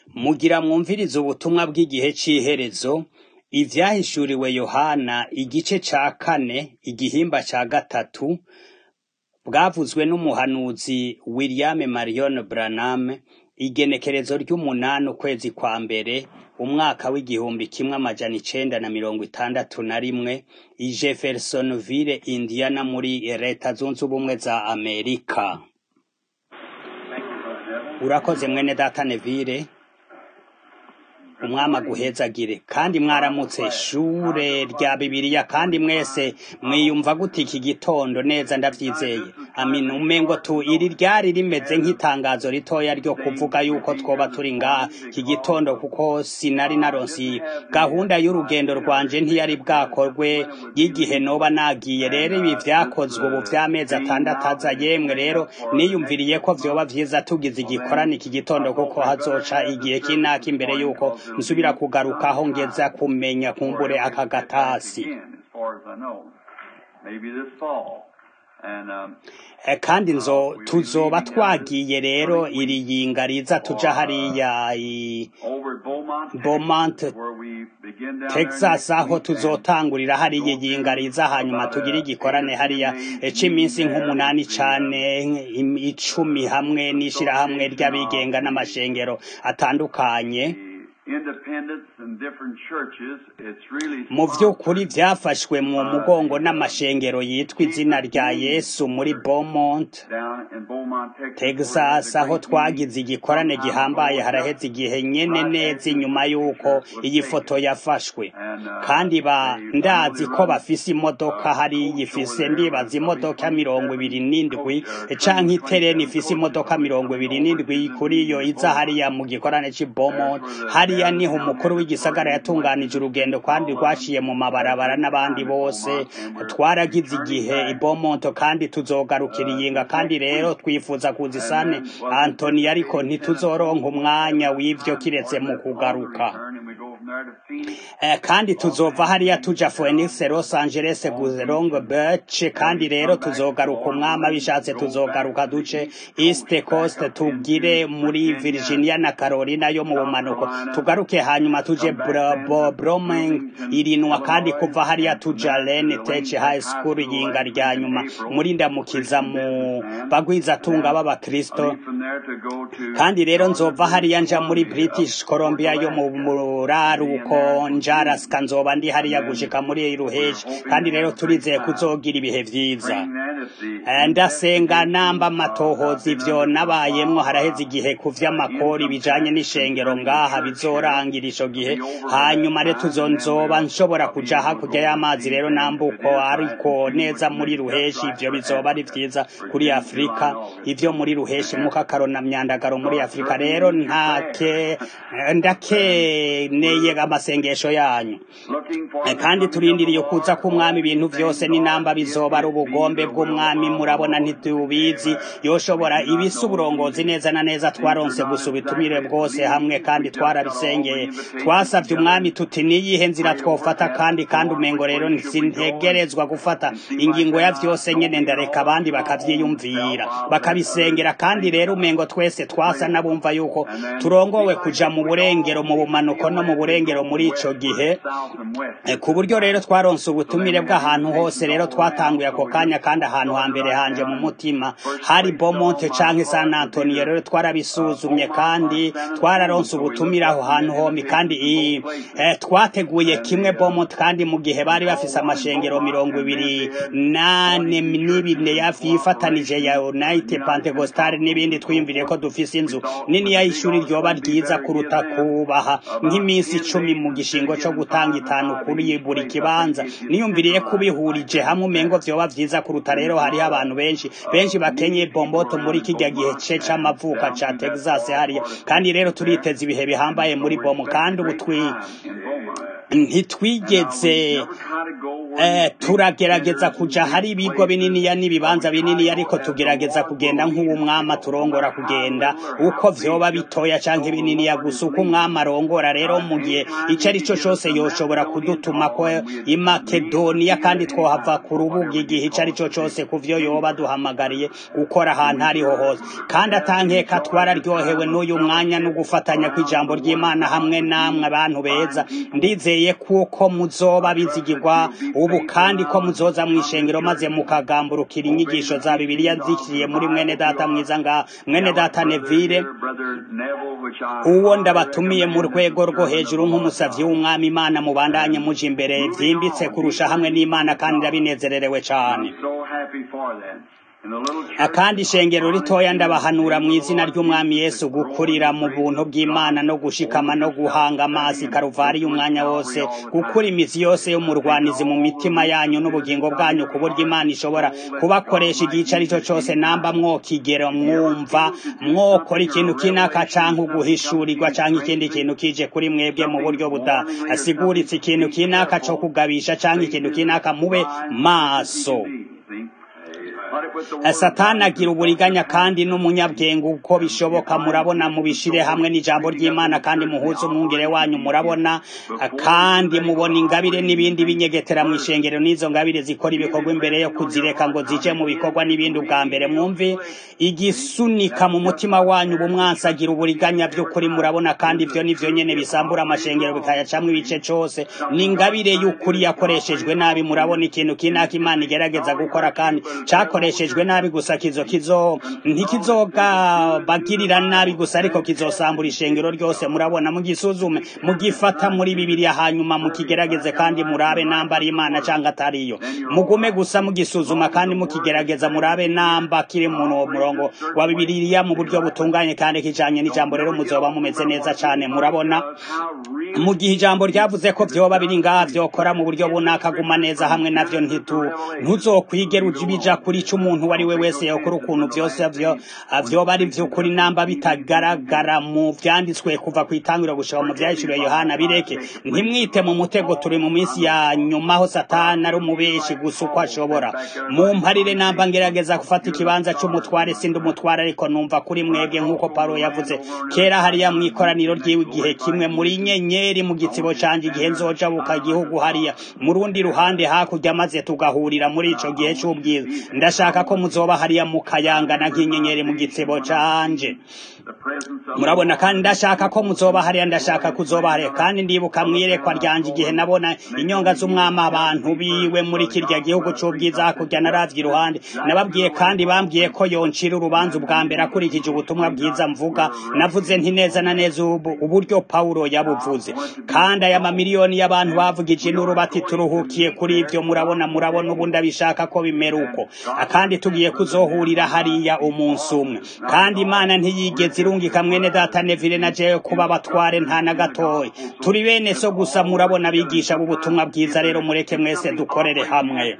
Mugira mwumvirize ubutumwa bw'igihe c'iherezo, ivyahishuriwe Yohana igice ca kane, igihimba ca gatatu, bwavuzwe n'umuhanuzi William Marion Branham, igenekerezo ry'umunani ukwezi kwa mbere, umwaka w'igihumbi kimwe amajana icenda na mirongo itandatu na rimwe, i Jeffersonville, Indiana muri leta zunze ubumwe za Amerika. Urakoze mwene data Neville, umwami aguhezagire kandi mwaramutse shure rya bibiliya kandi mwese mwiyumva gute iki gitondo neza ndavyizeye amin umengo tu iri ryari rimeze nk'itangazo ritoya ryo kuvuga yuko twoba turi ngaha iki gitondo kuko sinari naronsi gahunda y'urugendo rwanje ntiyari bwakorwe y'igihe noba nagiye rero ibi vyakozwe ubu vy'amezi atandatu aza yemwe rero niyumviriye ko vyoba vyiza tugize igikorana iki gitondo kuko hazoca igihe kinaka imbere yuko nsubira kugaruka aho ngeza kumenya kumbure aka gatasi Eh, kandi nzo tuzoba twagiye rero iri yinga riza tuja hariya i Beaumont Texas aho tuzotangurira hariya yinga riza hanyuma tugire igikorane hariya eh, c'iminsi nk'umunani cane im- icumi hamwe n'ishirahamwe ry'abigenga n'amashengero atandukanye mu vy'ukuri vyafashwe mu mugongo n'amashengero yitwa izina rya Yesu muri Beaumont Texas aho twagize igikorane gihambaye haraheze igihe nyene neza inyuma yuko iyi foto yafashwe kandi ba ndazi ko bafise imodoka hariya ifise ndibaza imodoka mirongo ibiri n'indwi canke itereni ifise imodoka mirongo ibiri n'indwi kuri iyo iza hariya mu gikorane c'i Beaumont hariya niho umukuru w'igisagara yatunganije urugendo kandi rwaciye mu mabarabara n'abandi bose twaragize igihe i Beaumont kandi tuzogarukira iyinga kandi rero twifuza kuza isane Anthony ariko ntituzoronka umwanya w'ivyo kiretse mu kugaruka Eh, kandi tuzova hariya tuja Phoenix Los Angeles Long Beach kandi rero tuzogaruka umwami abishatse tuzogaruka duce East Coast tugire muri Virginia na Carolina yo mu bumanuko tugaruke hanyuma tuje Bro- Bo- Broming irinwa kandi kuva hariya tuja Lane Tech High School yinga rya nyuma muri ndamukiza mu bagwiza tunga b'abakristo kandi rero nzova hariya nja muri British Columbia yo mu muraruko njaraska nzoba ndi hariya gushika muri ruheshi kandi rero turizeye kuzogira ibihe vyiza Eh, ndasenga namba amatohoza ivyo nabayemwo haraheze igihe ku vy'amakori bijanye n'ishengero ngaha bizorangira ico gihe hanyuma rero tuzonzoba nshobora kuja hakurya y'amazi rero nambuko ariko neza muri ruheshi ivyo bizoba ari vyiza kuri afurika ivyo muri ruheshi mukakaro na myandagaro muri afurika rero ntake ndakeneye amasengesho yanyu Eh, kandi turindiriye kuza k'umwami ibintu vyose n'inamba bizoba ari ubugombe bw'umwami murabona ntitubizi yoshobora ibisa uburongozi neza na neza twaronse gusa ubitumire bwose hamwe kandi twarabisengeye twasavye umwami tuti niyihe nzira twofata kandi kandi umengo rero sintegerezwa gufata ingingo ya vyose nyene ndareka abandi bakavyiyumvira bakabisengera kandi rero umengo twese twasa n'abumva yuko turongowe kuja mu burengero mu bumanuko no mu burengero muri ico gihe Eh, ku buryo rero twaronse ubutumire bw'ahantu hose rero twatanguye ako kanya kandi ahantu hambere hanje mu mutima hari Beaumont canke San Antonio rero twarabisuzumye kandi twararonse ubutumire aho hantu hombi kandi i- eh, twateguye kimwe Beaumont kandi mu gihe bari bafise amashengero mirongo ibiri nane n'ibine yifatanije ya United Pentecostal n'ibindi twiyumviriye ko dufise inzu nini ya ishuri ryoba ryiza kuruta kubaha nk'iminsi icumi mu gishingo co gutanga itanu kuri buri kibanza niyumviriye kubihurije hamwe umengo vyoba vyiza kuruta rero hariho abantu benshi benshi bakenye bomboto muri kirya gihe ce c'amavuka ca Texas hariya kandi rero turiteza ibihe bihambaye muri bomo kandi ubu twi ntitwigeze turagerageza kuja hari ibigo bininiya n'ibibanza bininiya ariko tugerageza kugenda nk'uw'umwami aturongora kugenda uko vyoba bitoya canke bininiya gusa uko umwami arongora rero mu gihe ico ari cyo cose yoshobora kudutuma ko i makedoniya kandi twohava ku rubuga igihe ico ari cyo cose ku vyo yoba duhamagariye gukora ahantu ariho hose kandi atankeka twararyohewe n'uyu mwanya no gufatanya kw'ijambo ry'imana hamwe namwe abantu beza ndizeye kuko muzoba bizigirwa ubu kandi ko muzoza mw'ishengero maze mukagamburukira inyigisho za bibiliya zikiriye muri mwene data mwiza nga mwene data nevire uwo ndabatumiye mu rwego rwo hejuru nk'umusavyi w'umwami imana mubandanye muje imbere vyimbitse kurusha hamwe n'imana kandi ndabinezererewe cane akandi ishengero ritoya ndabahanura mu izina ry'umwami yesu gukurira mu buntu bw'imana no gushikama no guhanga amazi karuvari y'umwanya wose gukura imizi yose y'umurwanizi mu mitima yanyu n'ubugingo bwanyu ku buryo imana ishobora kubakoresha igice ari cyo cyose namba mwokigero mwumva mwokora ikintu kinaka canke uguhishurirwa canke ikindi kintu kije kuri mwebwe mu buryo budasiguritse ikintu kinaka co kugabisha canke ikintu kinaka mube maso satani agira uburiganya kandi n'umunyabwenge uko bishoboka murabona mubishire hamwe n'ijambo ry'imana kandi muhuze umwungere wanyu murabona kandi mubona ingabire n'ibindi binyegetera mu ishengero n'izo ngabire zikora ibikorwa imbere yo kuzireka ngo zije mu bikorwa n'ibindi ubwa mbere mwumve igisunika mu mutima wanyu ubumwansi agira uburiganya by'ukuri murabona kandi ivyo nivyo nyene bisambura amashengero bikayacamwo ibice cose ni ingabire y'ukuri yakoreshejwe nabi murabona ikintu kinaka imana igerageza gukora kandi cakoreshejwe nabi gusa kizo kizo ntikizoga bagirira nabi gusa ariko kizosambura ishengero ryose murabona mugisuzume mugifata muri bibiliya hanyuma mukigerageze kandi murabe namba ari imana cyangwa atariyo mugume gusa mugisuzuma kandi mukigerageza murabe namba kiri mu murongo wa bibiliya mu buryo butunganye kandi kijanye n'ijambo rero muzoba mumeze neza cyane murabona mu gihe ijambo ryavuze ko vyoba biri ngaha vyokora mu buryo bunaka guma neza hamwe navyo ntitu ntuzokwigera bija kuri ico umuntu wari we wese yakora ukuntu vyose vyo vyoba ari vy'ukuri namba bitagaragara mu vyanditswe kuva kwitangiro gushika mu vyahishuriwe yohana bireke ntimwite mu mutego turi mu minsi ya nyuma aho satani ari umubeshi gusa uko ashobora mumparire namba ngerageza gufata ikibanza c'umutware sindi umutware ariko numva kuri mwebwe nk'uko pawulo yavuze kera hariya mw'ikoraniro ryiwe igihe kimwe muri nyenyeri mu gitsibo canje igihe nzoja buka gihugu hariya mu rundi ruhande hakurya maze tugahurira muri ico gihe c'ubwiza ndashaka ko muzoba hariya mukayangana nk'inyenyeri mu gitsibo canje murabona kandi ndashaka ko muzoba hariya ndashaka kuzoba hariya kandi ndibuka mwirekwa ryanje igihe nabona inyonga z'umwami abantu biwe muri kirya gihugu c'ubwiza hakurya naravye iruhande nababwiye kandi bambwiye ko yoncira urubanza ubwa mbere akurikije ubutumwa bwiza mvuga navuze nti neza na neza uburyo pawulo yabuvuze kandi aya mamiliyoni y'abantu bavugije induru bati turuhukiye kuri ivyo murabona murabona ubu ndabishaka ko bimera uko kandi tugiye kuzohurira hariya umunsi umwe kandi imana ntiyigeze irungika mwene data nevile na jewe kuba abatware nta na gatoya turi bene so gusa murabona abigisha b'ubutumwa bwiza rero mureke mwese dukorere hamwe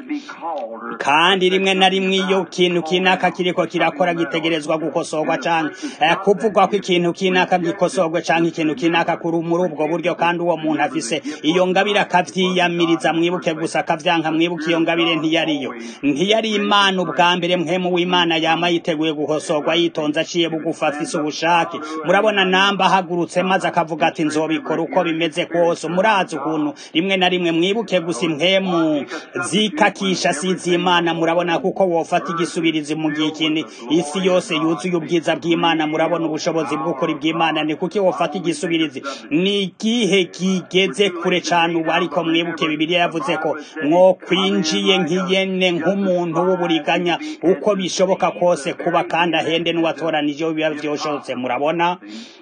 kandi rimwe na rimwe iyo kintu kinaka kiriko kirakora gitegerezwa gukosorwa canke kuvugwa ko ikintu kinaka gikosorwe canke ikintu kinaka kuri muri ubwo buryo kandi uwo muntu afise iyo ngabire akavyiyamiriza mwibuke gusa akavyanka mwibuke iyo ngabire ntiyariyo ntiyari imana ubwa mbere mpemu w'imana yama yiteguye gukosorwa yitonze aciye bugufa afise ubushake murabona namba ahagurutse maze akavuga ati nzobikora uko bimeze kose murazi ukuntu rimwe na rimwe mwibuke gusa impemu zikakisha sizi imana murabona kuko wofata igisubirizi mu gihe ikindi isi yose yuzuye ubwiza bw'imana murabona ubushobozi bw'ukuri bw'imana ni kuki wofata igisubirizi ni igihe kigeze kure cane ubu ariko mwibuke bibiliya yavuze ko mwokwinjiye nk'iyene nk'umuntu w'uburiganya uko bishoboka kose kuba kandi ahende n'uwatoranije biba vyoshotse murabona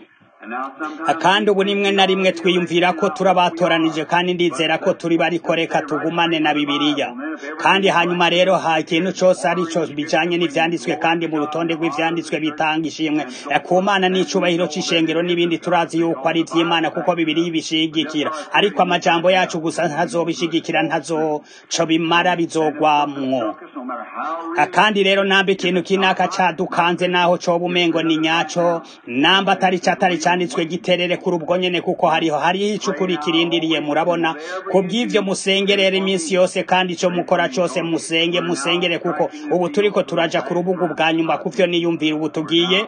kandi ubu rimwe na rimwe twiyumvira ko turabatoranije kandi ndizera ko turi bariko reka tugumane na bibiliya kandi hanyuma rero ha ikintu cyose ari cyo bijanye n'ivyanditswe kandi mu rutonde rw'ivyanditswe bitanga ishimwe ku mana n'icubahiro c'ishengero n'ibindi turazi yuko ari ivy'imana kuko bibiri bishigikira ariko amajambo yacu gusa ntazobishigikira ntazoco bimara bizogwamwo kandi rero namba ikintu kinaka cadukanze naho coba umengo ni nyaco namba atari catari canditswe giterere kuri ubwo nyene kuko hariho hariho icukuri kirindiriye murabona kubw'ivyo musengerera iminsi yose kandi ico mukora cose musenge musengere kuko ubu turiko turaja ku rubuga bwa nyuma kuvyo niyumvira ubu tugiye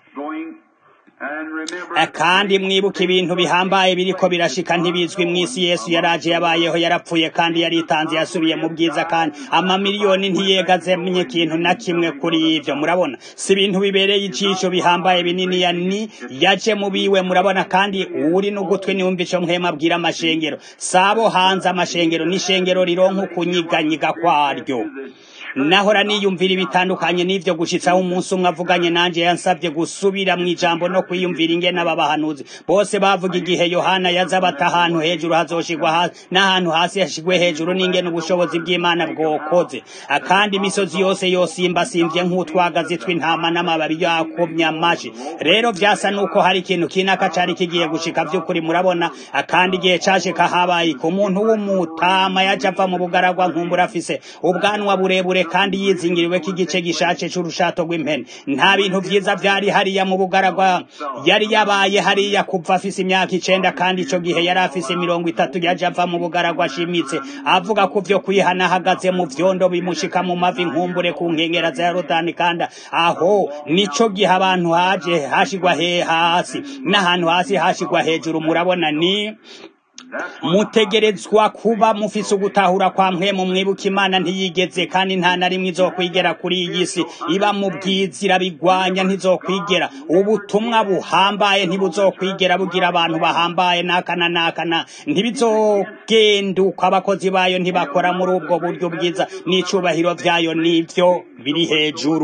kandi mwibuka ibintu bihambaye biriko birashika ntibizwi mw'isi yesu yaraje yabayeho yarapfuye kandi yaritanze yasubiye mu bwiza kandi amamiliyoni ntiyegazemye ikintu na kimwe kuri ivyo murabona si ibintu bibereye icisho bihambaye binini ya ni yaje mu biwe murabona kandi uri n'ugutwi niwumva ico mwema abwira amashengero sabo hanze amashengero n'ishengero rironka ukunyiganyiga kwaryo nahora niyumvira ibitandukanye n'ivyo gushitsaho umunsi umwe avuganye nanje yansabye gusubira mu ijambo no kwiyumvira ingene aba bahanuzi bose bavuga igihe yohana yaza bata ahantu hejuru hazoshigwa hasi n'ahantu hasi hashigwe hejuru n'ingene ubushobozi bw'imana bwokoze kandi imisozi yose yosimba simvye nk'utwagazi tw'intama n'amababi yakomye amashi rero vyasa nuko hari ikintu kinaka cari kigiye gushika vy'ukuri murabona kandi igihe cashika habaye ku muntu w'umutama yaje ava mu bugaragwa nkumbura afise ubwanwa burebure kandi yizingiriwe k'igice gishace c'urushato rw'impene nta bintu vyiza vyari hariya mu bugaragwa yari yabaye hariya kuva afise imyaka icenda kandi ico gihe yari afise mirongo itatu yaje ava mu bugaragwa ashimitse avuga ko vyo kwihana ahagaze mu vyondo bimushika mu mavi nkumbure ku nkengera za yorodani kandi aho nico gihe abantu haje hashigwa he hasi n'ahantu hasi hashigwa hejuru murabona ni mutegerezwa kuba mufise ugutahura kwa mpwemu mwibuka imana ntiyigeze kandi nta na rimwe izokwigera kuri iyi si iba mu bwiza irabigwanya ntizokwigera ubutumwa buhambaye ntibuzokwigera bugira abantu bahambaye n'akana n'akana ntibizogenduka abakozi bayo ntibakora muri ubwo buryo bwiza n'icubahiro vyayo n'ivyo biri hejuru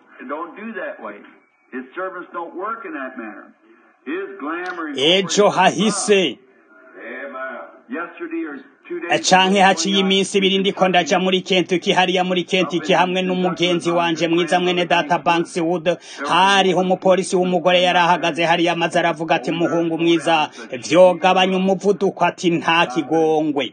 ejo hahise canke haciye iminsi ibiri ndiko ndaja muri Kentucky hariya muri Kentucky hamwe n'umugenzi wanje mwiza mwene data Banks Wood hariho umupolisi w'umugore yari ahagaze hariya maze aravuga ati muhungu mwiza vyogabanya umuvuduko ati nta kigongwe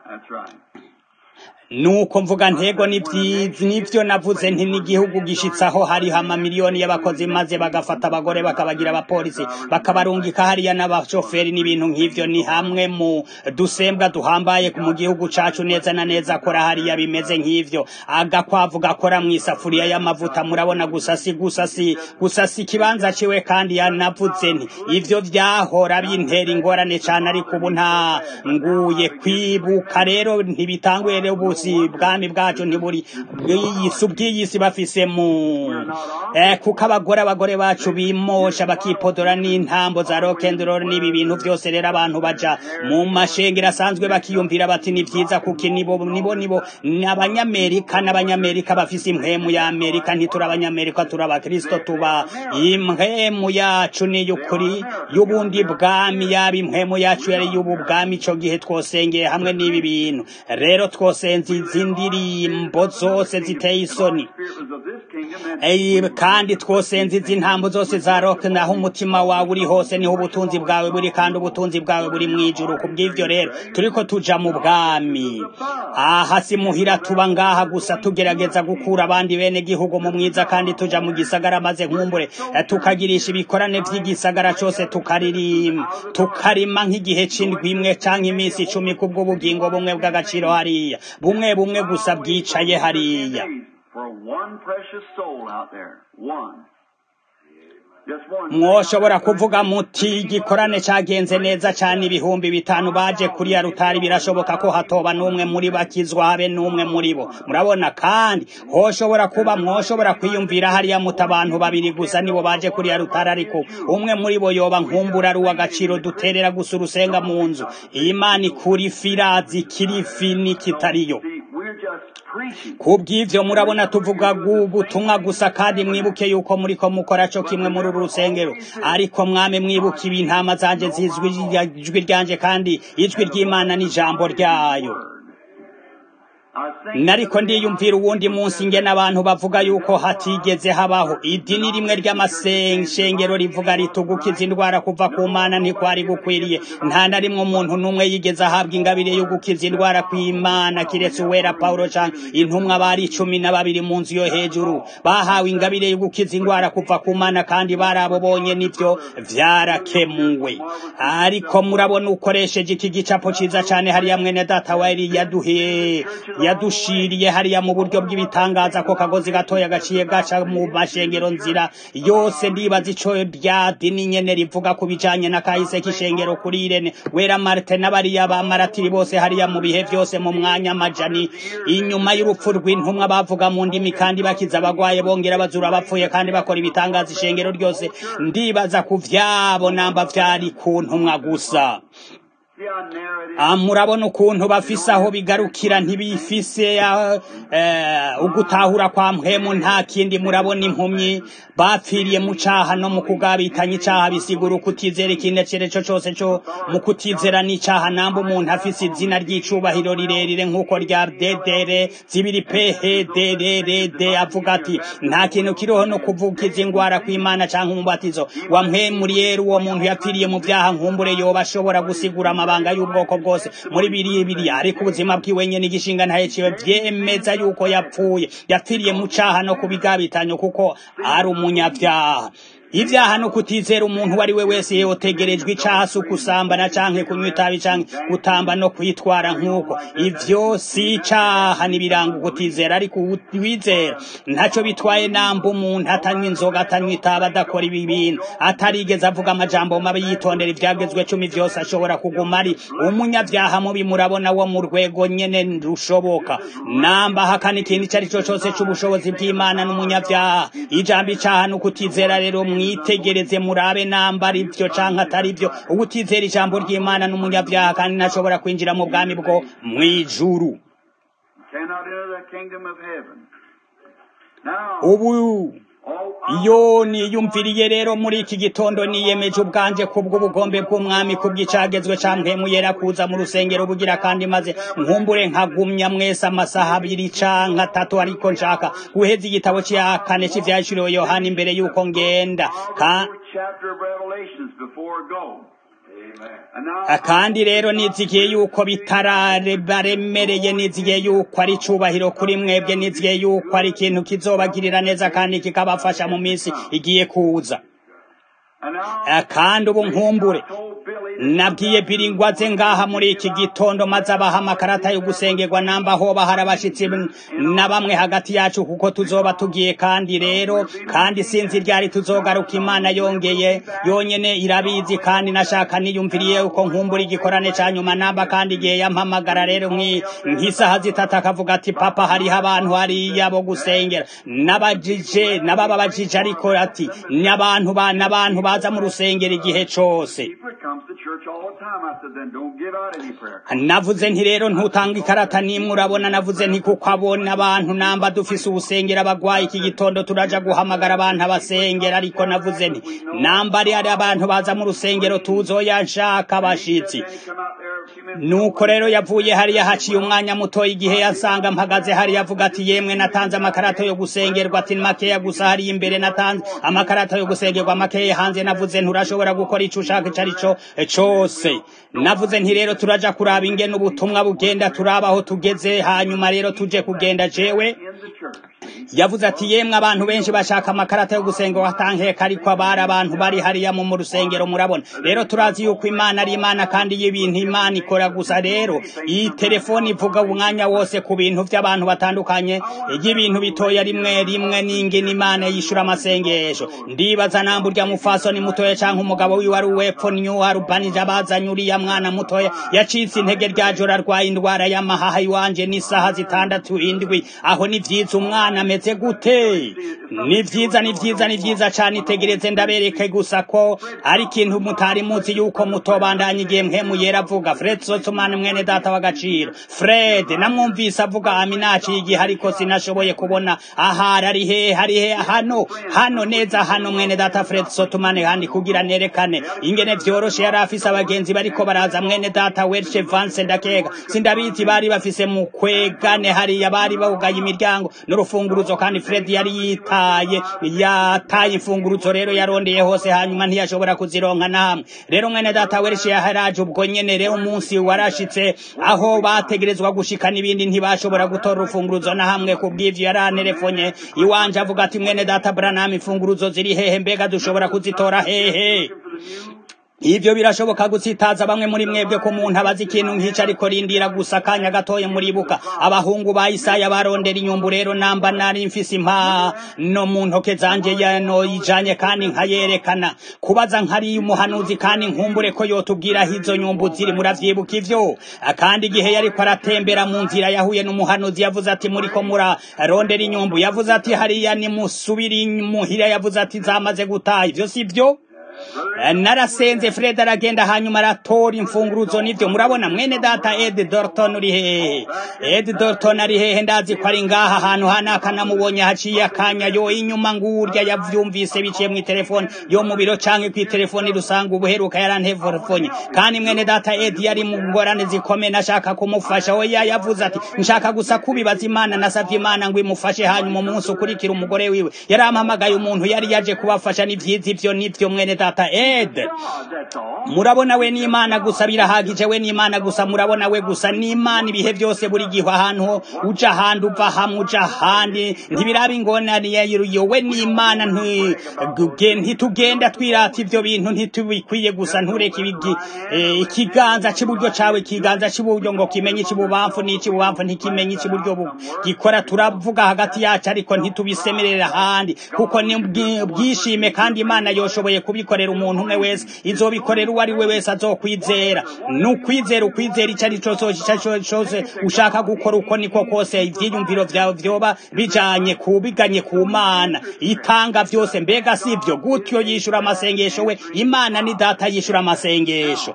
nuko mvuga ntego nivyo navuze nti n'igihugu gishitsaho hariho amamiliyoni y'abakozi maze bagafata abagore bakabagira abapolisi bakabarungika hariya n'abashoferi n'ibintu nk'ivyo ni hamwe mu dusembwa duhambaye mu gihugu cacu neza na neza akora hariya bimeze nk'ivyo agakwavu gakora mw'isafuriya y'amavuta murabona gusa si gusa si gusa si ikibanza ciwe kandi yanavuze nti ivyo vyahora bintera ingorane cane ariko ubu nta nguye kwibuka rero ntibitanguye rero ubu ubusi bwami bwacu ntiburi bw'iyisi ubw'iyisi bafise mu eh, kuko abagore abagore bacu bimosha bakipodora n'intambo za rock'n'roll n'ibi bintu vyose rero abantu baja mu mashengero asanzwe bakiyumvira bati ni vyiza kuko nibo nibo nibo n'abanyamerika n'abanyamerika bafise impwemu ya Amerika ntituri abanyamerika turi abakristo tuba impwemu yacu ni y'ukuri y'ubundi bwami yaba impwemu yacu yari y'ubu bwami ico gihe twosengeye hamwe n'ibi bintu rero twosenze izi ndirimbo zose ziteye isoni kandi twosenze izi ntambo zose za rock naho umutima wawe uri hose niho ubutunzi bwawe buri kandi ubutunzi bwawe buri mwijuru kubw'ivyo rero turiko tuja mu bwami aha si muhira tuba ngaha gusa tugerageza gukura abandi bene gihugu mu mwiza kandi tuja mu gisagara maze nkumbure tukagirisha ibikorane vy'igisagara cose tukaririmba tukarima nk'igihe c'indwi imwe canke iminsi icumi kubw'ubugingo bumwe bw'agaciro hariya bumwe bumwe gusa bwicaye hariya mwoshobora kuvuga muti igikorane cagenze neza cane ibihumbi bitanu baje kuri ya rutari birashoboka ko hatoba n'umwe muri bakizwa habe n'umwe muri bo murabona kandi hoshobora kuba mwoshobora kwiyumvira hariya muta abantu babiri gusa nibo baje kuri ya rutari ariko umwe muri bo yoba nkumbura ari uw'agaciro duterera gusa urusenga mu nzu imana ikura ifirazi kirifi n'ikitariyo kubw'ivyo murabona tuvuga ubutumwa gusa kandi mwibuke yuko muriko mukora co kimwe muri uru rusengero ariko mwame mwibuke ibintama zanje zizwi ijwi ryanje kandi ijwi ry'imana n'ijambo ryayo nariko ndiyumvira uwundi munsi ingene abantu bavuga yuko hatigeze habaho idini rimwe ry'amasengero rivuga ritugukiza indwara kuva ku mana ntikwari gukwiriye nta na rimwe umuntu n'umwe yigeze ahabwa ingabire yo gukiza indwara kw'imana kiretse uwera pawulo canke intumwa bari cumi na babiri mu nzu yo hejuru bahawe ingabire yo gukiza indwara kuva ku mana kandi bari abo bonye nivyo vyarakemuwe ariko murabona ukoresheje iki gicapo ciza cane hariya mwene data wari yaduhe yadushiriye hariya mu buryo bw'ibitangaza ko kagozi gatoya gaciye gaca mu mashengero nzira yose ndibaza ico rya dini nyene rivuga ku bijanye na kahise k'ishengero kuri irene wera marite n'abariya ba maratiri bose hariya mu bihe vyose mu mwanya amajani inyuma y'urupfu rw'intumwa bavuga mu ndimi kandi bakiza abagwaye bongera bazura abapfuye kandi bakora ibitangaza ishengero ryose ndibaza ku vyabo namba vyari ku ntumwa gusa murabona ukuntu bafise aho bigarukira ntibifise ugutahura kwa mpwemu nta kindi murabona impumyi bapfiriye mu caha no mu kugabitanya icaha bisigura ukutizera ikindi cereco cose co mu kutizera n'icaha namba umuntu afise izina ry'icubahiro rirerire nk'uko rya dedere zibiri phedrrd avuga ati nta kintu kiriho no kuvugiza ingwara kw'imana canke umubatizo wa mpwemuriyeri uwo muntu yapfiriye mu vyaha nkumbure yoba ashobora gusigura amabanga y'ubwoko bwose muri biriya biriya ariko ubuzima bwiwe nyene igishinga ntaye ciwe vyemeza yuko yapfuye yapfiriye mu caha no kubigabitanyo kuko ari umunyavyaha ivyaha no kutizera umuntu wari we wese yotegerejwe icaha si ukusambana canke kunywa itabi canke gutamba no kwitwara nk'uko ivyo si icaha n'ibiranga ukutizera ariko uwizera ntaco bitwaye namba umuntu atanywa inzoga atanywa itabi adakora ibi bintu atarigeze avuga amajambo mabi yitondera ivyagezwe cumi vyose ashobora kuguma ari umunyavyaha mubi murabona wo mu rwego nyene rushoboka namba hakana ikintu ico ari co cose c'ubushobozi bw'imana n'umunyavyaha ijambo icaha n'ukutizera rero mwitegereze murabe namba ari vyo canke atari vyo ubutizera ijambo ry'imana n'umunyavyaha kandi ntashobora kwinjira mu bwami bwo mw'ijuru ubu iyo niyumviriye rero muri iki gitondo niyemeje ubwanje kubw'ubugombe bw'umwami kubw'icagezwe campemu yera kuza mu rusengero bugira kandi maze nkumbure nkagumya mwese amasaha abiri canke atatu ariko nshaka guheza igitabo ca kane c'ivyaciriwe yohana imbere y'uko ngenda kandi rero nizigiye yuko bitararemereye nizigiye yuko ari icubahiro kuri mwebwe nizigiye yuko ari ikintu kizobagirira neza kandi kikabafasha mu minsi igiye kuza kandi ubu nkumbure nabwiye biringwaze ngaha muri iki gitondo maze abaha amakarata yo gusengerwa namba hoba hari abashitsi na bamwe hagati yacu kuko tuzoba tugiye kandi rero kandi sinzi ryari tuzogaruka imana yongeye yonyene irabizi kandi nashaka niyumviriye uko nkumbura igikorane ca nyuma namba kandi igihe yampamagara rero nk'isaha zitatu akavuga ati papa hariho abantu hariya bo gusengera n'abajije n'abababajije ariko ati n'abantu n'abantu baza mu rusengero igihe cose navuze nti rero ntutanga ikarata nimwe urabona navuze nti kuko abona abantu namba dufise ubusengera abagwaye iki gitondo turaja guhamagara abantu abasengera ariko navuze nti namba ari ari abantu baza mu rusengero tuzoya nshaka abashitsi nuko rero yavuye hariya haciye umwanya mutoya igihe yasanga mpagaze hariya avuga ati yemwe natanze amakarata yo gusengerwa ati makeya gusa hariya imbere natanze amakarata yo gusengerwa makeya hanze navuze nturashobora gukora ico ushaka ico arico cose navuze nti rero turaja kuraba ingene ubutumwa bugenda turaba aho tugeze hanyuma rero tuje kugenda jewe yavuze ati yemwe abantu benshi bashaka amakarata yo gusenga watankeka ariko abari abantu bari hariya mu rusengero murabona rero turazi yuko imana ari imana kandi iyo ibintu imana ikora gusa rero iyi telefoni ivuga umwanya wose ku bintu by'abantu batandukanye y'ibintu bitoya rimwe rimwe n'ingene imana yishura amasengesho ndibaza namba urya mufasoni mutoya canke umugabo wiwe ari uwepfo niyo arubanije abazanye uriya mwana mutoya yacitse intege rya joro arwaye indwara y'amahaha iwanje n'isaha zitandatu indwi aho ni vyiza umwana murabona ameze gute ni vyiza ni vyiza ni vyiza cane itegereze ndabereke gusa ko ari ikintu mutari muzi yuko mutobandanya igihe mpemu yera avuga fred sotsumani mwene data w'agaciro fred namwumvise avuga aminaci igihe ariko sinashoboye kubona ahari ari hehe ari hehe hano hano neza hano mwene data fred sotsumani kandi kugira nerekane ingene vyoroshe yari afise abagenzi bariko baraza mwene data welche vance ndakeka sindabizi bari bafise mu kwegane hariya bari bawugaye imiryango n'urufunguruzo kandi fred yari yitaye yataye imfunguruzo rero yarondeye hose hanyuma ntiyashobora kuzironka namwe rero mwene data welche yaharaje ubwo nyene rero umunsi warashitse aho bategerezwa gushika n'ibindi ntibashobora gutora urufunguruzo na hamwe kubw'ivyo yaranerefonye iwanje avuga ati mwene data branham imfunguruzo ziri hehe mbega dushobora kuzitora hehe Ivyo birashoboka gutsitaza bamwe muri mwebwe ko umuntu abazi ikintu nk'ico ariko rindira gusa akanya gatoye muribuka abahungu ba Isaya barondera inyumbu rero namba nari mfise impano mu ntoke zanje yano ijanye kandi nkayerekana kubaza nkari umuhanuzi kandi nkumbure ko yotubwira aho izo nyumbu ziri muravyibuka ivyo kandi igihe yariko aratembera mu nzira yahuye n'umuhanuzi yavuze ati muriko murarondera inyumbu yavuze ati hariya nimusubiri muhira yavuze ati zamaze gutaha ivyo sivyo narasenze fred aragenda hanyuma aratora imfunguruzo nivyo murabona mwene data ed dorton uri hehe ed dorton ari hehe ndazi ko ari ngaha ahantu hanaka namubonye haciye akanya yo inyuma ngurya yavyumvise biciye mu telefone yo mu biro canke ku telefone rusanga ubuheruka yarantefonye kandi mwene data ed yari mu ngorane zikomeye nashaka kumufasha oya yavuze ati nshaka gusa kubibaza imana nasavye imana ngo imufashe hanyuma umunsi ukurikira umugore wiwe yarampamagaye umuntu yari yaje kubafasha n'ivyiza ivyo nivyo mwene data ed murabona we n'imana gusa birahagije we n'imana gusa murabona we gusa n'imana ibihe byose buri gihe ahantu uja ahandi uva hamwe uja ahandi ntibiraba ingorane yo we n'imana ntitugenda twirata ivyo bintu ntitubikwiye gusa ntureke ikiganza cy'iburyo cawe ikiganza cy'iburyo ngo kimenye ikibubamfu n'ikibubamfu ntikimenye ikiburyo gikora turavuga hagati yacu ariko ntitubisemerera ahandi kuko ni bwishime kandi imana yoshoboye kubikorera umuntu umwe wese izobikorera uwo ari we wese azokwizera nukwizera ukwizera icyo ari cyo cyose ushaka gukora uko niko kose ivyiyumviro vyawe vyoba bijanye kubiganye ku mana itanga vyose mbega sivyo gutyo yishura amasengesho we imana ni data yishura amasengesho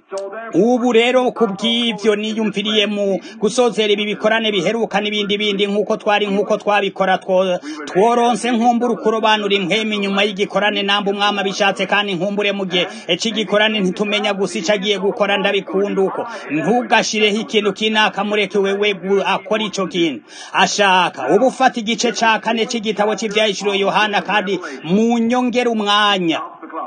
ubu rero kubw'ivyo niyumviriye mu gusozera ibi bikorane biheruka n'ibindi bindi nk'uko twari nk'uko twabikora tworonse nkumbura ukurobanura impwemu inyuma y'igikorane namba umwami abishatse kandi nkumbure mu gihe cy'igikorane ntitumenya gusa ico agiye gukora ndabikunda uko ntugashireho ikintu kinaka mureke wewe akora ico kintu ashaka uba ufata igice ca kane c'igitabo c'ivyahishuriwe yohana kandi mu nyongera umwanya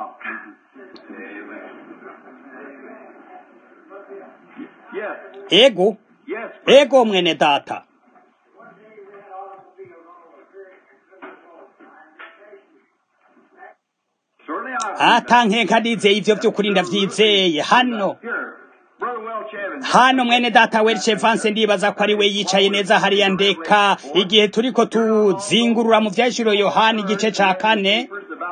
ego ego mwene data atankeka ndizeye ivyo vy'ukuri ndavyizeye hano hano mwene data welche vanse ndibaza ko ari we yicaye neza hariya ndeka igihe turiko tuzingurura mu vyashiro yohani igice ca kane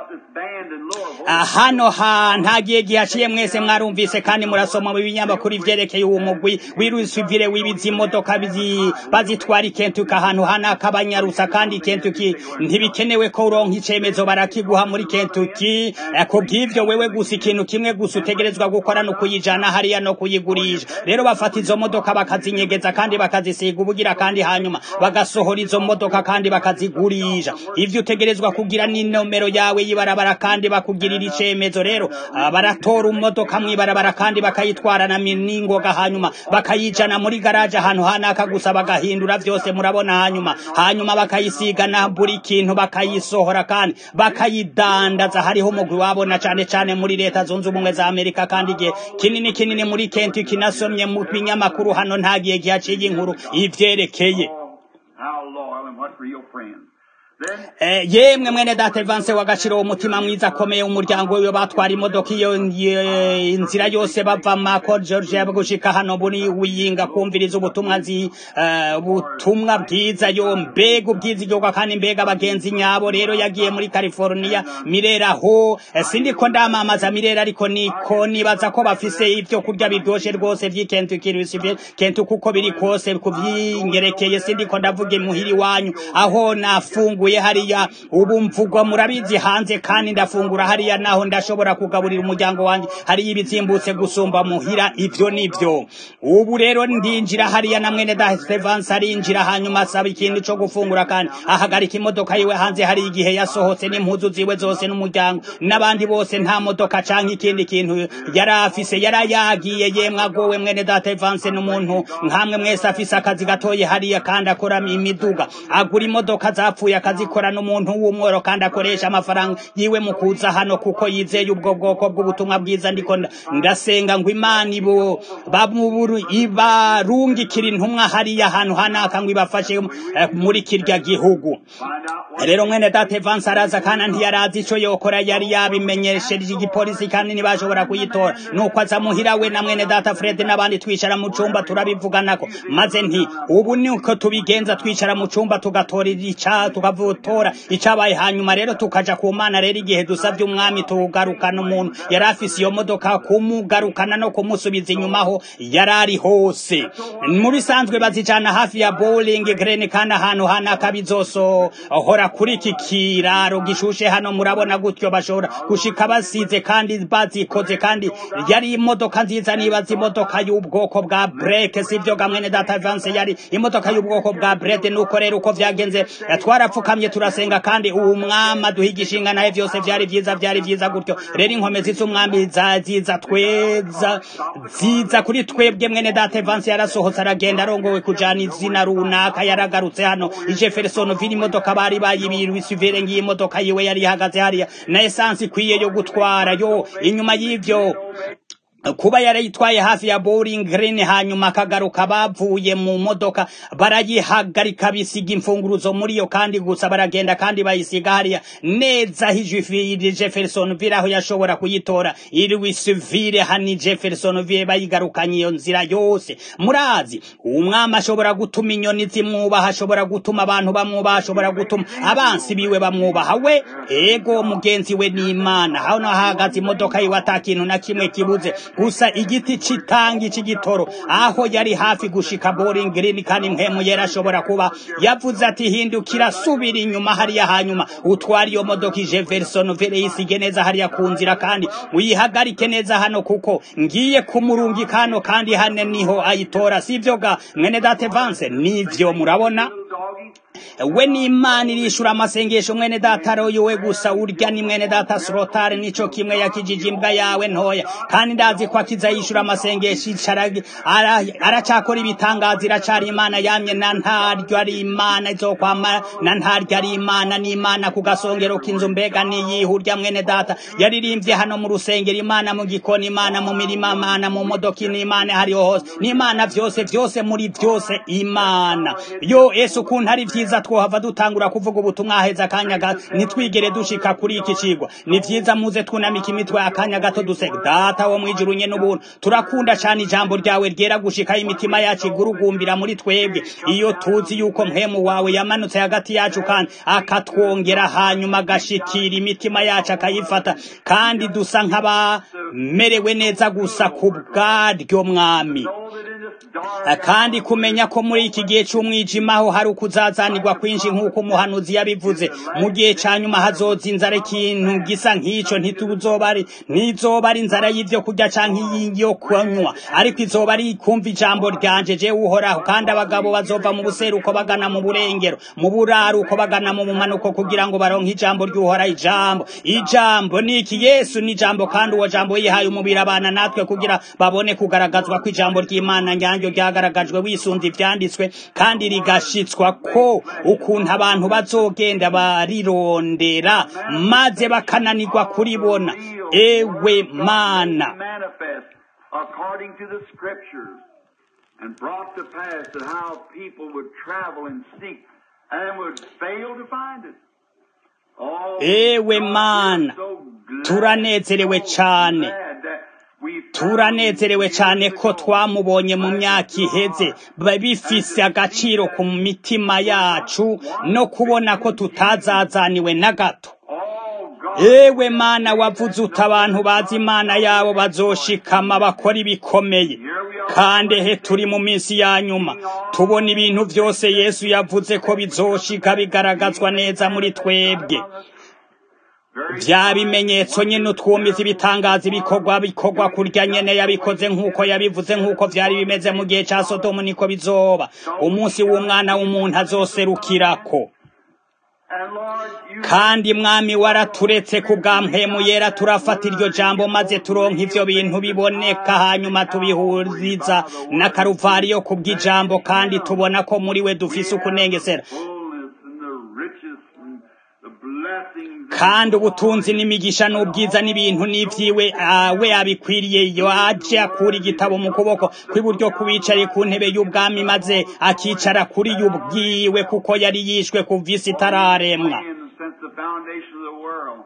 hano ha ntagiye gihaciye mwese mwarumvise kandi murasoma mu binyamakuru ivyerekeye uwo mugwi wirusivire wibiza imodoka bazitwara ikentuki ahantu hanaka banyarusa kandi kentuki ntibikenewe ko uronka icemezo barakiguha muri kentuki ku bw'ivyo wewe gusa ikintu kimwe gusa utegerezwa gukora no kuyijana hariya no kuyigurisha rero bafata izo modoka bakazinyegeza kandi bakazisiga ubugira kandi hanyuma bagasohora izo modoka kandi bakazigurisha ivyo utegerezwa kugira n'inomero yawe y'ibarabara kandi bakugirira icemezo rero baratora imodoka mw'ibarabara kandi bakayitwarana n'ingoga hanyuma bakayijana muri garaje ahantu hanaka gusa bagahindura vyose murabona hanyuma hanyuma bakayisiga na buri kintu bakayisohora kandi bakayidandaza hariho umugwi wabona cane cane muri leta zunze ubumwe za amerika kandi igihe kinini kinini muri kentucky nasomye mu binyamakuru hano ntagiye gihaciye inkuru ivyerekeye Eh, yemwe mwene data Evance wagashira umutima mwiza akomeye umuryango wiwe batwara imodoka iyo iyo- inzira yose bava mako Georgia gushika hano buri wiyinga kumviriza ubutumwa nzi eh, ubutumwa bwiza yo mbega ubwiza igihugu kandi mbega abagenzi nyabo rero yagiye muri California mirera ho eh, sindiko ndamamaza mirera ariko niko nibaza ko bafise ibyo kurya biryoshe rwose vy'ikentucky Louisville Kentucky uko biri kose kuvyingerekeye sindiko ndavuga imuhiri wanyu aho nafunguye hariya ubu mvugwa murabizi hanze kandi ndafungura hariya naho ndashobora kugaburira umuryango wanjye hariya ibizimbutse gusumba muhira ivyo nivyo ubu rero ndinjira hariya na mwene da Stevens arinjira hanyuma asaba ikintu co gufungura kandi ahagarika imodoka yiwe hanze hari igihe yasohotse n'impuzu ziwe zose n'umuryango n'abandi bose nta modoka canke ikindi kintu yari afise yari yagiye yemwe agowe mwene da Stevens n'umuntu nkamwe mwese afise akazi gatoye hariya kandi akora imiduga agura imodoka zapfuye akazikora n'umuntu w'umworo kandi akoresha amafaranga yiwe mu kuza hano kuko yizeye ubwo bwoko bw'ubutumwa bwiza ndiko nda- ndasenga ngo imana ibo babuburu ibarungikira intumwa hariya hantu hanaka ngo ibafashe eh, muri kirya gihugu rero mwene data Evans araza kandi ntiyarazi ico yokora yari yabimenyesheje igipolisi kandi ntibashobora kuyitora nuko aza muhira we na mwene data Fred n'abandi twicara mu cumba turabivuganako maze nti ubu niko tubigenza twicara mu cumba tugatora ica tukavutora icabaye hanyuma rero tukaja ku mana rero igihe dusavye umwami tugarukana umuntu yari afise iyo modoka kumugarukana no kumusubiza inyuma aho yari ari hose mu bisanzwe bazijana hafi ya bowling green kandi ahantu hanaka bizosohora kuri iki kiraro gishushe hano murabona gutyo bashobora gushika basize kandi bazikoze kandi yari imodoka nziza nibaza imodoka y'ubwoko bwa breke sivyo gamwene data Vance yari imodoka y'ubwoko bwa brede nuko rero uko vyagenze eh, twarapfukamye turasenga kandi uwo mwama duhigisha ingana vyose vyari vyiza vyari vyiza gutyo rero inkomezi z'umwami za- ziza tweza ziza kuri twebwe mwene data Vance yarasohotse aragenda arongowe kujana izina runaka yaragarutse hano i Jeffersonville imodoka bari bayibirwa isivere ngiye imodoka yiwe yari ihagaze hariya na essence ikwiye yo gutwara yo inyuma y'ivyo kuba yarayitwaye hafi ya bowling green hanyuma akagaruka bavuye mu modoka barayihagarika bisiga imfunguruzo muri yo kandi gusa baragenda kandi bayisiga hariya neza hijifiri Jeffersonville aho yashobora kuyitora Louisville hani Jeffersonville bayigarukanye iyo nzira yose murazi umwami ashobora gutuma inyoni zimwubaha ashobora gutuma abantu bamwubaha ashobora gutuma abansi biwe bamwubaha we ego mugenzi we ni imana hano hahagaze imodoka yiwe ata kintu na kimwe kibuze gusa igiti citangi c'igitoro aho yari hafi gushika bowling green kandi mpemu yera ashobora kuba yavuze ati hindukira subira inyuma hariya hanyuma utwara iyo modoka ije Jeffersonville yisige neza hariya ku nzira kandi uyihagarike neza hano kuko ngiye kumurungi kano kandi hane niho ayitora sivyo ga mwene date Vance nivyo murabona we ni imana irishura amasengesho mwene data royo we gusa urya ni mwene data srotare nico kimwe yakijije imbwa yawe ntoya kandi ndazi ko akiza yishura amasengesho icarage aracakora ibitangaza iracari imana yamye na ntaryo ari imana izokwama na ntaryo ari imana ni imana ku gasongero k'inzu mbega niyihurya mwene data yaririmbye hano mu rusengero imana mu gikoni imana mu mirima imana mu modoka ni imana hariho hose ni imana vyose vyose muri vyose imana yo ese ukuntu ari vyiza twohava dutangura kuvuga ubutumwa heza akanya gato ntitwigere dushika kuri iki cigwa ni vyiza muze twunamika imitwe akanya gato dusega data wo mwijuru nye n'ubuntu turakunda cane ijambo ryawe ryera gushikaho imitima yacu igurugumbira muri twebwe iyo tuzi yuko mpemu wawe yamanutse hagati yacu kandi akatwongera hanyuma agashikira imitima yacu akayifata kandi dusa nk'abamerewe neza gusa ku bwaryo mwami kandi kumenya ko muri iki gihe cy'umwijima ho hari ukuzazanirwa kwinshi nk'uko umuhanuzi yabivuze mu gihe cya nyuma hazoza inzara ikintu gisa nk'icyo ntituzoba ari ntizoba ari inzara y'ibyo kurya cyangwa iyo kunywa ariko izoba ari kumva ijambo ryanje jewe uhoraho kandi abagabo bazova mu buseruko bagana mu burengero mu buraruko bagana mu bumanuko kugira ngo baronke ijambo ry'uhoraho ijambo ijambo ni iki yesu ni ijambo kandi uwo jambo yihaye umubiri abana natwe kugira babone kugaragazwa ko ijambo ry'imana nyanyo ryagaragajwe wisunze ivyanditswe kandi rigashitswa ko ukuntu abantu bazogenda barirondera maze bakananirwa kuribona ewe mana according to the scriptures and brought to pass that how people would travel and seek and would fail to find it. Oh, ewe God, mana we're so glad, turanezerewe so cane glad that we found turanezerewe him cane years ko ago. twamubonye mu As myaka we iheze are. biba bifise agaciro ku mitima yacu no kubona ko tutazazaniwe na gato Oh, God, ewe mana wavuze uti abantu bazi imana yabo bazoshikama bakora ibikomeye kandi he turi mu minsi ya nyuma tubona ibintu byose yesu yavuze ko bizoshika bigaragazwa neza muri twebwe bya bimenyetso nyine utwumiza ibitangaza ibikorwa bikorwa kurya nyene yabikoze nk'uko yabivuze nk'uko vyari bimeze mu gihe ca sodomu niko bizoba umunsi w'umwana w'umuntu azoserukirako And Lord, you kandi mwami waraturetse ku bwa mpemu yera turafata iryo jambo maze turonka ivyo bintu biboneka hanyuma tubihuriza na karuvariyo ku bw'ijambo kandi tubona ko muri we dufise ukunengesera fullness and the riches and the blessings. kandi ubutunzi n'imigisha n'ubwiza n'ibintu n'ivyiwe ah, we abikwiriye iyo aje akura igitabo mu kuboko kw'iburyo kubicaye ku ntebe y'ubwami maze akicara kuri yo ubwiwe kuko yari yishwe kuva isi itararemwa Since the foundation of the world.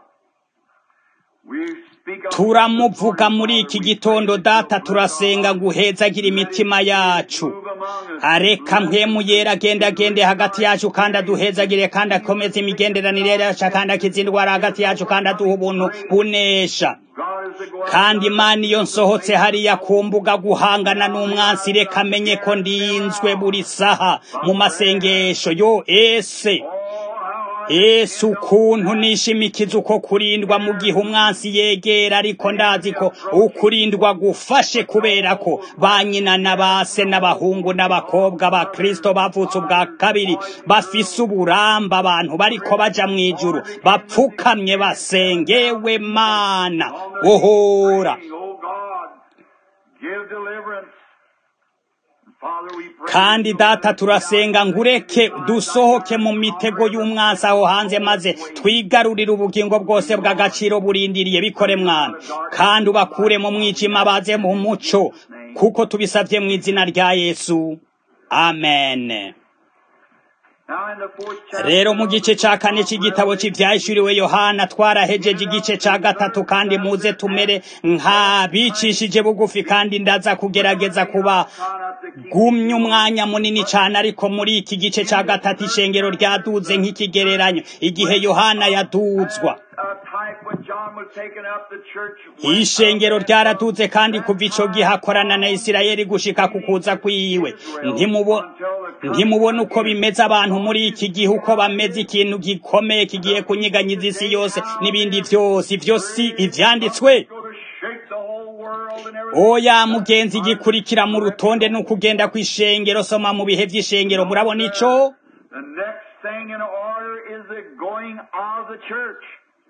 We speak of turamuvuga muri iki gitondo data turasenga ngo uhezagire imitima yacu move among us. areka mpemu yera agenda agende hagati yacu kandi aduhezagire kandi akomeze imigenderanire yacu kandi akiza indwara hagati yacu kandi aduha ubuntu bunesha God is the glory. kandi imana iyo nsohotse hariya ku mbuga guhangana n'umwansi reka amenye ko ndinzwe buri saha mu masengesho yo ese Oh, how I ese ukuntu nishimikiza uko kurindwa mu gihe umwansi yegera ariko ndazi ko ukurindwa gufashe kubera ko ba nyina na ba se n'abahungu n'abakobwa ba kristo bavutse ubwa kabiri bafise uburamba abantu bariko baja mu ijuru bapfukamye basengewe mana ohora praying, oh God, give deliverance. Father, we pray. kandi data turasenga ngureke dusohoke mu mitego y'umwansi aho hanze maze twigarurire ubugingo bwose bw'agaciro burindiriye bikore mwami kandi ubakure mu mwijima baze mu muco kuko tubisabye mu izina rya yesu amen Now in the fourth chapter, rero mu gice ca kane c'igitabo c'ivyahishuriwe yohana twarahejeje igice ca gatatu kandi muze tumere nk'abicishije bugufi kandi ndaza kugerageza kuba gumye umwanya munini cane ariko muri iki gice ca gatatu ishengero ryaduze nk'ikigereranyo igihe yohana yaduzwa a type when John was taken up, the church went ishengero up. ryaraduze kandi kuva ico gihe akorana na isirayeli gushika ku kuza kwiwe Ntimubo- ntimubona uko bimeze abantu muri iki gihe uko bameze ikintu gikomeye kigiye kunyiganyiza isi yose n'ibindi vyose ivyo si ivyanditswe Go to shake the whole world and everything. oya mugenzi gikurikira mu rutonde n'ukugenda kw'ishengero soma mu bihe vy'ishengero murabona ico The next thing in order is the going of the church.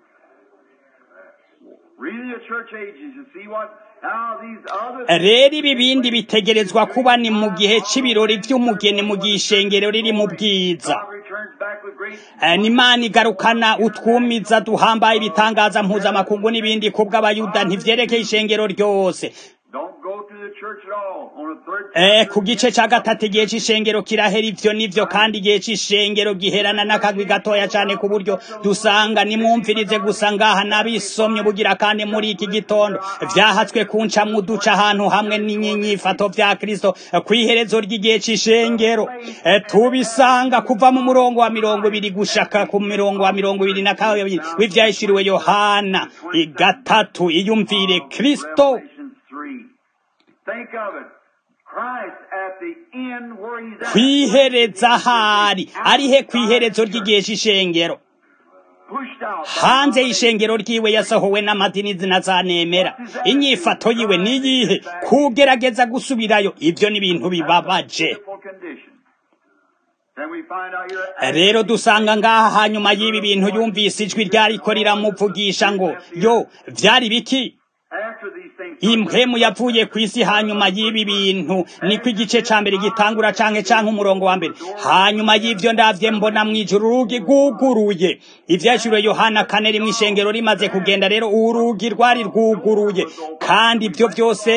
Reading the church ages, you see what how these other rero ibi bindi bitegerezwa kuba ni mu gihe c'ibirori vy'umugeni mu gihe ishengero riri mu bwiza God returns back with great Eh, n'imana igarukana utwumiza duhambaye ibitangaza mpuzamakungu n'ibindi kubw'abayuda ntivyerekeye ishengero ryose don't go to the church at all. On the third Eh, chapter, ku gice ca gatatu igihe c'ishengero kirahera ivyo nivyo kandi igihe c'ishengero giherana n'akagwi gatoya cane ku buryo dusanga nimwumvirize gusa ngaha n'abisomye bugira kandi muri iki gitondo vyahatswe kunca mu duca ahantu hamwe n'inyifato vya kristo eh, kw'iherezo ry'igihe c'ishengero Eh, tubisanga kuva mu murongo wa mirongo ibiri gushaka ku mirongo wa mirongo ibiri na kabiri w'ivyahishuriwe yohana i gatatu iyumvire kristo Revelation 3. Think of it. Christ at the end where he's at. kwihereza ahari arihe kw'iherezo ry'igihe c'ishengero Pushed out. hanze y'ishengero ryiwe yasohowe n'amadini zinazanemera inyifato yiwe niyihe kugerageza gusubirayo ivyo ni ibintu bibabaje Pitiful condition. Then we find out here. rero dusanga ngaha hanyuma y'ibi bintu yumvise ijwi ryariko riramuvugisha ngo yo vyari biki After these things. impwemu yavuye ku isi hanyuma y'ibi bintu niko igice ca mbere gitangura canke canke umurongo wa mbere hanyuma y'ivyo ndavye mbona mw'ijuru urugi rwuguruye ivyashuriwe yohana kane rimwe ishengero rimaze kugenda rero urugi rwari rwuguruye kandi ivyo vyose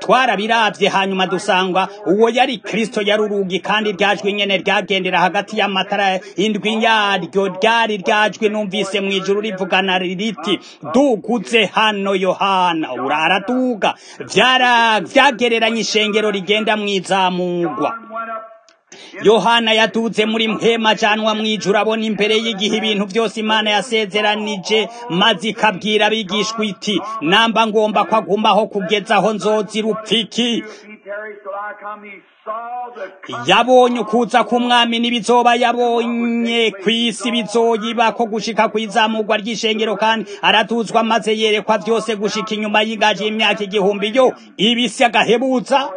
twarabirabye hanyuma dusanga uwo yari kristo yari urugi kandi ryajwi nyene ryagendera hagati y'amatara indwi yaryo ryari ryajwi numvise mu ijuru rivugana riti duguze hano yohana uraraduga vyara vyagereranya ishengero rigenda mw'izamugwa yohana yaduze muri mpema ajanwa mw'ijuru abona imbere y'igihe ibintu byose imana yasezeranije maze ikabwira abigishwa iti namba ngomba ko agumaho kugeza aho nzozira upfiki yabonye ukuza k'umwami n'ibizoba yabonye ku isi bizoyiba ko gushika kw'izamurwa ry'ishengero kandi aratuzwa maze yerekwa byose gushika inyuma y'ingaji y'imyaka igihumbi yo ibisi agahebuza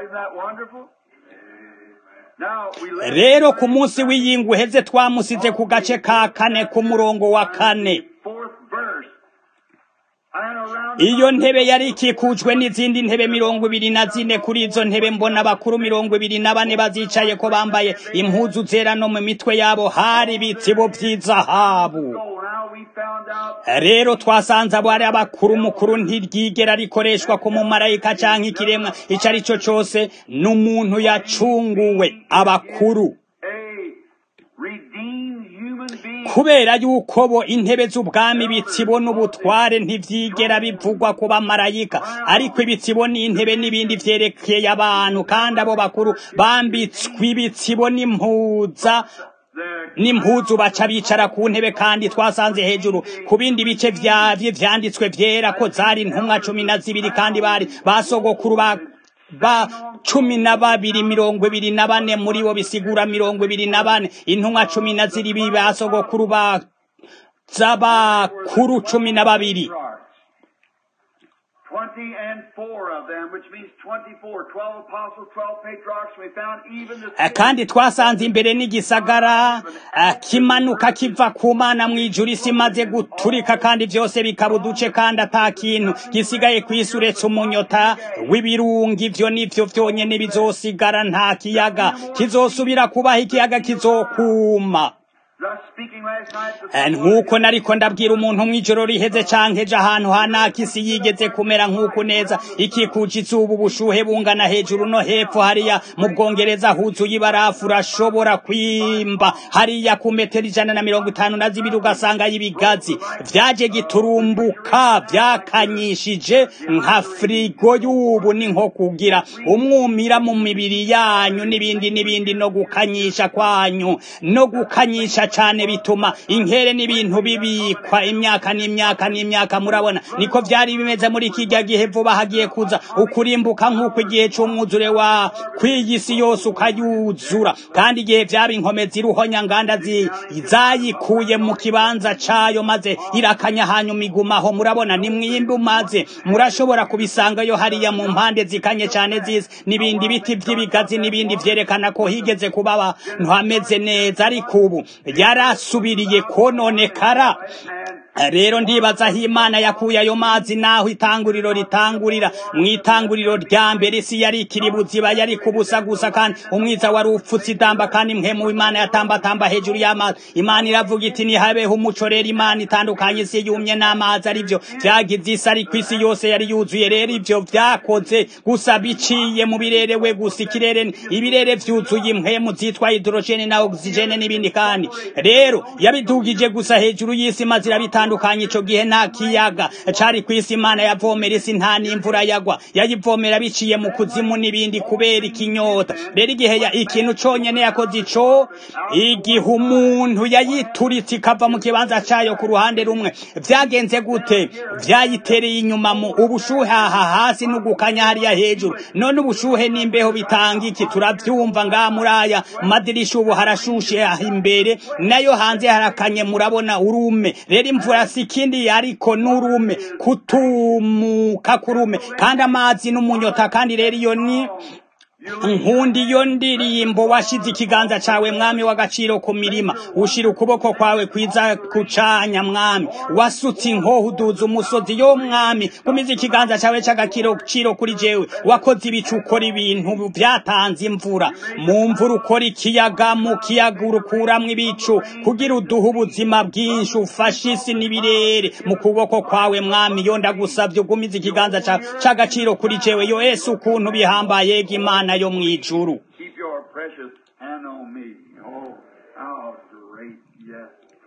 rero ku munsi w'iyingu uheze twamusize ku gace ka kane ku murongo wa kane iyo ntebe yari ikikujwe n'izindi ntebe mirongo ibiri na zine kuri izo ntebe mbona abakuru mirongo ibiri na bane bazicaye ko bambaye impuzu zera no mu mitwe yabo hari ibitsibo by'izahabu rero twasanze abo ari abakuru mukuru ntiryigera rikoreshwa ku mumarayika canke ikiremwa ico ari cyo cose n'umuntu yacunguwe abakuru kubera yuko bo intebe z'ubwami ibitsibo n'ubutware ntivyigera bivugwa ku bamarayika ariko ibitsibo n'intebe n'ibindi vyerekeye abantu kandi abo bakuru bambitswe ibitsibo n'impuza n'impuzu baca bicara ku ntebe kandi twasanze hejuru ku bindi bice vyavye vyanditswe vyera ko zari intumwa cumi na zibiri kandi bari basogokuru ba ba cumi na babiri mirongo ibiri na bane muri bo bisigura mirongo ibiri na bane intumwa cumi na zirindwi basogokuru ba z'abakuru cumi na babiri Twenty and four of them, which means twenty-four. Twelve apostles, twelve patriarchs. We found even the kandi twasanze imbere n'igisagara kimanuka kiva ku mana mu ijuru isi imaze guturika kandi byose bikaba uduce kandi ata kintu gisigaye ku isi uretse umunyota w'ibirungi ivyo nivyo vyonyene bizosigara nta kiyaga kizosubira kubaho ikiyaga kizokuma nk'uko nariko ndabwira umuntu mw'ijoro riheze canke ejo ahantu hanaka isi yigeze kumera nk'uko neza ikikuje izuba ubushuhe bungana hejuru no hepfo hariya mu bwongereza huzuye ibarafu urashobora kwimba hariya ku metero ijana na mirongo itanu na zibiri ugasanga y'ibigazi vyaje giturumbuka vyakanyishije nka firigo y'ubu ni nko kugira umwumira mu mibiri yanyu n'ibindi n'ibindi no gukanyisha kwanyu no gukanyisha cane bituma inkere n'ibintu bibikwa imyaka n'imyaka n'imyaka murabona niko vyari bimeze muri kijya gihe vuba hagiye kuza ukurimbuka nk'uko igihe c'umwuzure wa kw'iyisi yose ukayuzura kandi igihe vyaba inkomezi iruhonya nganda zayikuye mu kibanza cayo maze irakanya hanyuma igumaho murabona ni mwimbi umaze murashobora kubisangayo hariya mu mpande zikanye cane zisi n'ibindi biti vy'ibigazi n'ibindi vyerekana ko higeze kuba abantu hameze neza ariko ubu yarasubiriye kononekara rero ndibaza aho imana yakuye ayo mazi naho itanguriro ritangurira mu itanguriro rya mbere isi yari ikiri buziba yari kubusa gusa kandi umwiza wari upfutse idamba kandi mpemu imana yatambatamba hejuru y'amazi imana iravuga iti nihabeho umuco rero imana itandukanye isi yumye n'amazi arivyo vyagize isi ariko isi yose yari yuzuye rero ivyo vyakoze gusa biciye mu birere we gusa ikirere ibirere vyuzuye impwemu zitwa hidrogene na oxygene n'ibindi kandi rero yabidugije gusa hejuru y'isi maze irabita bitandukanye ico gihe nta kiyaga cari kwisi imana yavomera isi nta n'imvura yagwa yayivomera biciye mu kuzimu n'ibindi kubera ikinyota rero igihe ya ikintu conyene yakoze ico igihe umuntu yayituritse ikava mu kibanza cayo ku ruhande rumwe vyagenze gute vyayitereye inyuma mu ubushuhe aha hasi n'ugukanya hariya hejuru none ubushuhe n'imbeho bitanga iki turavyumva ngaha muri aya madirisha ubu harashushe aha imbere nayo hanze harakanye murabona urume rero imvura si ikindi ariko n'urume kutumuka kurume kandi amazi n'umunyota kandi rero iyo ni nkunda iyo ndirimbo washize ikiganza cawe mwami w'agaciro ku mirima ushira ukuboko kwawe kwiza kucanya mwami wasutse inkoho uduza umusozi yo mwami gumiza ikiganza cawe c'agaciro ciro kuri jewe wakoze ibicu ukora ibintu vyatanze imvura mu mvura ukora ikiyaga mu kiyaga urukuramwo ibicu kugira uduhe ubuzima bwinshi ufashe isi n'ibirere mu kuboko kwawe mwami yo ndagusavye ugumiza ikiganza c'agaciro kuri jewe yo ese ukuntu bihambaye imana yo mw'ijuru Keep your precious hand on me. Oh, how great, yes.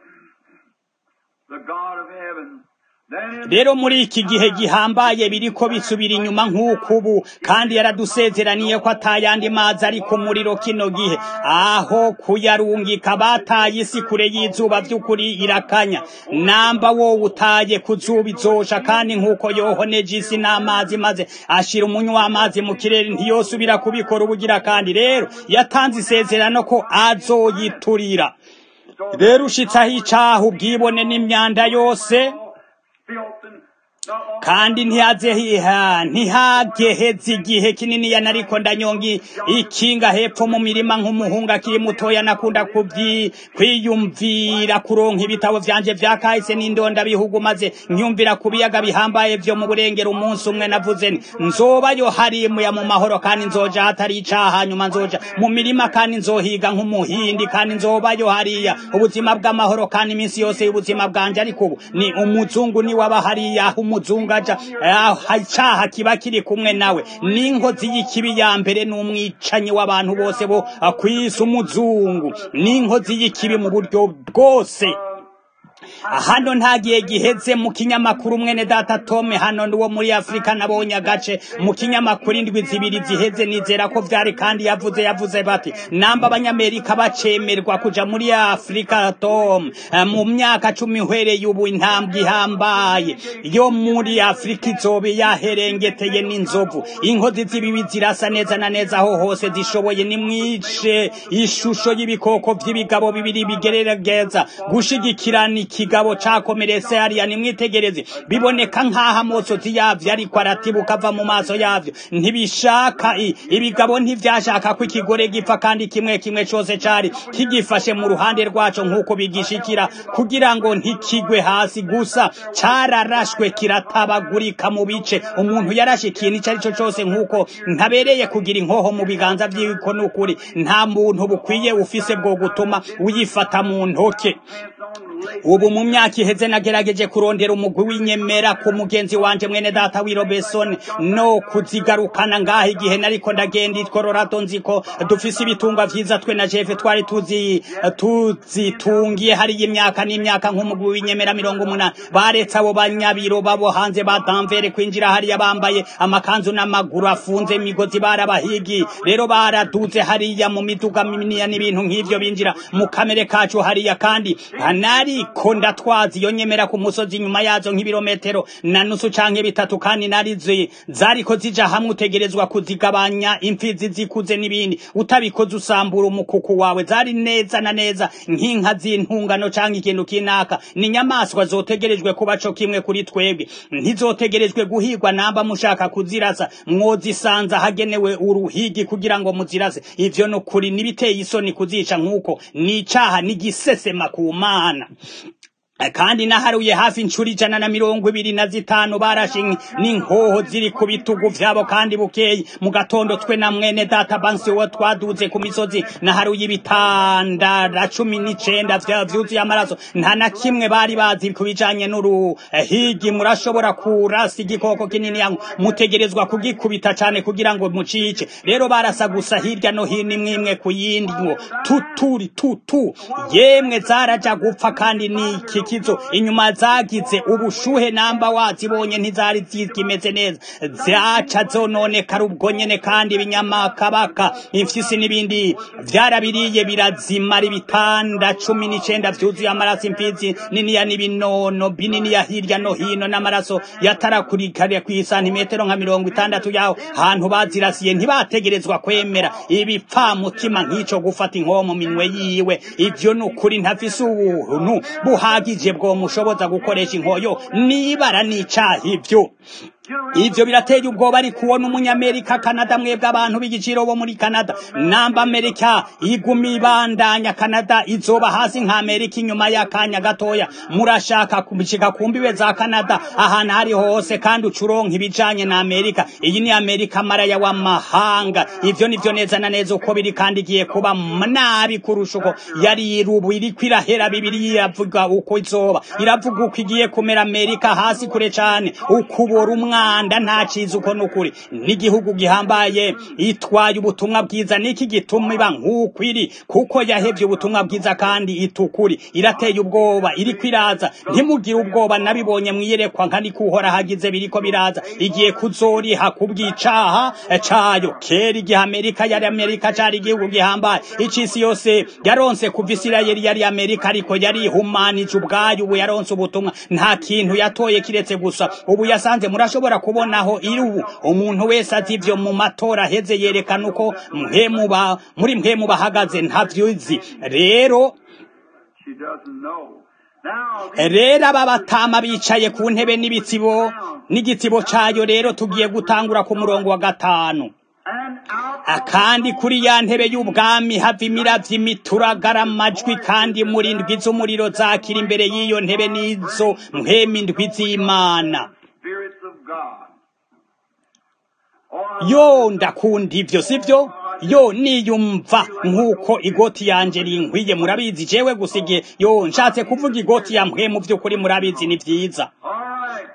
The God of heaven. Then in rero muri iki gihe gihambaye biriko bisubira inyuma nk'uko ubu kandi yaradusezeraniye ko atayandi mazi ari ku muriro kino gihe aho kuyarungika bataye isi kure y'izuba vy'ukuri irakanya namba wowe utaye ku zuba izosha kandi nk'uko yohoneje isi n'amazi maze ashira umunywa w'amazi mu kirere ntiyosubira kubikora ubugira kandi rero yatanze isezerano ko azoyiturira rero ushitsaho icaha ubwibone n'imyanda yose filth and the all kandi ntihazehiha ntihageheze igihe kinini ya nariko ndanyonga ikinga hepfo mu mirima nk'umuhungu akiri mutoya nakunda kubyi kwiyumvira kuronka ibitabo vyanje vya kahise n'indonda bihugu maze nkyumvira ku biyaga bihambaye vyo mu burengero umunsi umwe navuze nti nzobayo harimuya mu mahoro kandi nzoja hatari icaha nyuma nzoja mu mirima kandi nzohiga nk'umuhindi kandi nzobayo hariya ubuzima bw'amahoro kandi iminsi yose y'ubuzima bwanje ariko ubu ni umuzungu ni waba hariya aho umuzungu aja aho icaha kiba kiri kumwe nawe n'inkozi y'ikibi ya mbere n'umwicanyi w'abantu bose bo kwisi umuzungu n'inkozi y'ikibi mu buryo bwose hano nta gihe giheze mu kinyamakuru mwene data tome hano wo muri afurika nabonye agace mu kinyamakuru indwi zibiri ziheze nizera ko vyari kandi yavuze yavuze bati namba abanyamerika bacemerwa kuja muri afurika tom eh, mu myaka cumi uhereye ubu intambwe ihambaye yo muri afurika izobe yaherengeteye n'inzovu inkozi z'ibibi zirasa neza na neza aho hose zishoboye nimwice ishusho y'ibikoko vy'ibigabo bibiri bigerageza gushigikirana ikigabo cakomeretse hariya nimwitegereze biboneka nk'aho amosozi yavyo ariko aratibuka ava mu maso yavyo ntibishaka i- ibigabo ntivyashaka ko ikigore gipfa kandi kimwe kimwe cose cari kigifashe mu ruhande rwaco nk'uko bigishikira kugira ngo ntikigwe hasi gusa cararashwe kiratabagurika mu bice umuntu yarashe ikintu ico arico cose nk'uko ntabereye kugira inkoho mu biganza vyiwe ko n'ukuri nta muntu bukwiye ufise bwo gutuma uyifata mu ntoke ubu mu myaka iheze nagerageje kurondera umugwi w'inyemera ku mugenzi wanje mwene data w'i Robertson no kuzigarukana ngaha igihe nariko ndagenda i Colorado nziko dufise ibitungwa vyiza twe na Jeff twari tuzi tuzitungiye hariya imyaka n'imyaka nk'umugwi w'inyemera mirongo umunani baretse abo banyabiro babo hanze ba Danvere kwinjira hariya bambaye amakanzu n'amaguru afunze imigozi barabahigi rero baraduze hariya mu miduga minini n'ibintu nk'ivyo binjira mu kamere kacu hariya kandi nariko ndatwaza iyo nyemera ku musozi inyuma yazo nk'ibirometero na nusu canke bitatu kandi narizi zariko zija hamwe utegerezwa kuzigabanya imfizi zikuze n'ibindi utabikoze usambura umukuku wawe zari neza na neza nk'inka z'intungano canke ikintu kinaka ni inyamaswa zotegerejwe kuba co kimwe kuri twebwe ntizotegerejwe guhigwa namba mushaka kuzirasa mwozisanza hagenewe uruhigi kugira ngo muzirase ivyo ni ukuri nibiteye isoni kuzica nk'uko ni icaha n'igisesema ku mana kandi naharuye hafi inshuro ijana na mirongo ibiri na zitanu barashe n'inkoho ziri ku bitugu vyabo kandi bukeyi mu gatondo twe na mwene data bansi wo twaduze ku misozi naharuye ibitandara cumi n'icenda vyuzuye amaraso nta na kimwe bari bazi ku bijanye n'uruhigi murashobora kurasa igikoko kinini yangu mutegerezwa kugikubita cane kugira ngo mucice rero barasa gusa hirya no hino imwe imwe ku yindi ngo tuturi tutu yemwe zaraja gupfa kandi niki kizo inyuma zagize ubushuhe namba wazibonye ntizari zikimeze neza zaca zononekara ubwo nyene kandi ibinyamakabaka imfyisi n'ibindi vyarabiriye birazimara ibitanda cumi n'icenda vyuzuye amaraso imfizi niniya n'ibinono bininiya hirya no hino n'amaraso yatarakurikariye kw'isantimetero nka mirongo itandatu yaho hantu bazirasiye ntibategerezwa kwemera ibipfamutima nk'ico gufata inkoho mu minwe yiwe ivyo ni ukuri ntafise ubuntu buhagije bwo mushoboza gukoresha inkoyo nibara n'icaha ivyo ivyo birateye ubwoba ari kubona umunyamerika kanada mwebwe abantu b'igiciro bo muri kanada namba amerika iguma ibandanya kanada izoba hasi nka amerika inyuma y'akanya gatoya murashaka kubishika ku mbibe za kanada ahantu hari hose kandi ucuronka ibijanye na amerika iyi ni amerika maraya w'amahanga ivyo nivyo neza na neza uko biri kandi igiye kuba nabi kurusha uko yari irubu iriko irahera bibiri iravuga uko izoba iravuga uko igiye kumera amerika hasi kure cane ukubora umwanda nta ciza uko nukuri n'igihugu gihambaye itwaye ubutumwa bwiza niki gituma iba nk'uko iri kuko yahevye ubutumwa bwiza kandi itukuri irateye ubwoba iriko iraza ntimugire ubwoba nabibonye mwiyerekwa nka niko uhora hagize biriko biraza igiye kuzoriha kubw'icaha cayo kera igihe amerika yari amerika cari igihugu gihambaye icisi yose yaronse kuva isirayeli yari amerika ariko yari ihumanije ubwayo ubu yaronse ubutumwa nta kintu yatoye kiretse gusa ubu yasanze murashobora kubonaho iri ubu umuntu wese azi ivyo mu matora aheze yerekana uko mwemuba muri mwe bahagaze ntavyuzi rero She doesn't know. Now, these rero aba batama bicaye ku ntebe n'ibitsibo n'igitsibo cayo rero tugiye gutangura ku murongo wa gatanu and out Ah, kandi kuri ya ntebe y'ubwami hava imiravyo imituragara amajwi kandi muri ndwi z'umuriro zakira imbere y'iyo ntebe n'izo mpwemu indwi z'imana spirits of God. Oh, yo ndakunda ivyo sivyo yo niyumva nk'uko igoti yanje rinkwiye murabizi jewe gusa igihe yo nshatse kuvuga igoti ya mpwemu vy'ukuri murabizi ni vyiza all right.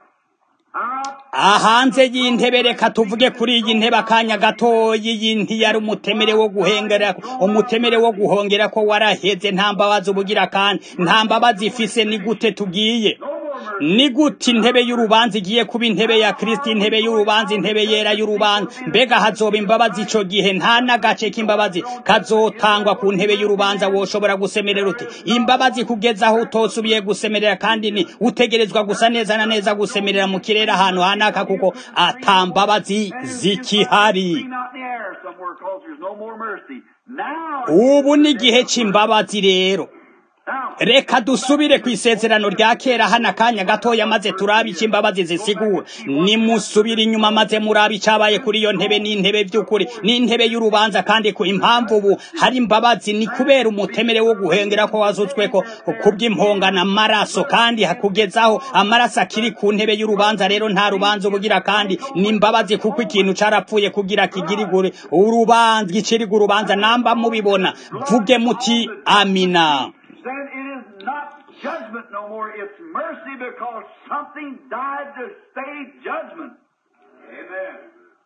Out ahanze y'intebe reka tuvuge kuri iyi ntebe akanya gatoyi iyi ntiyari umutemere wo guhengera umutemere wo guhongera ko waraheze nta mbabazi ubugira kandi nta mbabazi ifise ni gute tugiye no more mercy. ni gute intebe y'urubanza igiye kuba intebe ya kristo intebe y'urubanza intebe yera y'urubanza mbega hazoba imbabazi ico gihe nta n'agace k'imbabazi kazotangwa ku ntebe y'urubanza woshobora gusemerera uti imbabazi kugeza aho utosubiye gusemerera kandi ni utegerezwa gusa neza na neza gusemerera mu kirere ahantu hanaka kuko ata mbabazi zikihari Be not in the air somewhere cause there's no more mercy. Now, ubu ni igihe c'imbabazi rero now, reka dusubire ku isezerano rya kera hano akanya gatoya maze turabe icyo imbabazi zisigura nimusubire inyuma maze murabe icyabaye kuri iyo ntebe n'intebe by'ukuri n'intebe y'urubanza kandi ku impamvu ubu hari imbabazi ni kubera umutemere wo guhengera ko wazutswe ko kubw'impongana amaraso kandi kugezaho amaraso akiri ku ntebe y'urubanza rero nta rubanza ubugira kandi ni imbabazi kuko ikintu carapfuye kugira kigirigure urubanza giciriga urubanza namba mubibona vuge muti amina then it is not judgment no more. It's mercy because something died to stay judgment. Amen.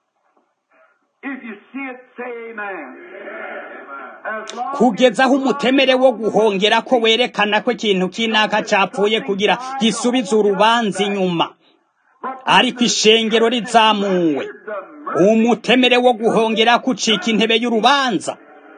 If you see it, say amen. As long kugeza aho umutemere wo guhongera ko werekana ko ikintu kinaka capfuye kugira gisubize urubanza inyuma ariko ishengero rizamuwe umutemere wo guhongera kucika intebe y'urubanza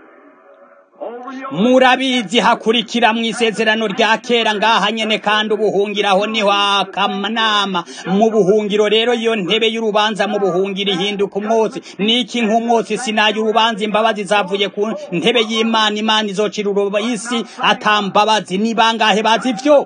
over you. murabizi hakurikira mu isezerano rya kera ngaha nyene kandi ubuhungiraho niho akanama mu buhungiro rero iyo ntebe y'urubanza mu buhungiro ihinduka umwotsi niki nk'umwotsi sinaye urubanza imbabazi zavuye ku ntebe y'imana imana izocira uruba isi ata mbabazi ni bangahe bazi ivyo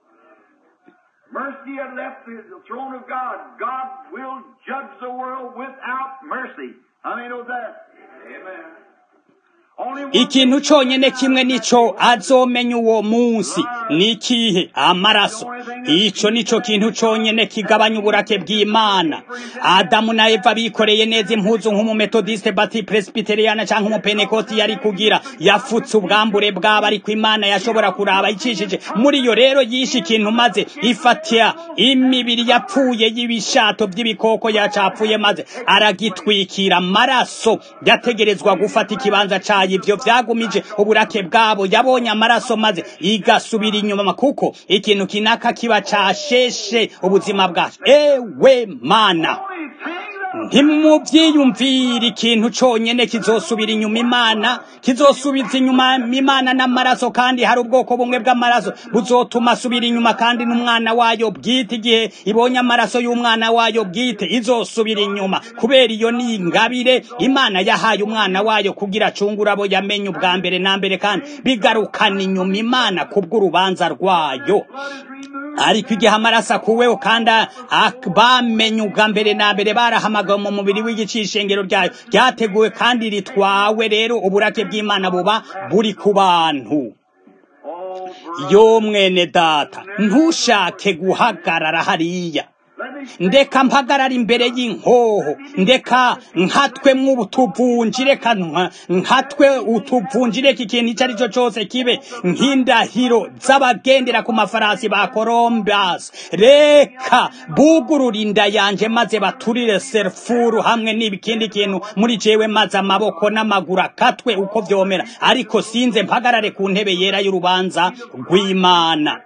Mercy had left the the throne of God. God will judge the world without mercy. How many know that? Amen. Only one ikintu conyene kimwe nico azomenya uwo munsi ni ikihe amaraso ico nico kintu conyene kigabanya uburake bw'imana adamu na eva bikoreye neza impuzu nk'umumetodiste bati presbyteriana canke umupenekoti yari kugira yafutse ubwambure bwabo ariko imana yashobora kuraba icishije muri iyo rero yishe ikintu maze ifatira imibiri yapfuye y'ibishato by'ibikoko yacapfuye maze aragitwikira amaraso yategerezwa gufata ikibanza cayo ivyo vyagumije uburake bwabo yabonye amaraso maze igasubira inyuma kuko ikintu kinaka kiba casheshe ubuzima bwacu ewe mana only thing that ntimuvyiyumvire ikintu conyene kizosubira inyuma imana kizosubiza inyuma imana n'amaraso kandi hari ubwoko bumwe bw'amaraso buzotuma asubira inyuma kandi n'umwana wayo bwite igihe ibonye amaraso y'umwana wayo bwite izosubira inyuma kubera iyo ni ingabire imana yahaye umwana wayo kugira acungure abo yamenye ubwa mbere na mbere kandi bigarukana inyuma imana kubw'urubanza rwayo blood is removed. ariko igihe amaraso akuweho kandi bamenye ubwa mbere na mbere barahamagawe mu mubiri w'igicishengero ryayo ryateguwe kandi ritwawe rero uburake bw'imana buba buri ku bantu yo mwene data ntushake guhagarara hariya ndeka mpagarara imbere y'inkoho ndeka nkatwe mw'utuvunji reka nkatwe utuvunji reka ikintu icyo ari cyo cyose kibe nk'indahiro z'abagendera ku mafarasi ba colombas reka bugurura inda yanje maze baturire serfuru hamwe n'ikindi kintu muri jewe maze amaboko n'amaguru akatwe uko vyomera ariko sinze mpagarare ku ntebe yera y'urubanza rw'imana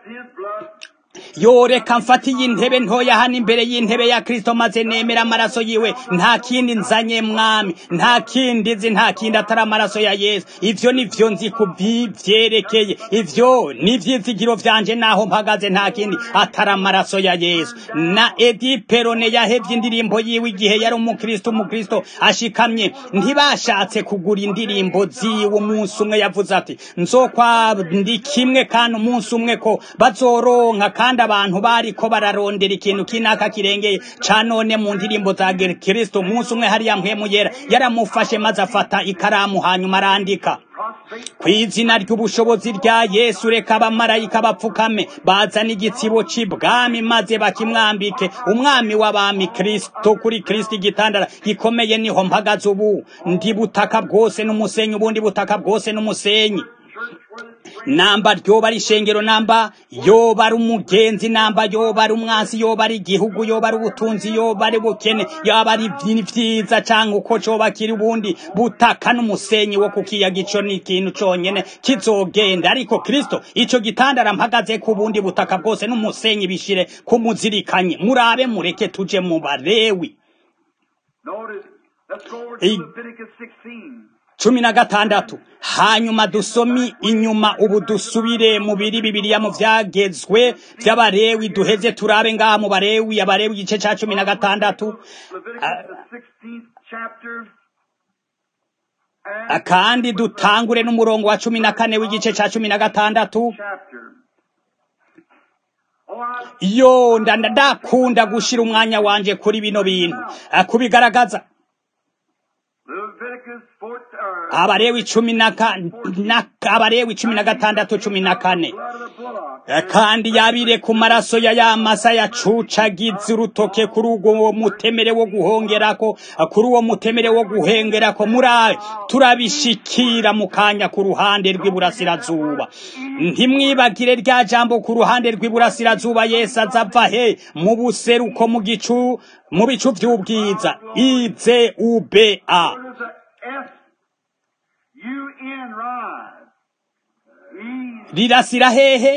yoreka mfata iyi ntebe ntoya hano imbere y'intebe ya kristo maze nemera amaraso yiwe nta kindi nzanye mwami nta kindi nzi nta kindi atari amaraso ya yesu ivyo nivyo nzi kubivyerekeye ivyo n'ivyizigiro vyanje naho mpagaze nta kindi atari amaraso ya yesu na edi perone yahevye indirimbo yiwe igihe yari umukristo umukristo ashikamye ntibashatse kugura indirimbo ziwe umunsi umwe yavuze ati nzokwa ndi kimwe kandi umunsi umwe ko bazoronka kandi abantu bariko bararondera ikintu kinaka kirengeye ca none mu ndirimbo za kristo umunsi umwe hariya mpwemu yera yaramufashe maze afata ikaramu hanyuma arandika ku izina ry'ubushobozi rya yesu reka abamarayika bapfukame bazana igitsibo c'ibwami maze bakimwambike umwami w'abami kristo kuri kristo igitandara gikomeye niho mpagaze ubu ndi butaka bwose n'umusenyi ubundi butaka bwose n'umusenyi namba ryoba ari ishengero namba yoba ari umugenzi namba yoba ari umwansi yoba ari igihugu yoba ari ubutunzi yoba ari bukene yoba ari vyiza canke uko coba kiri ubundi butaka n'umusenyi wo kukiyaga ico ni ikintu conyene kizogenda ariko kristo ico gitandara mpagaze ku bundi butaka bwose n'umusenyi bishire kumuzirikanye murabe mureke tuje mu barewi cumi na gatandatu hanyuma dusomi inyuma ubu dusubire mu biri bibiriya mu vyagezwe vy'abarewi duheze turabe ngaha mu barewi abarewi igice ca cumi na gatandatu kandi dutangure n'umurongo wa cumi na kane w'igice ca cumi na gatandatu yo ndakunda gushira umwanya wanje kuri bino bintu kubigaragaza abarewi cumi na abarewi cumi na gatandatu cumi na kane kandi yabire ku maraso ya ya masa yacucagize urutoke kuri uwo mutemere wo guhongerako kuri uwo mutemere wo guhengerako murabe turabishikira mu kanya ku ruhande rw'iburasirazuba ntimwibagire rya jambo ku ruhande rw'iburasirazuba yesu azava he mu buseruko mu gicu mu bicu vy'ubwiza ize ube a rirasira hehe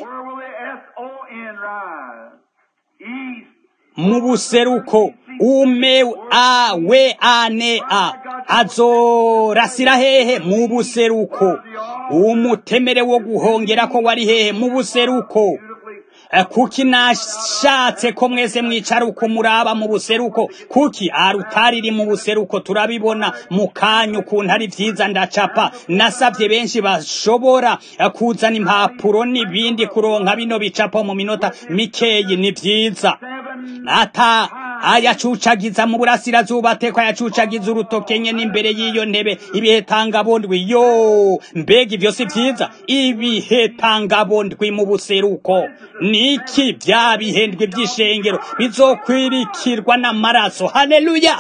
mu buseruko ume a we ane a azorasira hehe mu buseruko umutemere wo guhongera ko wari hehe mu buseruko kuki nashatse ko mwese mwicara uko muraba mu buseruko kuki arutari iri mu buseruko turabibona mu kanya ukuntu ari vyiza ndacapa nasavye benshi bashobora kuzana impapuro n'ibindi kuronka bino bicapo mu minota mikeyi ni vyiza ata ayacucagiza mu burasirazuba ateko ayacucagiza urutoke nyene imbere y'iyo ntebe ibihetangabondwi yo mbega ivyo si vyiza ibihetangabondwi mu buseruko niki vya bihendwe vy'ishengero bizokwirikirwa n'amaraso haleluya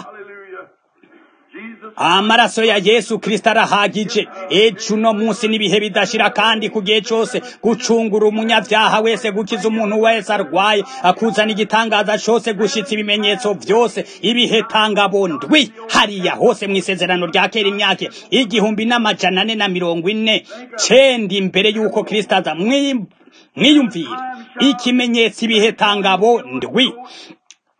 amaraso ya yesu kristo arahagije ejo uno munsi n'ibihe bidashira kandi ku gihe cose gucungura umunyavyaha wese gukiza umuntu wese arwaye akuzana igitangaza cose gushitsa ibimenyetso vyose ibihetangabondwi hariya hose mw'isezerano rya kera imyaka igihumbi n'amajana ane na mirongo ine cenda imbere y'uko kristo aza mwiyumvire ikimenyetso ibihetangabo ndwi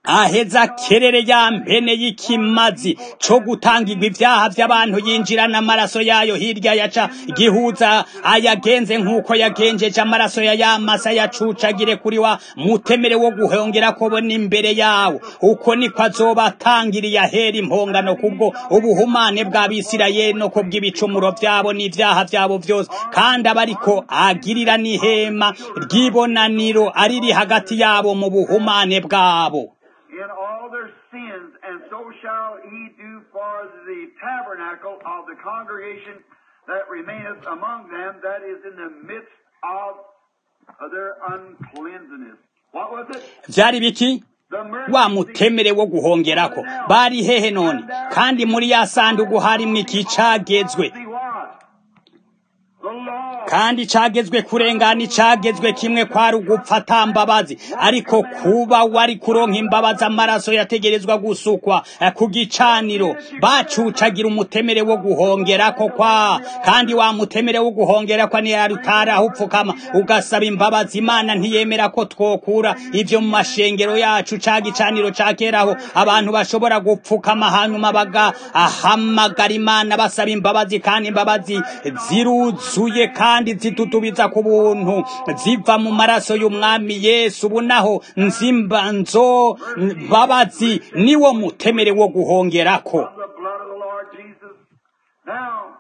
aheza kerere ya mpene y'ikimazi co gutangirwa ivyaha vy'abantu yinjirana amaraso yayo hirya yaca gihuza ayagenze nk'uko yagenjeje amaraso ya yamasa yacucagire kuri wa mutemere wo guhongera ko bona imbere yawo uko niko azoba atangiriye ahera impongano kubwo ubuhumane bw'abisirayeli no kubw'ibicumuro vyabo n'ivyaha vyabo vyose kandi aba ariko agirira n'ihema ry'ibonaniro ariri hagati yabo mu buhumane bwabo in all their sins, and so shall he do for the tabernacle of the congregation that remaineth among them, that is in the midst of their uncleanness. What was it? vyari biki The mercy wa mutemere wo guhongerako bari hehe none kandi muri ya sandugu harimwo iki cagezwe seat was. The law. kandi cagezwe kurengana icagezwe kimwe kwari ugupfa ata mbabazi ariko kuba wari kuronka imbabazi amaraso yategerezwa gusukwa eh, ku gicaniro bacucagira umutemere wo guhongerako kwa kandi wa mutemere wo guhongerako ni yari utaraho upfukama ugasaba imbabazi imana ntiyemera ko twokura ivyo mu mashengero yacu ca gicaniro ca keraho abantu bashobora gupfukama hanyuma bagahamagara imana basaba imbabazi kandi imbabazi ziruzuye kandi zitutubiza ku buntu ziva mu maraso y'umwami yesu ubu naho nzimba nzo mbabazi niwo mutemere wo guhongerako of the blood of the Lord Jesus. Now,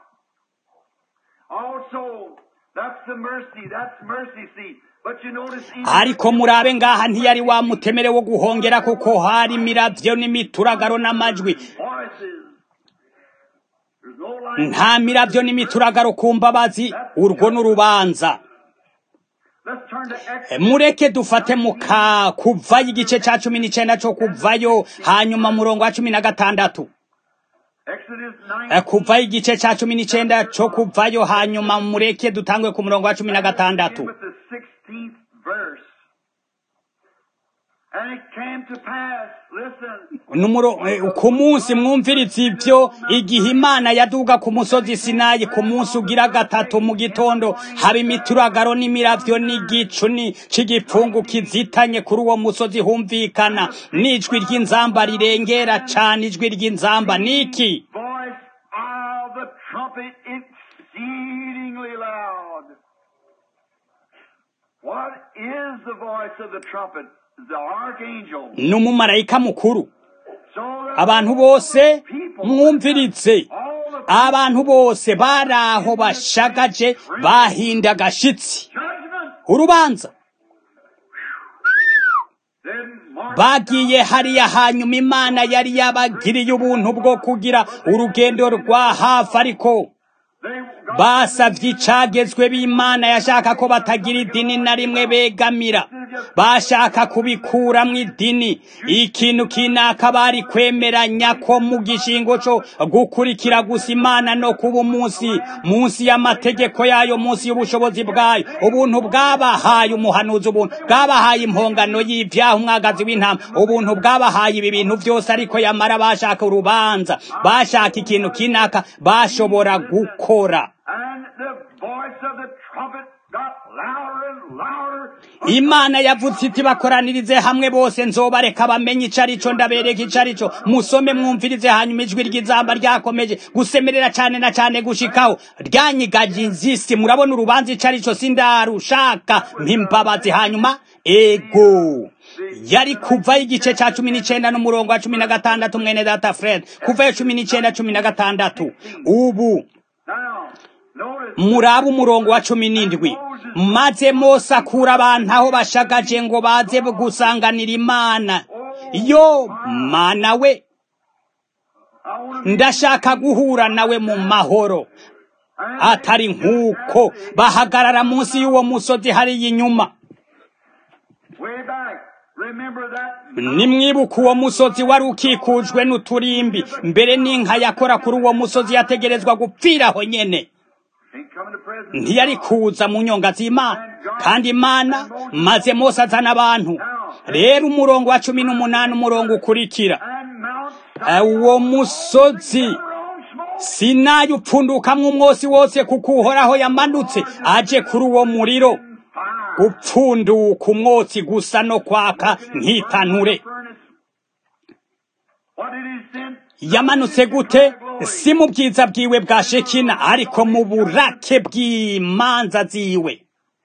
also, that's the mercy, that's mercy seat. But you notice even ariko murabe ngaha ntiyari wa mutemere wo guhongera kuko hari imiravyo n'imituragaro n'amajwi voices. There's no light. nta miravyo n'imituragaro ku mbabazi urwo n'urubanza Let's turn to E, Exodus. mureke dufate muka kuvayo igice ca cumi n'icenda co kuvayo hanyuma murongo wa cumi na gatandatu Exodus E, 9. kuvayo igice ca cumi n'icenda co kuvayo hanyuma mureke dutangwe ku murongo wa cumi na gatandatu With the 16th verse. And it came to pass, listen, Numuro, eh, ku munsi mwumviriza ivyo igihe imana yaduga ku musozi sinayi ku munsi ugira gatatu mu gitondo haba imituragaro n'imiravyo n'igicu ni c'igipfungu kizitanye kuri uwo musozi humvikana n'ijwi ry'inzamba rirengera cane ijwi ry'inzamba niki voice of the trumpet exceedingly loud. What is the voice of the trumpet? The archangel. n'umumarayika mukuru So the abantu bose people, mwumvirize all the abantu bose bari aho bashagaje bahinda agashitsi judgment, urubanza then march bagiye hariya hanyuma imana yari yabagiriye ubuntu bwo kugira urugendo rwa hafi ariko they basavye icagezwe b'imana yashaka ko batagira idini na rimwe begamira bashaka kubikuramwo idini ikintu kinaka bari kwemeranya ko mu gishingo co gukurikira gusa imana no kuba umunsi munsi y'amategeko yayo munsi y'ubushobozi bwayo ubuntu bwabahaye umuhanuzi ubuntu bwabahaye impongano y'ivyaha umwagazi w'intama ubuntu bwabahaye ibi bintu vyose ariko yamara bashaka urubanza bashaka ikintu kinaka bashobora gukora and the voice of the trumpet got louder and louder. imana yavuze iti bakoranirize hamwe bose nzobareka bamenye ico arico ndabereka ico arico musome mwumvirize hanyuma ijwi ry'izamba ryakomeje gusemerera cane na cane gushikaho ryanyigaje inzisi murabona urubanza ico arico sindarushaka mpimbabazi hanyuma ego yari kuvayo igice ca cumi n'icenda n'umurongo wa cumi na gatandatu mwene data fred kuvayo cumi n'icenda cumi na gatandatu ubu Now, notice murabe umurongo wa cumi n'indwi maze mose akura abantu aho bashagaje ngo baze gusanganira imana yo mana we I want to ndashaka guhura nawe mu mahoro atari nk'uko bahagarara munsi y'uwo musozi hariya inyuma way back. Remember that nimwibuka uwo musozi wari ukikujwe n'uturimbi mbere n'inka yakora kuri uwo musozi yategerezwa gupfiraho nyene ain't coming to present. ntiyari kuza mu nyonga z'imana kandi imana maze mose azana abantu rero umurongo wa cumi n'umunani umurongo ukurikira And Mount Eh, uwo musozi Sinai on smoke. sinayi upfundukamwo umwosi wose kuko uhoraho yamanutse aje kuri uwo muriro Fire. upfunduka umwotsi gusa no kwaka nk'itanure Furnace. yamanutse gute si mu bwiza bwiwe bwa shekina ariko mu burake bw'imanza ziwe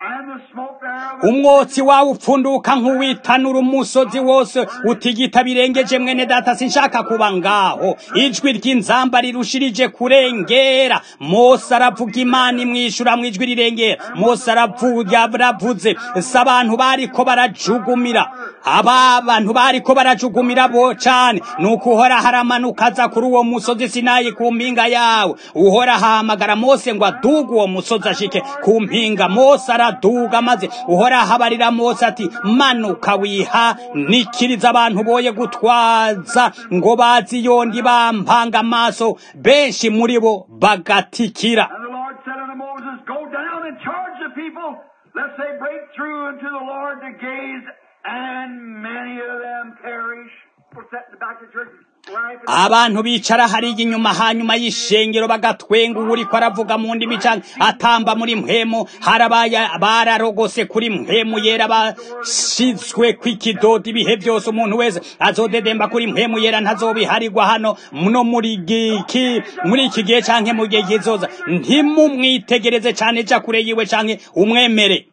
umwotsi wawe upfunduka nk'uwitanura umusozi wose utigita birengeje mwene data sinshaka kuba ngaho ijwi ry'inzamba rirushirije kurengera mose aravuga imana imwishyura mu ijwi rirengera mose aravuze si abantu bariko barajugumira aba bantu bariko barajugumira bo cane nuko uhora haramanuka aza kuri uwo musozi sinayi ku mpinga yawe uhora ahamagara mose ngo aduge uwo musozi ashike ku mpinga mose araduga maze uhora ahabarira mose ati manuka wiha nikiriza abantu boye gutwaza ngo bazi yondi bampanga amaso benshi muri bo bagatikira And the Lord said unto Moses, Go down and charge the people, lest they break through unto the Lord to gaze, and many of them perish. We're setting back to church. Right? abantu bicara hariya inyuma hanyuma y'ishengero bagatwenga uriko aravuga mu ndimi canke atamba muri mpemu harabaye bararogose kuri mpemu yera bashizwe kw'ikidodo ibihe byose umuntu wese azodedemba kuri mpemu yera ntazobiharirwa hano no muri giki muri iki gihe canke mu gihe kizoza ntimumwitegereze cane ja kure yiwe canke umwemere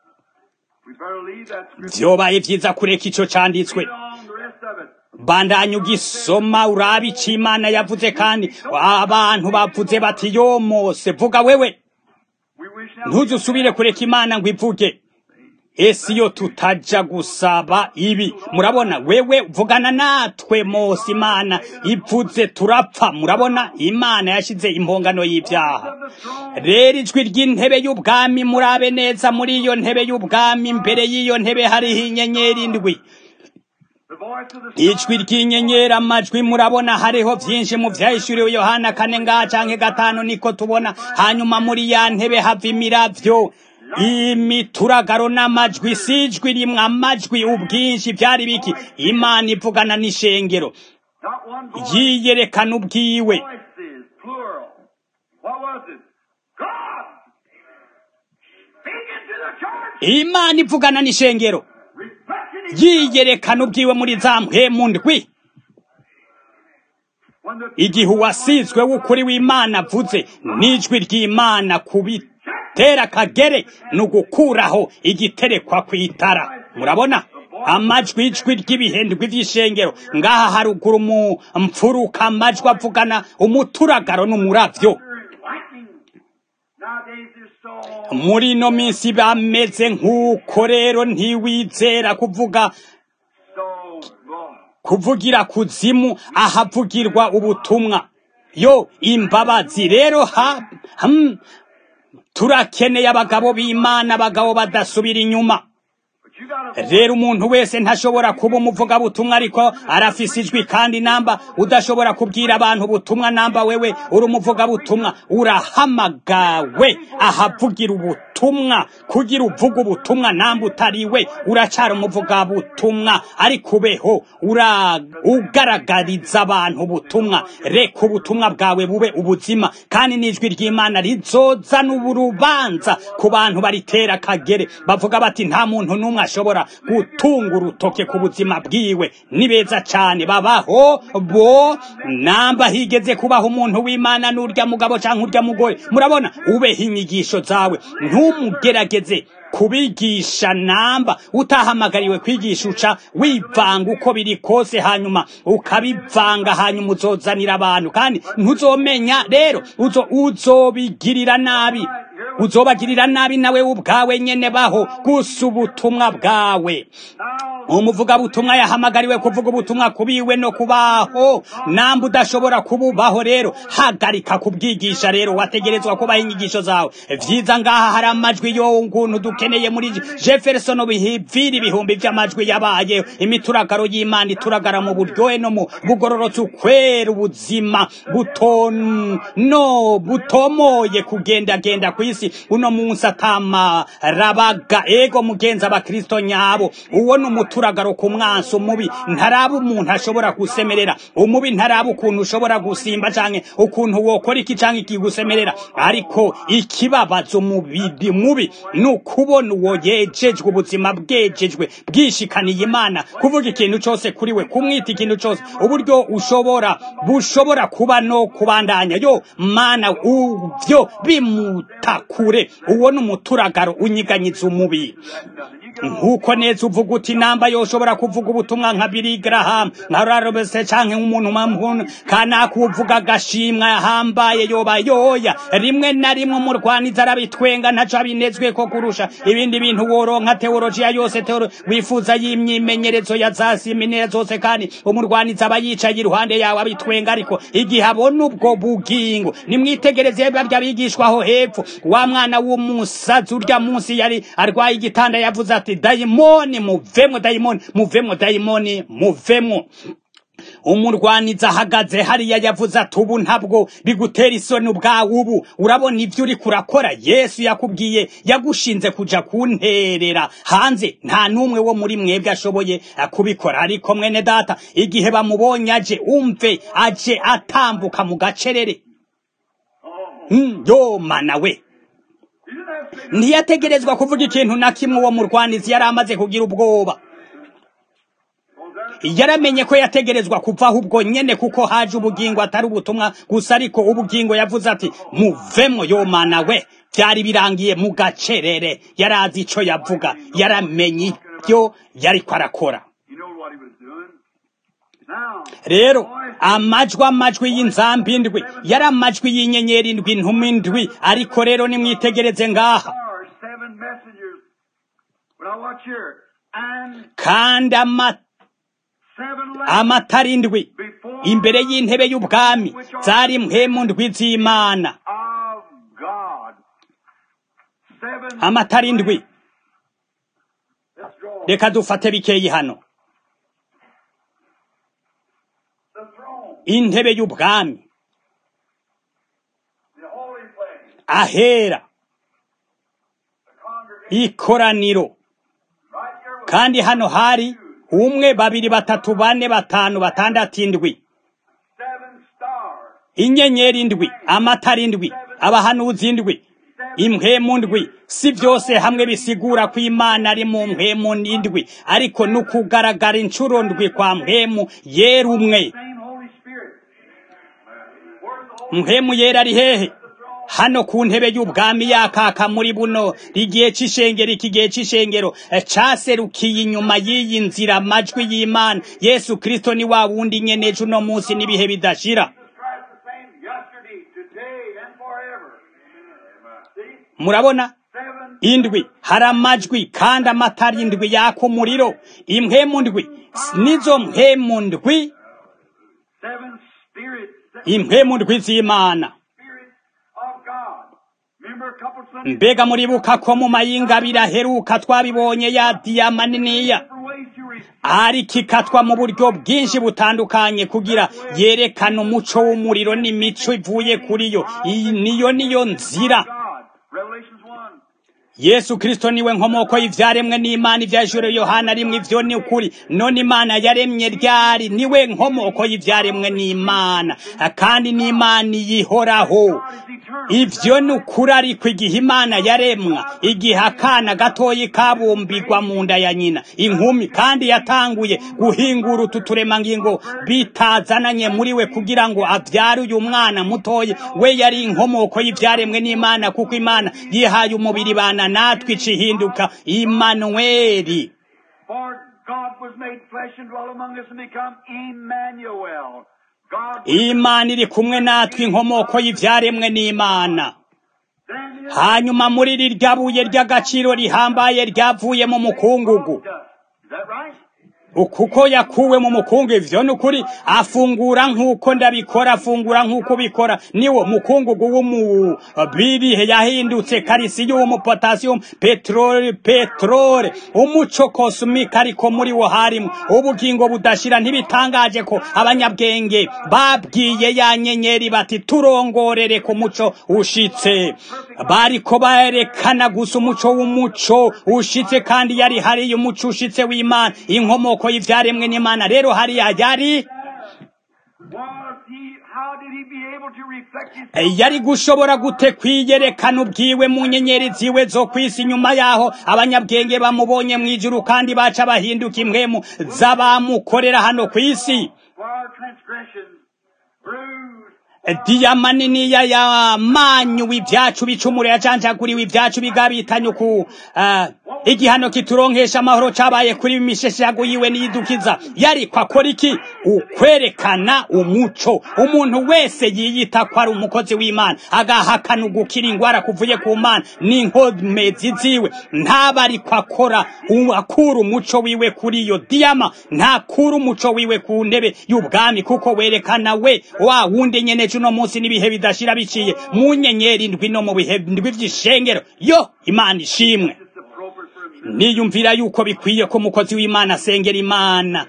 We better leave that scripture vyobaye vyiza kureka ico canditswe on the rest of it. bandanya ugisoma urabe ico imana yavuze kandi abantu bavuze bati yo mose vuga wewe We wish now ntuzusubire kureka imana ngo ivuge ese iyo tutaja gusaba ibi murabona wewe vugana natwe mose imana ivuze turapfa murabona imana yashize impongano y'ibyaha rero ijwi ry'intebe y'ubwami murabe neza muri iyo ntebe y'ubwami imbere y'iyo ntebe hariho inyenyeri indwi the voice of the ijwi ry'inyenyeri amajwi murabona hariho byinshi mu byahishuriwe yohana kane ngaha canke gatanu niko tubona hanyuma muri ya ntebe hava imiravyo imituragaro n'amajwi si ijwi rimwe amajwi ubwinshi byari biki imana ivugana n'ishengero not one voice. yiyerekana ubwiwe Voices, plural. What was it? God speaking to the church, imana ivugana n'ishengero reflecting his yiyerekana ubwiwe muri za mpemu ndwi when the igihe uwasizwe w'ukuri w'imana avuze n'ijwi ry'imana kubitera kagere ni ugukuraho igiterekwa ku itara murabona amajwi ijwi ry'ibihendwi vy'ishengero ngaha haruguru mu mfuruka amajwi avugana umuturagaro n'umuravyo lightning. Nowadays there's so muri ino minsi bameze nk'uko rero ntiwizera kuvuga so oh, kuvugira kuzimu ahavugirwa ubutumwa yo imbabazi rero ha hmm, turakeneye abagabo b'imana abagabo badasubira inyuma but you got a rero umuntu wese ntashobora kuba umuvugabutumwa ariko arafise ijwi kandi namba udashobora kubwira abantu ubutumwa namba wewe uri umuvugabutumwa urahamagawe ahavugira ubutumwa kugira uvuga ubutumwa namba utariwe uracara umuvugabutumwa ariko ubeho ura ugaragariza abantu ubutumwa reka ubutumwa bwawe bube ubuzima kandi n'ijwi ry'imana rizozana urubanza ku bantu baritera kagere bavuga bati nta muntu n'umwe ashobora gutunga urutoke ku buzima bwiwe ni beza cyane babaho bo namba higeze kubaho umuntu w'imana n'urya mugabo cyangwa urya mugore murabona ubeho inyigisho zawe ntumugerageze kubigisha namba utahamagariwe kwigisha uca wivanga uko biri kose hanyuma ukabivanga hanyuma uzozanira abantu kandi ntuzomenya rero uzo uzobigirira nabi uzobagirira nabi nawe ubwawe nyene baho gusa ubutumwa bwawe umuvugabutumwa yahamagariwe kuvuga ubutumwa kubiwe no kubaho namba udashobora kububaho rero hagarika kubwigisha rero wategerezwa kubaho inyigisho zawe vyiza ngaha hari amajwi yo nguntu dukeneye muri jefferson bihivira ibihumbi vy'amajwi yabaye imituragaro y'imana ituragara mu buryohe no mu bugororotsi ukwera ubuzima butono butomoye kugendagenda kw'isi uno munsi atamarabaga ego mugenzi abakristo nyabo uwo ni umutura umuturagaro ku mwansi umubi ntaraba umuntu ashobora gusemerera umubi ntaraba ukuntu ushobora gusimba canke ukuntu wokora iki canke ikigusemerera ariko ikibabaza umubiri mubi ni ukubona uwo yejejwe ubuzima bwejejwe bwishikaniye imana kuvuga ikintu cose kuri we kumwita ikintu cose uburyo ushobora bushobora kuba no kubandanya yo mana uvyo bimutakure uwo ni umuturagaro unyiganyiza umubiri nkuko neza uvuga uti namba yoshobora kuvuga ubutumwa nka Billy Graham nka Robert canke umuntu mamuntu kanaka uvuga agashimwa yahambaye yoba yoya rimwe na rimwe umurwaniza arabitwenga ntaco abinezwe ko kurusha ibindi bintu woronka teologiya yose teoro wifuza y'imyimenyerezo ya za seminari zose kandi umurwaniza aba yicaye iruhande yawe abitwenga ariko igihe abona ubwo bugingo nimwitegereze barya bigishwaho hepfo wa mwana w'umusazi urya munsi yari arwaye igitanda yavuze ati dayimoni muvemwo dayimoni muvemwo dayimoni muvemwo umurwaniza ahagaze hariya yavuze ati ubu ntabwo bigutera isoni ubwawe ubu urabona ibyo uri kurakora yesu yakubwiye yagushinze kuja kunterera hanze nta n'umwe wo muri mwebwe ashoboye kubikora ariko mwene data igihe bamubonye aje umve aje atambuka mu gacerere Mm, yo mana we ntiyategerezwa kuvuga ikintu na kimwe uwo murwanizi yari amaze kugira ubwoba yaramenye ko yategerezwa kuvaho ubwo nyene kuko haje ubugingo atari ubutumwa gusa ariko ubugingo yavuze ati muvemwo yo mana we byari birangiye mu gacerere yari azi ico yavuga yaramenye ibyo yariko arakora You know what he was doing. Now, rero amajwi amajwi y'inzambi indwi yari amajwi y'inyenyeri indwi ntumi indwi ariko rero nimwitegereze ngaha stars, seven messengers. But I watch here. And kandi ama- seven lamps amatara indwi before imbere y'intebe y'ubwami zari mpemu ndwi z'imana of God. Seven amatara indwi Let's draw reka dufate bikeyi hano the throne, intebe y'ubwami the holy place, ahera the congregation. ikoraniro Right here with kandi hano hari umwe babiri batatu bane batanu batandatu indwi seven stars. inyenyeri indwi amatara indwi abahanuzi indwi impwemu ndwi si byose hamwe bisigura ko imana ari mu mpwemu n'indwi ariko ni ukugaragara inshuro ndwi kwa mpwemu yera umwe Same Holy Spirit. Where's the Holy mpwemu yera ari hehe hano ku ntebe y'ubwami yakaka muri buno igihe c'ishengero iki gihe c'ishengero eh, caserukiye inyuma y'iyi nzira amajwi y'imana yesu kristo ni wa wundi nyene ejo uno munsi n'ibihe bidashira Jesus Christ the same yesterday, today, and forever. See? murabona Seven indwi hari amajwi kandi amatara indwi yaka umuriro impwemu ndwi nizo mpwemu ndwi seven spirits. Seven impwemu ndwi z'imana spirits of God. Remember a couple Sundays mbega muribuka ko mu mayingabire aheruka twabibonye ya diyama niniya different ways to receive. ariko ikatwa mu buryo bwinshi butandukanye kugira yerekane umuco w'umuriro n'imico ivuye kuri yo iyi niyo niyo nzira God. Revelations 1. yesu kristo niwe nkomoko y'ivyaremwe n'imana ivyajuru yohana rimwe ivyo ni ukuri none imana yaremye ryari niwe nkomoko y'ivyaremwe n'imana kandi n'imana iyihoraho God is eternal. ivyo ni ukuri ariko igihe imana yaremwa igihe akana gatoyi kabumbirwa mu nda ya nyina inkumi kandi yatanguye guhingura utu turemangingo bitazananye muri we kugira ngo avyare uyu mwana mutoyi we yari inkomoko y'ivyaremwe n'imana kuko imana yihaye umubiri bana natwe icihinduka imanuweli For God was made flesh and dwelt among us and become Emmanuel. God imana iri kumwe natwe inkomoko y'ivyaremwe n'imana then is hanyuma muri rirya buye ry'agaciro rihambaye ryavuye mu mukungugu dust. Is that right? kuko yakuwe mu mukungu ivyo nukuri afungura nk'uko ndabikora afungura nk'uko ubikora niwo mukungugu w'umubirihe yahindutse karisiyumu potasiyumu peteroli peteroli umuco kosumika ariko muri wo harimo ubugingo budashira ntibitangaje ko abanyabwenge babwiye ya nyenyeri bati turongorere ku muco ushitse bariko barekana gusa umuco w'umuco ushitse kandi yari hariyo umuco ushitse w'imana inkomoko y'ivyaremwe n'imana rero hariya yari Was he, how did he be able to reflect his yari gushobora gute kwiyerekana ubwiwe mu nyenyeri ziwe zo kwisi nyuma yaho abanyabwenge bamubonye mu ijuru kandi baca bahinduka impwemu z'abamukorera hano ku isi for our transgressions, bruised diyama niniya yamanyuwe ibyacu bicumuro yajanjaguriwe ibyacu bigabitanye uku ah, igihano kituronkesha amahoro cabaye kuri misheshago yiwe niyidukiza yari kwakora iki ukwerekana umuco umuntu wese yiyita ko ari umukozi w'imana agahakana ugukira ingwara kuvuye ku mana n'inkomezi ziwe ntaba ariko akora u- akura umuco wiwe kuri iyo diyama ntakura umuco wiwe ku ntebe y'ubwami kuko werekana we wa wundi nyene cuno munsi n'ibihe bidashira biciye mu nyenyeri ndwi no mu bihe ndwi vy'ishengero yo imana ishimwe it's appropriate for him. niyumvira yuko bikwiye ko umukozi w'imana asengera imana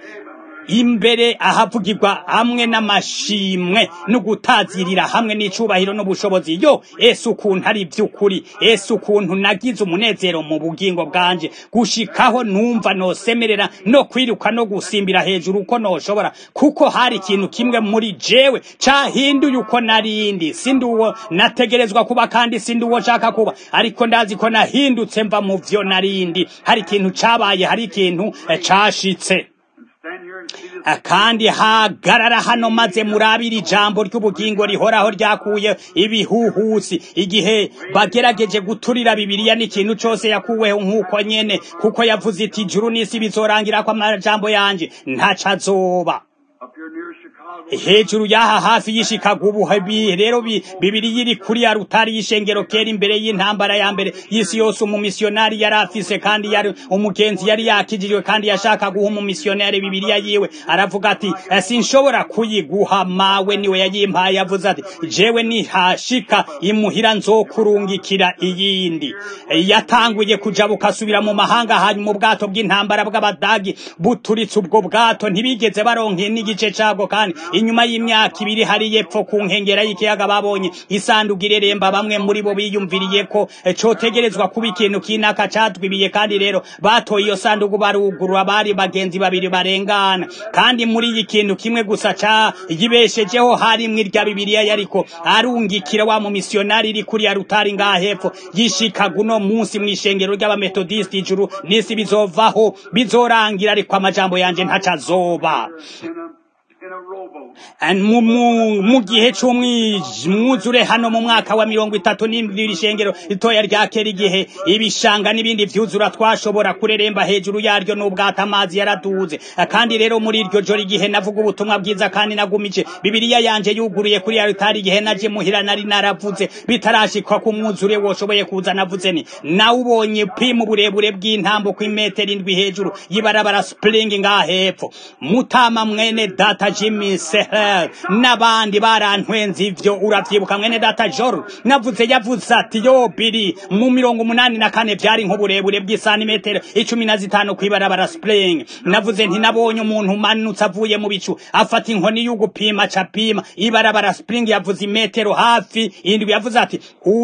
imbere ahavugirwa hamwe n'amashimwe no gutazirira hamwe n'icubahiro n'ubushobozi yo ese ukuntu ari iby'ukuri ese ukuntu nagize umunezero mu bugingo bwanje gushikaho numva nosemerera no kwiruka no gusimbira hejuru uko noshobora kuko hari ikintu kimwe muri jewe cahinduye uko narindi sindi uwo nategerezwa kuba kandi sindi uwo nshaka kuba ariko ndazi ko nahindutse mva mu vyo narindi hari ikintu cabaye hari ikintu eh, cashitse Stand here and see this. Ah, kandi hagarara hano maze murabira ijambo ry'ubugingo rihoraho ryakuye ibihuhusi igihe bagerageje guturira bibiliya n'ikintu cose yakuweho nk'uko nyene kuko yavuze iti ijuru n'isi bizorangira ko amajambo yanje ntaco azoba Up here near Chicago. hejuru y'aha hafi y'ishikago ubu habi- rero bi- bibiri yiri kuri ya rutari y'ishengero kera imbere y'intambara ya mbere y'isi yose umumisiyonari yari afise kandi yari umugenzi yari yakijijwe kandi yashaka guha umumisiyonari bibiriya yiwe aravuga ati "Eh, sinshobora kuyiguha mawe niwe yayimpaye yavuze ati jewe nihashika imuhira nzokurungikira iyindi Eh, yatanguye kujabuka asubira mu mahanga hanyuma ubwato bw'intambara bw'abadagi buturitse ubwo bwato ntibigeze baronke n'igice cabwo kandi inyuma y'imyaka ibiri hari yepfo ku nkengera y'ikiyaga babonye isanduku ireremba bamwe muri bo biyumviriye ko eh, cotegerezwa kuba ikintu kinaka catwibiye kandi rero batoye iyo sanduku barugurura bari bagenzi babiri barengana kandi muri iyi kintu kimwe gusa ca yibeshejeho harimwo irya bibiliya yariko arungikira wa mumisiyonari iri kuri ya rutari ngaha hepfo yishikaga uno munsi mw'ishengero ry'abametodisiti ijuru n'isi bizovaho bizorangira ariko amajambo yanje ntaco azoba In a, in a rowboat. And mu- mu mu gihe c'umwuzure hano mu mwaka wa mirongo itatu n'indwi ishengero ritoya rya kera igihe ibishanga n'ibindi vyuzura twashobora kureremba hejuru yaryo n'ubwato amazi yaraduze kandi rero muri iryo joro igihe navuga ubutumwa bwiza kandi nagumije bibiliya yanje yuguruye kuri ya ritari igihe naje muhira nari naravuze bitarashikwa ku mwuzure woshoboye kuza navuze ni nawubonye pimu uburebure bw'intambuko imetero indwi hejuru y'ibarabara spring ngaha hepfo mutama mwene data jimmy seher n'abandi barantwenze ivyo uravyibuka mwene data jor navuze yavuze ati yo biri mu mirongo umunani na kane vyari nk'uburebure bw'isanimetero icumi na zitanu kw'ibarabara spring navuze nti nabonye umuntu umanutse avuye mu bicu afata inkoni y'ugupima capima ibarabara spring yavuze imetero hafi indwi yavuze ati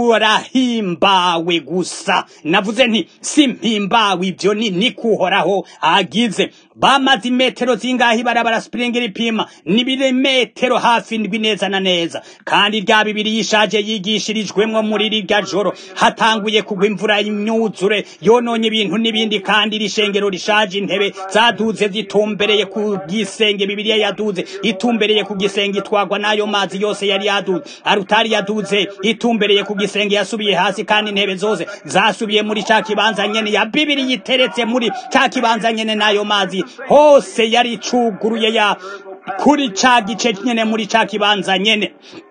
urahimbawe gusa navuze nti simpimbawe ivyo ni nikuhoraho agize bamaze imetero zingahe ibarabara spring ripima n'ibirometero hafi indwi neza na neza kandi rya bibiri yishaje yigishirijwemwo muri rirya joro hatanguye kugwa imvura imyuzure yononye ibintu n'ibindi kandi iri shengero rishaje intebe zaduze zitumbereye ku gisenge bibiliya yaduze itumbereye ku gisenge itwagwa n'ayo mazi yose yari yaduze arutari yaduze itumbereye ku gisenge yasubiye hasi kandi intebe zose zasubiye muri ca kibanza nyene ya bibiri yiteretse muri ca kibanza nyene n'ayo mazi hose yari icuguruye ya kuri ca gice nyene muri ca kibanza nyene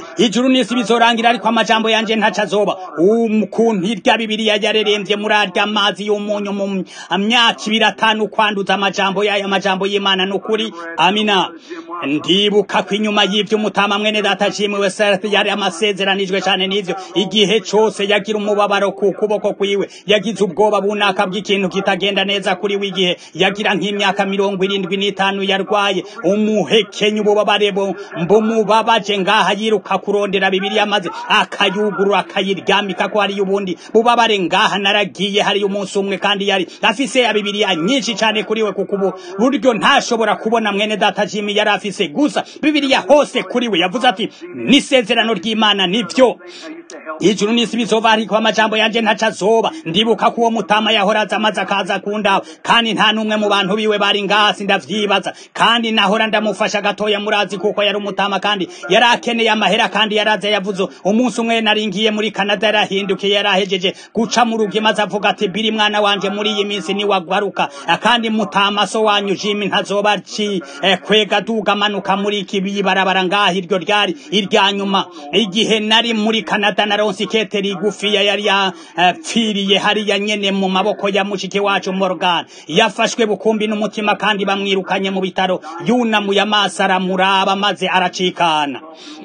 ijuru n'isi bizorangira ariko amajambo yanje ntaca azoba ukuntu irya bibiriya yarerembye muri arya mazi y'umunyu mu myaka ibiri atanu kwanduza amajambo y'aya majambo y'imana n'ukuri amina ndibuka ko inyuma y'ivyo umutama mwene data shimiwe Seth yari amasezeranijwe cane n'ivyo igihe cose yagira umubabaro ku kuboko kwiwe yagize ubwoba bunaka bw'ikintu kitagenda neza kuri we igihe yagira nk'imyaka mirongo irindwi n'itanu yarwaye umuhekenye ububabare mbumubabaje ngaha yiruka kurondera bibiriya maze akayugurura akayiryamika ko hariyo ubundi bubabare ngaha naragiye hariyo umunsi umwe kandi yari afise ya bibiriya nyinshi cane kuri we kuko ubu buryo ntashobora kubona mwene data jimi yari afise gusa bibiriya hose kuri we yavuze ati n'isezerano ry'imana nivyo ijuru n'isi bizova ariko amajambo yanje ntaca azoba ndibuka ko uwo mutama yahoraza amaze akaza kundaba kandi nta n'umwe mu bantu biwe bari ngasi ndavyibaza kandi nahora ndamufasha gatoya murazi kuko yari umutama kandi yari akeneye amahera kandi yaraze yavuze umunsi umwe naringiye muri Canada yarahindukiye yarahejeje guca mu rugi maze avuga ati biri mwana wanje muri iyi minsi ni wagwaruka kandi mutama so wanyu Jimmy ntazoba ci eh, kwega duga manuka muri iki bibarabara ngaho iryo ryari irya nyuma igihe nari muri Canada naronse ikete rigufiya yari yapfiriye hariya nyene mu maboko ya mushiki wacu Morgan yafashwe bukumbi n'umutima kandi bamwirukanye mu bitaro yunamuye amaso aramuraba maze aracikana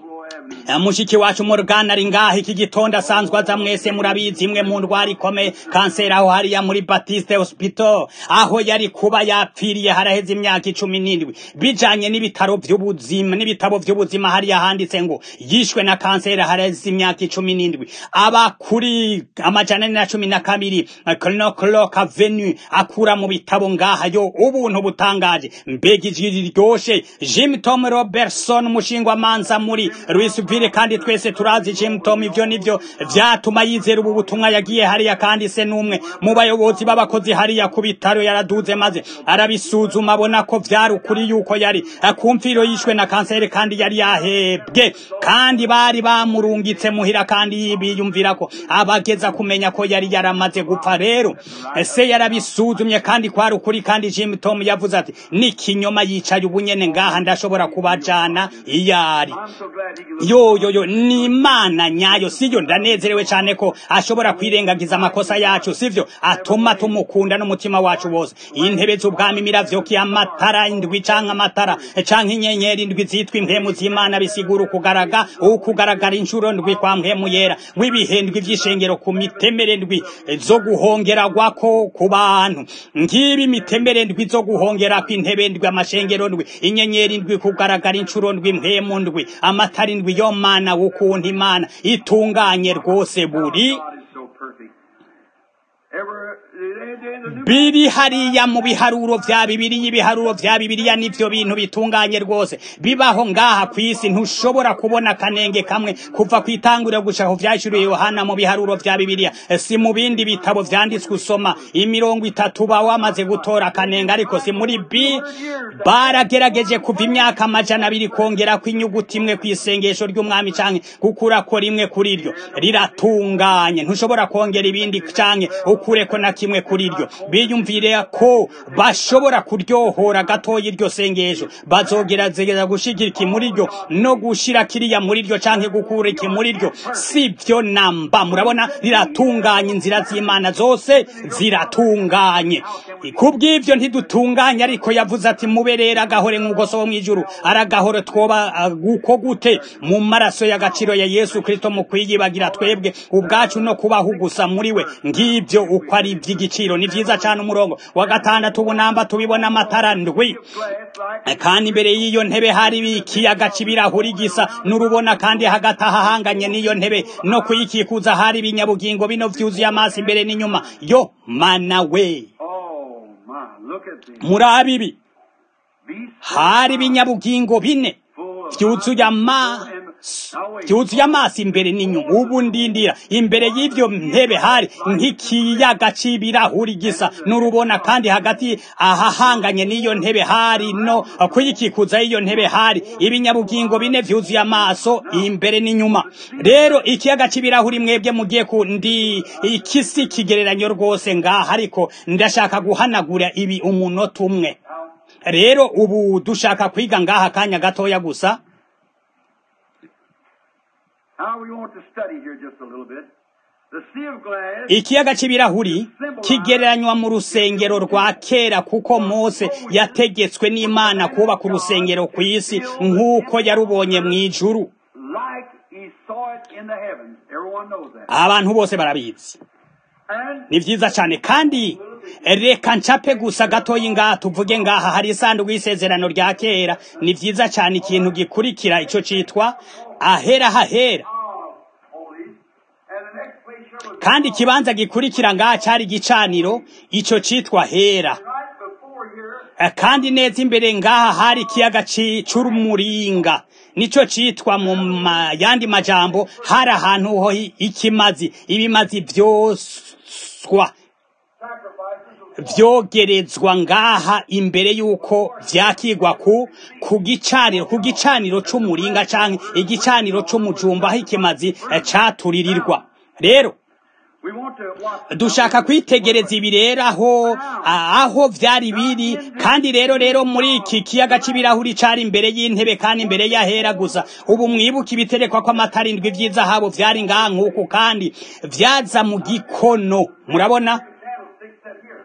mushiki wacu Morgan ari ngaho iki gitondo asanzwe aza mwese murabizi imwe mu ndwara ikomeye kanseri aho hariya muri Baptiste Hospital aho yari kuba yapfiriye haraheze imyaka icumi n'indwi bijanye n'ibitaro vy'ubuzima n'ibitabo vy'ubuzima hariya handitse ngo yishwe na kanseri haraheze imyaka icumi n'indwi aba kuri amajana na cumi na kabiri Clock Avenue akura mu bitabo ngaha yo ubuntu butangaje mbega ijwi riryoshe Jim Tom Robertson umushingwa manza muri Louisville kandi twese turazi Jim Tom ivyo nivyo vyatuma yizera ubu butumwa yagiye hariya kandi se numwe mu bayobozi b'abakozi hariya ku bitaro yaraduze maze arabisuzuma abona ko vyari ukuri yuko yari akumfiro yishwe na kanseri kandi yari yahebwe kandi bari bamurungitse muhira kandi biyumvira ko abageza kumenya ko yari yaramaze gupfa rero se yarabisuzumye kandi kwari ukuri kandi Jim Tom yavuze ati ni kinyoma yicaye ubunyene ngaha ndashobora kubajana iyari yo yo yo ni imana nyayo siyo ndanezerewe cyane ko ashobora kwirengagiza amakosa yacu sivyo atuma tumukunda n'umutima wacu wose intebe z'ubwami miravyoki amatara indwi canke amatara canke inyenyeri indwi zitwa impemu z'imana bisigura ukugaraga ukugaragara inshuro ndwi kwa mpemu yera w'ibihendwi vy'ishengero ku mitemere ndwi zo guhongeragwako ku bantu ngibi imitemere ndwi zo guhongerako intebe ndwi amashengero ndwi inyenyeri ndwi kugaragara inshuro ndwi mpemu ndwi amatara indwi yo mana wukuntu imana itunganye rwose buri biri hariya mu biharuro vya bibiriya ibiharuro vya bibiriya nivyo bintu bitunganye rwose bibaho ngaha kw'isi ntushobora kubona kanenge kamwe kuva kwitanguriro gushaka vyashuriye yohana mu biharuro vya bibiriya si mu bindi bitabo vyanditswe usoma imirongo itatu ba wamaze gutora kanenge ariko si muri bi baragerageje kuva imyaka amajana abiri kongera kw'inyuguti imwe kw'isengesho ry'umwami canke gukurako rimwe kuri iryo riratunganye ntushobora kongera ibindi canke ukureko na kimwe kuri iryo biyumvire ko bashobora kuryohora gatoya iryo sengesho bazogerageza gushigika iki muri ryo no gushira kiriya muri ryo canke gukura iki muri ryo sivyo namba murabona riratunganye inzira z'imana zose ziratunganye kubw'ivyo ntidutunganye ariko yavuze ati muberera agahore nk'uko so wo mw'ijuru aragahore twoba guko gute mu maraso y'agaciro ya yesu kristo mu kwiyibagira twebwe ubwacu no kubaho gusa muri we ngivyo uko ari ivy'igiciro ni vyiza cane umurongo wa gatandatu ubunamba tubibona amatara ndwi kandi imbere y'iyo ntebe hari ikiyaga c'ibirahuri gisa n'urubona kandi hagati ahahanganye n'iyo ntebe no kuyikikuza hari ibinyabugingo bino vyuzuye amaso imbere n'inyuma yo mana we muri ibi hari ibinyabugingo bine vyuzuye amaso byuzuye amaso imbere n'inyuma ubu ndindira imbere y'ivyo ntebe hari nk'ikiyaga c'ibirahuri gisa n'urubona kandi hagati ahahanganye n'iyo ntebe hari no kuyikikuza y'iyo ntebe hari ibinyabugingo bine vyuzuye amaso imbere n'inyuma rero ikiyaga c'ibirahuri mwebwe mugiye ku ndi ikisi kigereranyo rwose ngaha ariko ndashaka guhanagura ibi umunota umwe rero ubu dushaka kwiga ngaha kanya gatoya gusa Now we want to study here just a little bit. The sea of glass ikiyaga c'ibirahuri kigereranywa mu rusengero rwa kera kuko mose yategetswe n'imana kubaka urusengero ku isi nk'uko yarubonye mu ijuru like he saw it in the heavens. Everyone knows that. abantu bose barabizi And ni vyiza cane kandi reka ncape gusa gatoyi ngaha tuvuge ngaha hari isanduku y'isezerano rya kera ni vyiza cane ikintu gikurikira ico citwa ahera hahera holy. And the next place here was kandi ikibanza gikurikira ngaha cari igicaniro ico citwa hera right before here. Eh, kandi neza imbere ngaha hari ikiyaga ci- c'umuringa nico citwa mu ma- yandi majambo hari ahantu ho i- ikimazi ibimazi vyoswa Sacrifices. vyogerezwa ngaha imbere yuko vyakigwa ku ku gicaniro ku gicaniro c'umuringa canke igicaniro c'umujumba aho ikimazi eh, caturirirwa rero We want to watch. dushaka kwitegereza ibi rero aho a- aho vyari biri kandi rero rero muri iki kiyaga c'ibirahuri cari imbere y'intebe kandi imbere y'ahera gusa ubu mwibuka ibiterekwa kw'amata indwi vy'izahabu vyari ngaha nk'uku kandi vyaza mu gikono murabona Candlestick set here.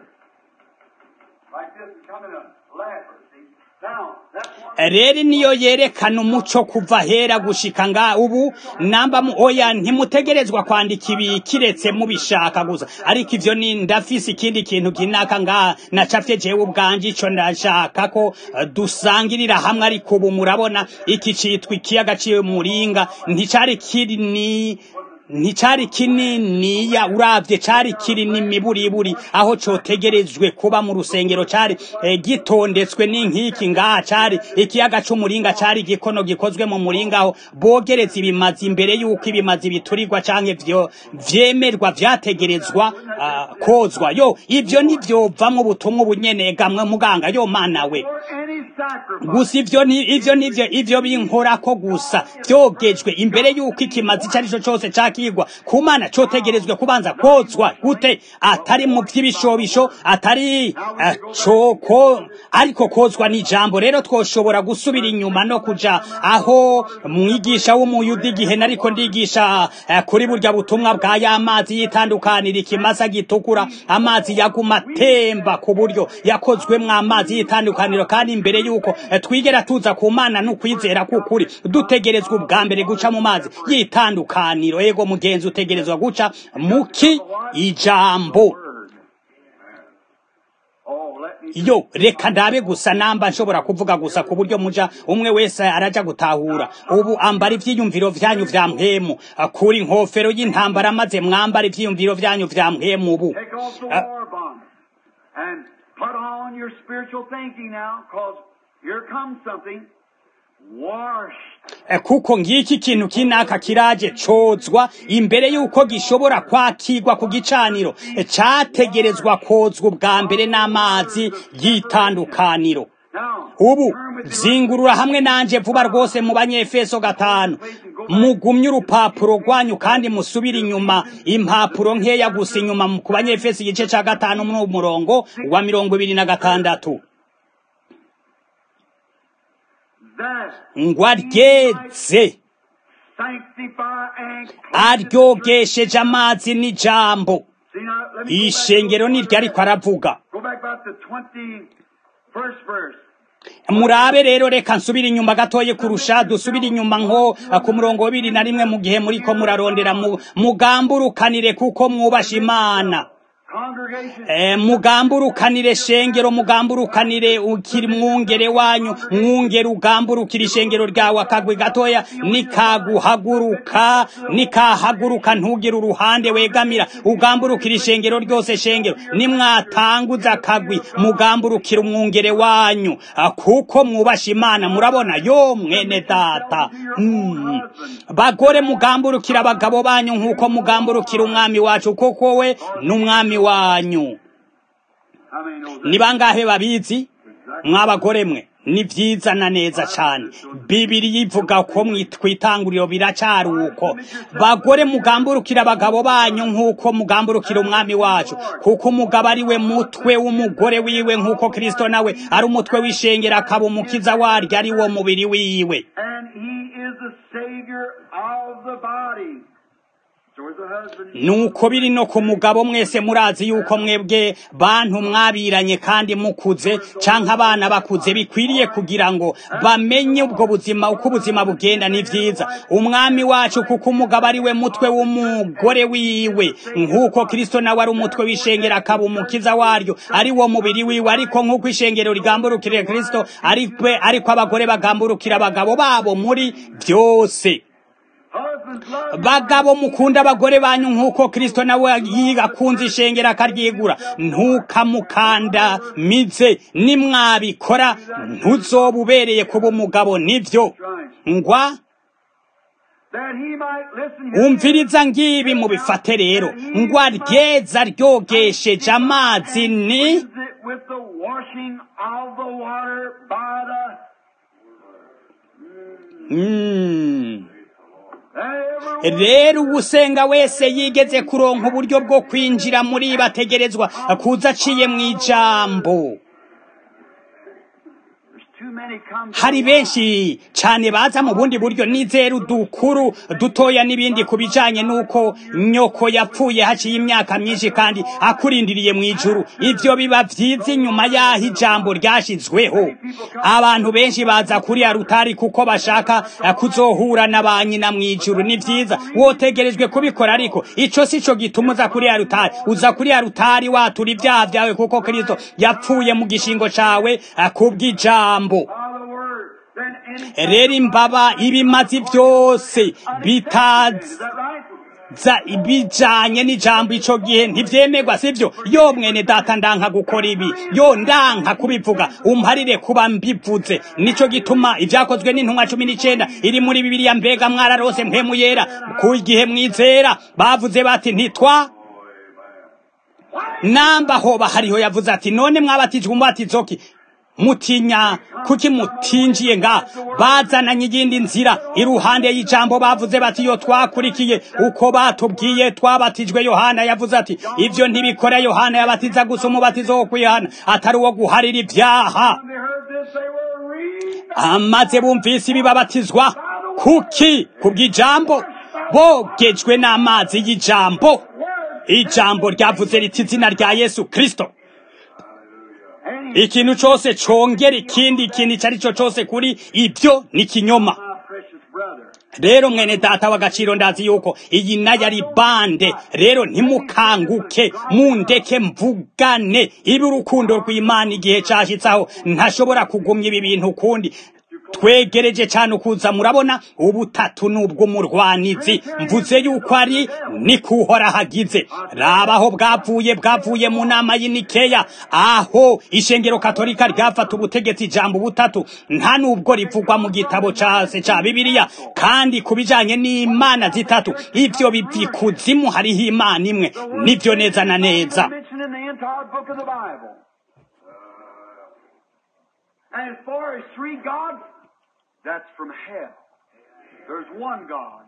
Like this and come in a ladder, see? Now, that's one. rero niyo yerekana umuco kuva hera gushika nga ubu namba mu oya ntimutegerezwa kwandika ibi kiretse mubishaka gusa ariko ivyo ni ndafise ikindi kintu kinaka nga nacafye jewe ubwanje ico ndashaka ko eh, dusangirira hamwe ariko ubu murabona iki citwa ikiyaga c'umuringa nticari kiri ni nticari kininiya uravye cari kiri n'imiburiburi aho cotegerejwe kuba mu rusengero cari eh, gitondetswe n'inkiki ngaha cari ikiyaga c'umuringa cari igikono gikozwe mu muringa aho bogereza ibimazi imbere y'uko ibimazi biturirwa canke vyo vyemerwa vyategerezwa ah, kozwa yo ivyo ntivyovamwo ubutumwa ubunyene gamwe muganga yo mana we For any sacrifice. gusa ivyo ni ivyo nivyo ivyo binkorako gusa vyogejwe imbere yuko ikimazi icyo arico cose cakigwa ku mana cotegerezwe kubanza kozwa gute atari mu vy'ibishobisho atari eh, coko ariko kozwa n'ijambo rero twoshobora gusubira inyuma no kuja aho mwigisha w'umuyuda igihe nariko ndigisha eh, kuri burya butumwa bwa ya mazi yitandukanira ikimasa gitukura amazi yaguma atemba ku buryo yakozwemwo amazi yitandukaniro kandi imbere yuko eh, twigera tuza ku mana n'ukwizera k'ukuri dutegerezwa ubwa mbere guca mu mazi yitandukaniro ego mugenzi utegerezwa guca muki ijambo Word. Oh, let me. yo reka ndabe gusa namba nshobora kuvuga gusa ku buryo muja umwe wese araja gutahura ubu ambara ivyiyumviro vyanyu vya mpemu kuri inkofero y'intambara maze mwambara ivyiyumviro vyanyu vya mpemu ubu Take off the Uh, war bond and put on your spiritual thinking now, because here comes something washed. Eh, kuko ngiki kintu kinaka kiraje cozwa imbere yuko gishobora kwakirwa ku gicaniro Eh, categerezwa kozwa ubwa mbere n'amazi yitandukaniro Now, ubu turn with your- zingurura hamwe nanje vuba rwose mu banyefeso gatanu mugumye urupapuro rwanyu kandi musubire inyuma impapuro nkeya gusa inyuma mu- ku banyefeso igice ca gatanu muri murongo wa mirongo ibiri na gatandatu that ngo aryeze sanctify and aryogesheje amazi n'ijambo See now, let me go back ishengero to- niryo ariko aravuga Go back about the 21st verse. murabe rero reka nsubire inyuma gatoye kurusha dusubire inyuma nko eh, ku murongo wa bibiri na rimwe mu gihe muriko murarondera mu- mugamburukanire kuko mwubasha imana Congregation. Eh, mugamburukanire shengero mugamburukanire ukiri mwungere wanyu mwungere ugamburukira ishengero ryawe akagwi gatoya nikaguhaguruka nikahaguruka ntugire uruhande wegamira ugamburukira ishengero ryose shengero nimwatanguza akagwi mugamburukira umwungere wanyu Ah, kuko mwubasha imana murabona yo mwene data mm. bagore mugamburukira abagabo banyu nk'uko mugamburukira umwami wacu kuko we n'umwami wanyu How many know that? ni bangahe babizi mw'abagore mwe ni vyiza na neza cane bibiri ivuga ko mwitwitanguriro biracari uko bagore mugamburukira abagabo banyu nk'uko mugamburukira umwami wacu kuko umugabo ari we mutwe w'umugore wiwe nk'uko kristo nawe ari umutwe w'ishengero akaba umukiza waryo ari wo mubiri wiwe And he is the Savior Savior of the body. So is the husband. nuko biri no ku mugabo mwese murazi yuko mwebwe bantu mwabiranye kandi mukuze canke abana bakuze bikwiriye kugira ngo bamenye ubwo buzima uko ubuzima bugenda ni vyiza umwami wacu kuko umugabo ari we mutwe w'umugore wiwe nk'uko kristo nawe ari umutwe w'ishengero akaba umukiza waryo ari wo mubiri wiwe ariko nk'uko ishengero rigamburukira kristo ariko ariko abagore bagamburukira abagabo babo muri byose Husbands love bagabo mukunda abagore banyu nk'uko kristo nawe yigakunze ishengero akaryigura ntukamukanda mize nimwabikora ntuzoba ubereye kuba umugabo nivyo ngwa that he might listen here. umviriza ngibi mubifate rero ngwa ryeza ryogesheje amazi ni Cleanse it with the washing of the water by the mm. every rero ugusenga wese yigeze kuronka uburyo bwo kwinjira muri bategerezwa kuza aciye mu ijambo There's too many come to hari benshi cyane baza mu bundi buryo nizera udukuru dutoya n'ibindi ku bijanye n'uko nyoko yapfuye haciye imyaka myinshi kandi akurindiriye mu ijuru ivyo biba vyiza inyuma y'aho ijambo ryashizweho abantu benshi baza kuri arutari kuko bashaka eh, kuzohura na ba nyina mu ijuru ni vyiza wotegerejwe kubikora ariko ico si co gituma uza kuri arutari uza kuri arutari watura ibyaha vyawe kuko kristo yapfuye mu gishingo cawe eh, kubw'ijambo by the word. Then any rero imbaba ibimazi byose bitaza is that right? ibijanye n'ijambo ico gihe ntivyemerwa sivyo yo mwene data ndanka gukora ibi yo ndanka kubivuga umparire kuba mbivuze nico gituma ivyakozwe n'intumwa cumi n'icenda iri muri bibiliya mbega mwararose mpemu yera ku gihe mwizera bavuze bati ntitwa namba hoba hariho yavuze ati none mwabatijwe umubatizo ki mutinya kuki mutinjiye nga bazananye iyindi nzira iruhande y'ijambo bavuze bati yo twakurikiye uko batubwiye twabatijwe yohana yavuze ati ivyo ntibikora yohana yabatiza gusa umubatizo wo kwihana atari uwo guharira ibyaha When they heard this, they were read. amaze bumvise ibibabatizwa kuki kubw'ijambo bogejwe n'amazi y'ijambo ijambo ryavuze riti izina rya yesu kristo And he, ikintu cose congera ikindi ikintu ico ari cyo cose kuri ibyo ni kinyoma my precious brother. rero mwene data w'agaciro ndazi yuko iyi nayo ari bande rero ntimukanguke mundeke mvugane ibi urukundo rw'imana igihe cashitsaho ntashobora kugumya ibi bintu ukundi twegereje cyane ukuza murabona ubutatu n'ubw'umurwanizi mvuze yuko ari ni kuhora hagize rabaho bwavuye bwavuye mu nama y'inikeya aho ishengero katolika ryafata ubutegetsi ijambo butatu nta nubwo rivugwa mu gitabo case ca bibiliya kandi ku bijanye n'imana zitatu ivyo biva ikuzimu hariho imana imwe nivyo neza na neza Mentioned in the entire book of the Bible. And as far as three gods, that's from hell. There's one God.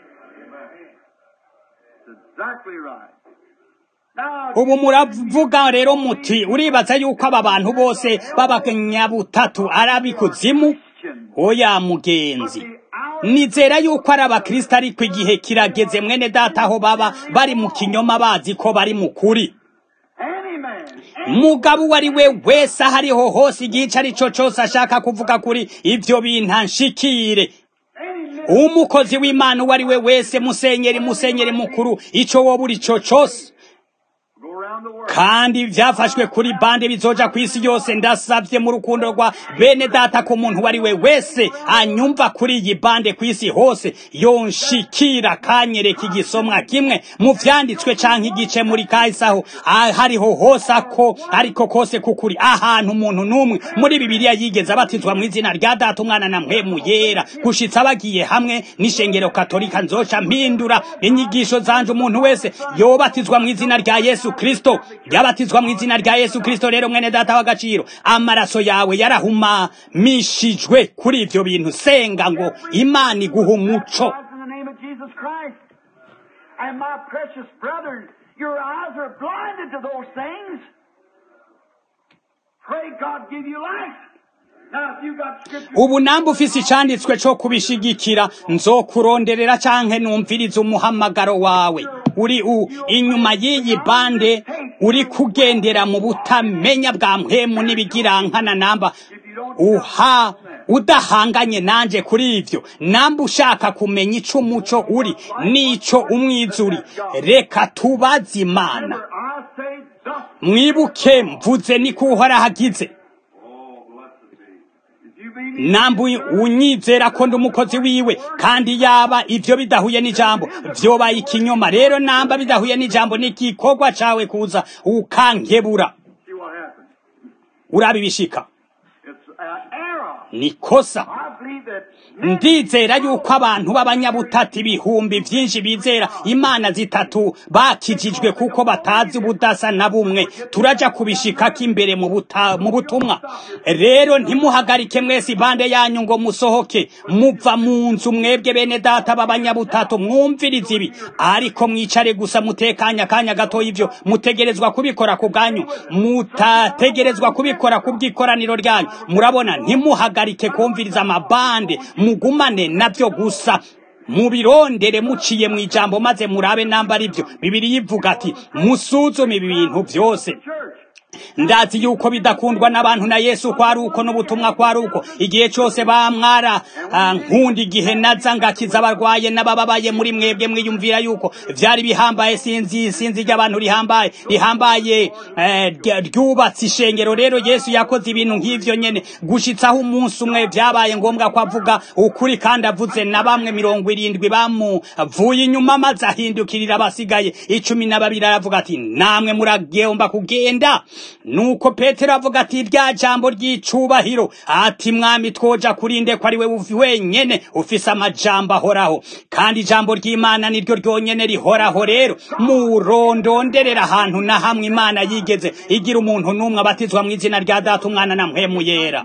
That's exactly right. Now, ubu muravuga rero muti uribaza yuko aba bantu bose b'abanyabutatu ari ab'ikuzimu Christian, oya mugenzi nizera yuko ari abakristo ariko igihe kirageze mwene data aho baba bari mu kinyoma bazi ko bari mu kuri any man, mugabo uwo ari we wese aho ariho hose igihe ico ari cyo cose ashaka kuvuga kuri ivyo bintu anshikire any man, umukozi w'imana uwo ari we wese musenyeri musenyeri mukuru ico woba uri co cose go around the world. kandi vyafashwe kuri bande bizoja ku isi yose ndasavye mu rukundo rwa bene data ko umuntu uwo ari we wese anyumva kuri iyi bande ku isi hose yonshikira kanyereka igisomwa kimwe mu vyanditswe canke igice muri kahisaho hariho hose ako ariko kose kukuri ahantu umuntu n'umwe muri bibiliya yigeze abatizwa mu izina rya data umwana na mpwemu yera gushitsa bagiye hamwe n'ishengero katolika nzoca mpindura inyigisho zanje umuntu wese yobatizwa mu izina rya yesu kristo yabatizwa mu izina rya yesu kristo rero mwene data w'agaciro amaraso yawe yarahumamishijwe kuri ivyo bintu senga ngo imana iguha umuco Eyes in the name of Jesus Christ. And my precious brethren, your eyes are blinded to those things. Pray God give you life. Now, if you got scripture, ubu namba ufise icanditswe co kubishigikira nzokuronderera canke numviriza umuhamagaro wawe uri u inyuma y'iyi bande uri kugendera mu butamenya bwa mpwemu n'ibigirankana namba uha udahanganye nanje kuri ivyo namba ushaka kumenya ico umuco uri n'ico umwizuri reka tubaze imana I say thus. mwibuke mvuze niko uhoraho agize Oh, blessed be. If you be me, namba unyizera ko ndi umukozi wiwe kandi yaba ivyo bidahuye n'ijambo vyobaye ikinyoma rero namba bidahuye n'ijambo n'igikorwa cawe kuza ukankebura see what happens. urabibishika It's an error. ni kosa I believe that ndizera yuko abantu b'abanyabutatu ibihumbi vyinshi bizera imana zitatu bakijijwe kuko batazi ubudasa na bumwe turaja kubishikako imbere mu buta- mu butumwa rero ntimuhagarike mwese ibande yanyu ngo musohoke muva mu nzu mwebwe bene data b'abanyabutatu mwumviriza ibi ariko mwicare gusa mutekanya akanya gato ivyo mutegerezwa kubikora ku bwanyu mutategerezwa kubikora ku bw'ikoraniro ryanyu murabona ntimuhagarike kumviriza amabande mugumane navyo gusa mubirondere muciye mu ijambo maze murabe namba ari byo bibiri yivuga ati musuzume ibi bintu byose church. ndazi yuko bidakundwa n'abantu na yesu ko ari uko n'ubutumwa ko ari uko igihe cyose bamwara ah, nkunda igihe naza ngakiza abarwaye n'abababaye muri mwebwe mwiyumvira yuko vyari bihambaye sinzi sinzi ry'abantu rihambaye rihambaye eh, rya- ryubatse ishengero rero yesu yakoze ibintu nk'ivyo nyene gushitsaho umunsi umwe vyabaye ngombwa ko avuga ukuri kandi avuze na bamwe mirongo irindwi bamuvuye inyuma maze ahindukirira abasigaye icumi na babiri aravuga ati namwe muragomba kugenda nuko petero avuga ati rya jambo ry'icubahiro ati mwami twoja kurinde ko ari we uvi- wenyene ufise amajambo ahoraho kandi ijambo ry'imana niryo ryonyene rihoraho rero murondonderera ahantu na hamwe imana yigeze igira umuntu n'umwe abatizwa mu izina rya data umwana na mpwemu yera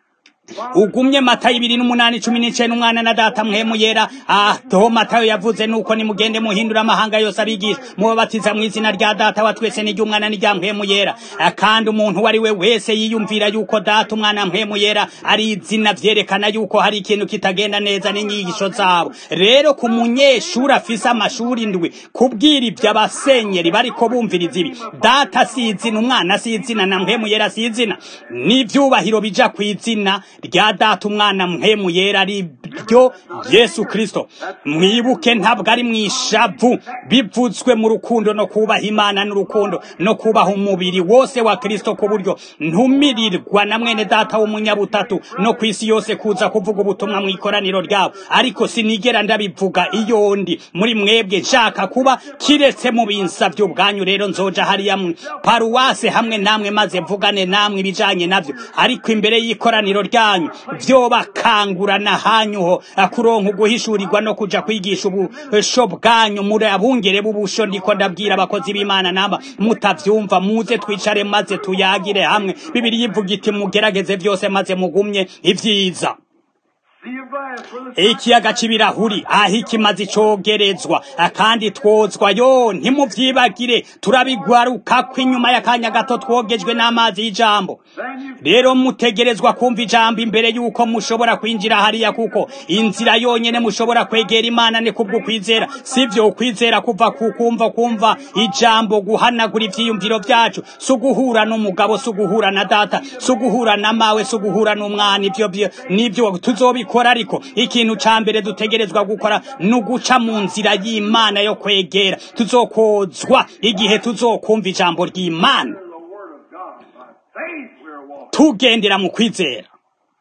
ugumye matayo ibiri n'umunani cumi n'icenda umwana na data mpwemu yera aho matayo yavuze nuko nimugende muhindura amahanga yose abigisha mubabatiza mu izina rya data wa twese n'iry'umwana n'irya mpwemu yera Ah, kandi umuntu uwo ari we wese yiyumvira yuko data umwana mpwemu yera ari izina vyerekana yuko hari ikintu kitagenda neza n'inyigisho zabo rero ku munyeshuri afise amashuri ndwi kubwira ivyo abasenyeri bariko bumviriza ibi data si izina umwana si izina na mpwemu yera si izina n'ivyubahiro bija ku izina rya data umwana mpwemu yera ari ryo yesu kristo mwibuke ntabwo ari mwishavu bivuzwe mu rukundo no kubaha imana n'urukundo no kubaha umubiri wose wa kristo ku buryo ntumirirwa na mwene data w'umunyabutatu no ku isi yose kuza kuvuga ubutumwa mu ikoraniro ryabo ariko sinigera ndabivuga iyo ndi muri mwebwe nshaka kuba kiretse mu binsavyo ubwanyu rero nzoja hariya mu paruwase hamwe namwe maze mvugane namwe ibijanye navyo ariko imbere y'ikoraniro ryanyu vyobakangurana hanyuho kuronka uguhishurirwa no kuja kwigisha ubusho bwanyu muri abungere b'ubusho ndiko ndabwira abakozi b'imana namba mutavyumva muze twicare maze tuyagire hamwe bibiri yivuga iti mugerageze vyose maze mugumye ivyiza See your glass for the ikiyaga c'ibirahuri aho ikimazi cogerezwa kandi twozwa yo ntimuvyibagire turabigwarukako inyuma y'akanya gato twogejwe n'amazi y'ijambo Then you rero mutegerezwa kumva ijambo imbere yuko mushobora kwinjira hariya kuko inzira yonyene mushobora kwegera imana ni kubwo kwizera sivyo ukwizera kuva ku kumva kumva ijambo guhanagura ivyiyumviro vyacu si uguhura n'umugabo si uguhura na data si uguhura na mawe si uguhura n'umwana ivyo vyo- nivyo tuzobikora ariko ikintu ca mbere dutegerezwa gukora ni uguca mu nzira y'imana yo kwegera tuzokozwa igihe tuzokumva ijambo ry'imana the word of God. By faith we're walking. tugendera mu kwizera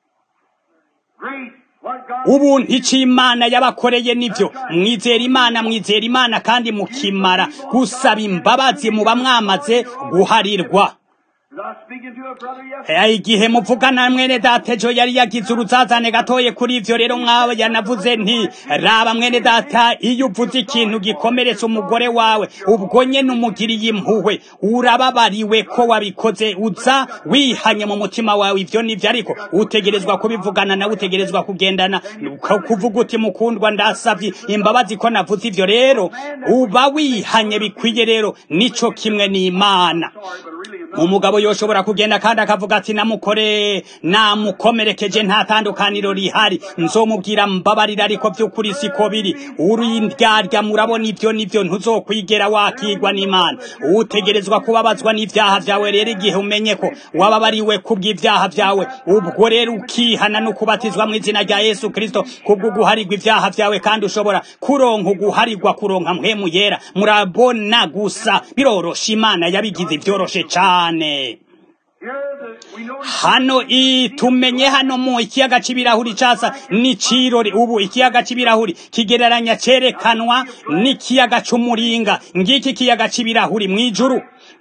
Great. What God ubuntu icyo imana yabakoreye nivyo mwizera imana mwizera imana kandi mukimara gusaba imbabazi muba mwamaze guharirwa was I speaking to a brother yesterday? Eh, igihe muvugana mwene data ejo yari yagize uruzazane gatoye kuri ivyo rero mwawe yanavuze nti raba mwene data iyo uvuze ikintu gikomeretsa umugore wawe ubwo nyene umugiriye impuhwe urababariwe ko wabikoze uza wihanye mu mutima wawe ivyo nivyo ariko utegerezwa kubivugana nawe utegerezwa kugendana ku- kuvuga uti mukundwa ndasavye imbabazi ko navuze ivyo rero uba wihanye bikwiye rero nico kimwe n'imana Sorry, but really umugabo yoshobora kugenda kandi akavuga ati namukore namukomerekeje nta tandukaniro rihari nzomubwira mbabarira ariko by'ukuri siko biri urindyarya murabona ibyo nibyo ntuzokwigera wakigwa n'imana utegerezwa kubabazwa n'ibyaha byawe rero igihe umenye ko wababariwe kubw'ibyaha byawe ubwo rero ukihana no kubatizwa mu izina rya yesu kirisito kubwo guharigwa ibyaha byawe kandi ushobora kuronka uguharigwa kuronka mpemu yera murabona gusa birorosha imana yabigize ibyoroshe cyane hano tumenye hano mu ikiyaga cy'ibirahuri cyasa n'ikirori ubu ikiyaga cy'ibirahuri kigereranya cyerekanwa n'ikiyaga cy'umuringa ngiki ikiyaga cy'ibirahuri mu ijuru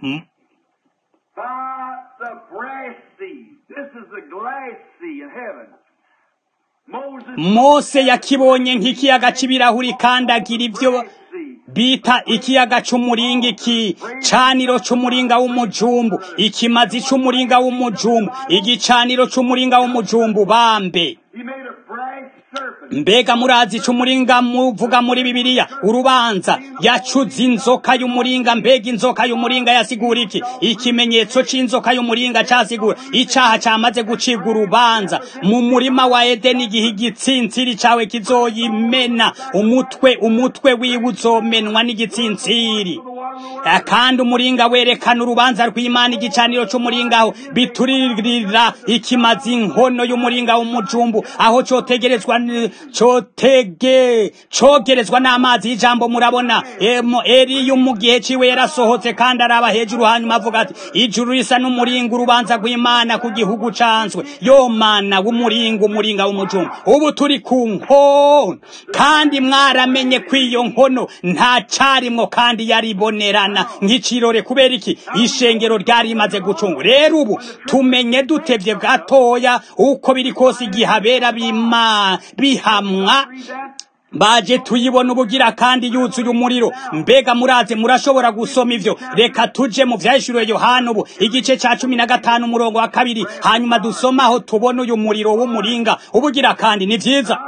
mose yakibonye nk'ikiyaga cy'ibirahuri kandi agira ibyo bita ikiyaga cy'umuringa iki caniro cy'umuringa w'umujumbu ikimazi cy'umuringa w'umujumbu igicaniro cy'umuringa w'umujumbu bambe mbega murazi cy'umuringa muvuga muri bibiliya urubanza yacuze inzoka y'umuringa mbega inzoka y'umuringa yasigura iki ikimenyetso c'inzoka y'umuringa casigura icaha camaze gucibwa urubanza mu murima wa edeni igihe igitsintsiri cawe kizoyimena umutwe umutwe wiwe uzomenwa n'igitsintsiri kandi umuringa werekana urubanza rw'imana igicaniro c'umuringa aho bituririra ikimazi inkono y'umuringa w'umujumbu aho cotegerezwa cotege cogerezwa n'amazi y'ijambo murabona eliyo mu gihe ciwe yarasohotse kandi araba hejuru hanyuma avuga ati ijuru risa n'umuringa urubanza rw'imana ku gihugu canswe yo mana w'umuringa umuringa w'umujumbu ubu turi ku nkono kandi mwaramenye ko iyo nkono nta carimwo kandi yaribonerana nk'icirore kubera iki ishengero ryari rimaze gucunga rero ubu tumenye dutevye gatoya uko biri kose igihe abera bima bihamwa baje tuyibona ubugira kandi yuzuye umuriro mbega muraze murashobora gusoma ivyo reka tuje mu vyahishuriwe yohana ubu igice ca cumi na gatanu umurongo wa kabiri hanyuma dusomaho tubona uyu muriro w'umuringa ubugira kandi ni vyiza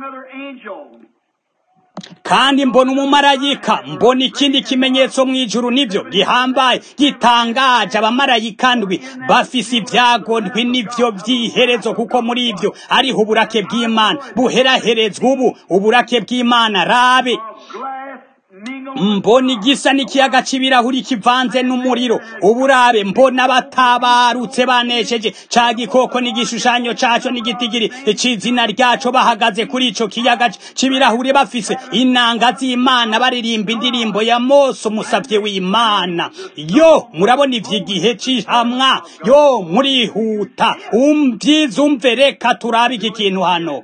kandi mbona umumarayika mbona ikindi kimenyetso mu ijuru nibyo gihambaye gitangaje abamarayika ndwi bafise ibyago ndwi nivyo by'iherezo kuko muri ibyo ariho uburake bw'imana buheraherezwa ubu uburake bw'imana rabe mbona igisa n'ikiyaga c'ibirahuri kivanze n'umuriro uburabe mbona batabarutse banesheje ca gikoko n'igishushanyo caco n'igitigiri c'izina ryaco bahagaze kuri ico kiyaga c'ibirahuri bafise inanga z'imana baririmba indirimbo ya mose umusavye w'imana yo murabona ivy'igihe c'ihamwa yo murihuta umvyiza umve reka turabe iki kintu hano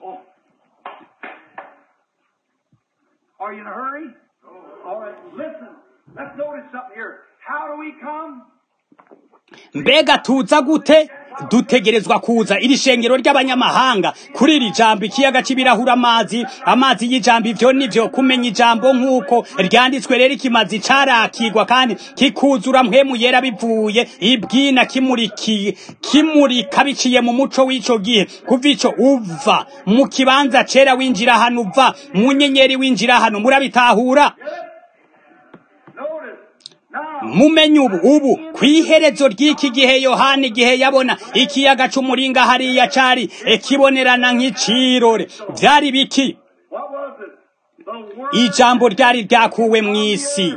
Are you in a hurry? All right, listen. Let's notice something here. How do we come? mbega tuza gute dutegerezwa kuza iri shengero ry'abanyamahanga kuri iri jambo ikiyaga c'ibirahuri amazi amazi y'ijambo ivyo nivyo kumenya ijambo nk'uko ryanditswe rero ikimazi carakigwa kandi kikuzura mpwemu yera bivuye ibwina kimuriki kimurika biciye mu muco w'ico gihe kuva ico uva mu kibanza cera winjira hano uva mu nyenyeri winjira hano murabitahura Notice. Now, mumenye ubu ubu kw'iherezo ry'iki gihe yohana igihe yabona ikiyaga c'umuringa hariya cari ekibonerana nk'icirore vyari biki what was it? The word ijambo ryari ryakuwe mw'isi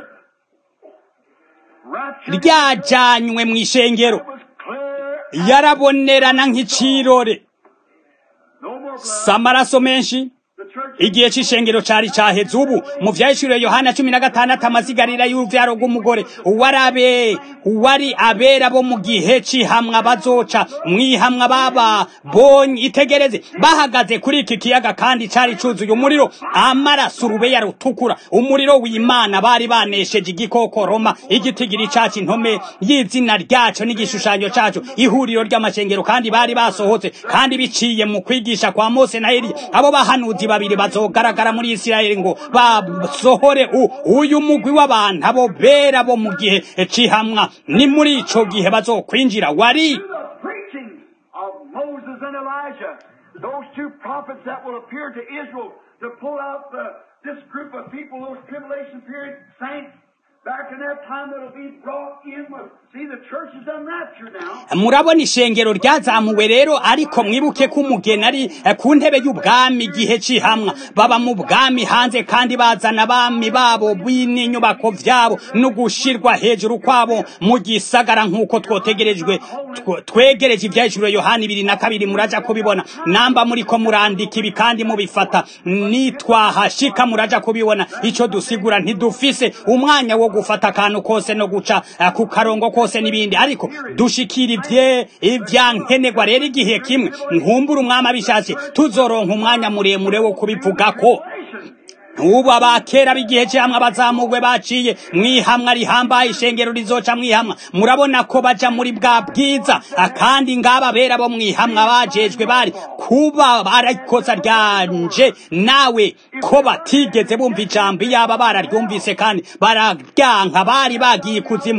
rapture ryajanywe mw'ishengero was clear. yarabonerana nk'icirore No more blood. si amaraso menshi The church igihe c'ishengero cari caheze ubu mu vyahishuriwe yohana cumi na gatandatu amasigarira y'uruvyaro rw'umugore uwari abe uwari abera bo mu gihe c'ihamwa bazoca mwihamwa baba bonye itegereze bahagaze kuri iki kiyaga kandi cari cuzuye umuriro amaraso urubeya rutukura umuriro w'imana bari banesheje igikoko roma igitigiri cacu intome y'izina ryaco n'igishushanyo caco ihuriro ry'amashengero kandi bari basohotse kandi biciye mu kwigisha kwa mose na eliya abo bahanuzi babiri bazogaragara muri isirayeli ngo basohore u- uyu mugwi w'abantu abo bera bo mu gihe c'ihamwa ni muri ico gihe bazokwinjira wari the preaching of Moses and Elijah, those two prophets that will appear to Israel to pull out the, this group of people, those tribulation period saints back in that time that'll be brought in with, see the church is unraptured now. murabona ishengero ryazamuwe rero ariko mwibuke ko umugeni ari eh, ku ntebe y'ubwami igihe cihamwa baba mu bwami hanze kandi bazana abami babo n'inyubako vyabo no gushirwa hejuru kwabo mu gisagara nk'uko twotegerejwe tw- twegereje ivyahishuro yohani ibiri na kabiri muraja kubibona namba muriko murandika ibi kandi mubifata nitwahashika muraja kubibona ico dusigura ntidufise umwanya wo gufata akantu kose no guca eh, ku karongo kose n'ibindi ariko dushikira ivye ivyankenerwa rero igihe kimwe nkumbura umwami abishatse tuzoronka umwanya muremure wo kubivugako ubu abakera b'igihe cyamwe abazamugwe baciye mwihamwa rihambaye ishengero rizoca mwihamwa murabona ko baja muri bwa bwiza Ah, kandi ngaba bera bo mwihamwa bajejwe bari kuba barikosa ryanje nawe ko batigeze bumva ijambo iyaba bararyumvise kandi bararyanka bari bagiye kuzimu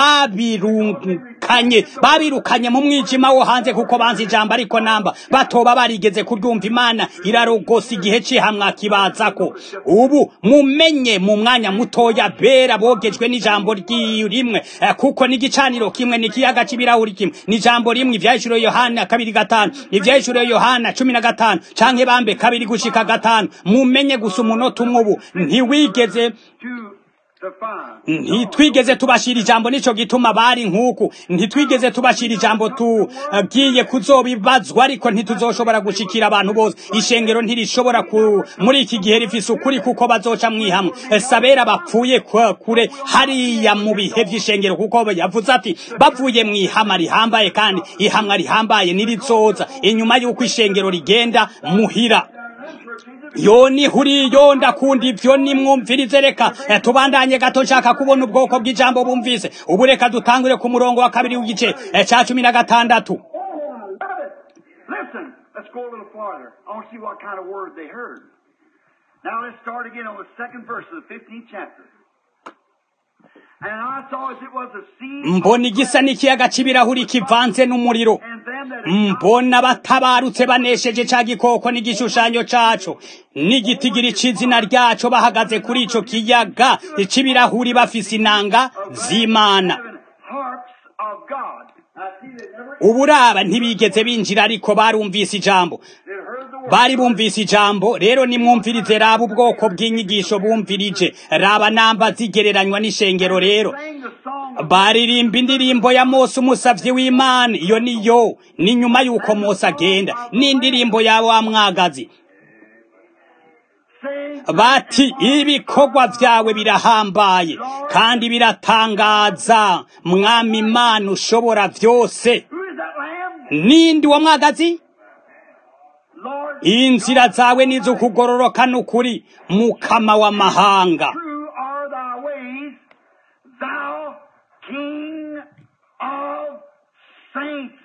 babirukanye babirukanye mu mwijima wo hanze kuko banze ijambo ariko namba batoba barigeze kuryumva imana irarogosa igihe cihamwa kibazako ubu mumenye mu mwanya mutoya bera bogejwe n'ijambo ryi- rimwe eh, kuko n'igicaniro kimwe n'ikiyaga c'ibirahuri kimwe n'ijambo rimwe ivyahishuro yohana kabiri gatanu ivyahishuro yohana cumi na gatanu canke bambe kabiri gushika gatanu mumenye gusa umunota umwe ubu ntiwigeze Two to five. ntitwigeze tubashira ijambo nico gituma bari nk'uku ntitwigeze tubashira ijambo tugiye kuzobibazwa ariko ntituzoshobora gushikira abantu bose ishengero ntirishobora ku muri iki gihe rifise ukuri kuko bazoca mwihamwe sabera bapfuye ku- kure hariya mu bihe vy'ishengero kuko yavuze ati bavuye mwihama rihambaye kandi ihamwa rihambaye nirizoza inyuma y'uko ishengero rigenda muhira yoni huri yo ndakunda ivyo nimwumvirize reka eh, tubandanye gato nshaka kubona ubwoko bw'ijambo bumvise ubu reka dutangure ku murongo wa kabiri w'igice eh, ca cumi na gatandatu Oh, love it. Listen, let's go a little farther. I want to see what kind of word they heard. Now let's start again on the second verse of the 15th chapter. And I saw as it was a sea. mbona igisa n'ikiyaga c'ibirahuri kivanze n'umuriro And them that had mbona batabarutse banesheje ca gikoko n'igishushanyo caco n'igitigiri c'izina ryaco bahagaze kuri ico kiyaga c'ibirahuri bafise inanga z'imana seven harps of God. Now see, they never uburaba ntibigeze binjira ariko barumvise ijambo they heard the word. bari bumvise ijambo rero nimwumvirize raba ubwoko bw'inyigisho bumvirije raba namba zigereranywa n'ishengero rero Sang the song of baririmba indirimbo ya mose umusavyi w'imana iyo niyo ni nyuma y'uko mose agenda n'indirimbo ya wa mwagazi Sing bati ibikorwa vyawe birahambaye kandi biratangaza mwami imana ushobora vyose Who is that lamb? nindi uwo mwagazi Lord, inzira zawe nizukugororoka n'ukuri mukama w'amahanga true are thy ways, thou King of saints.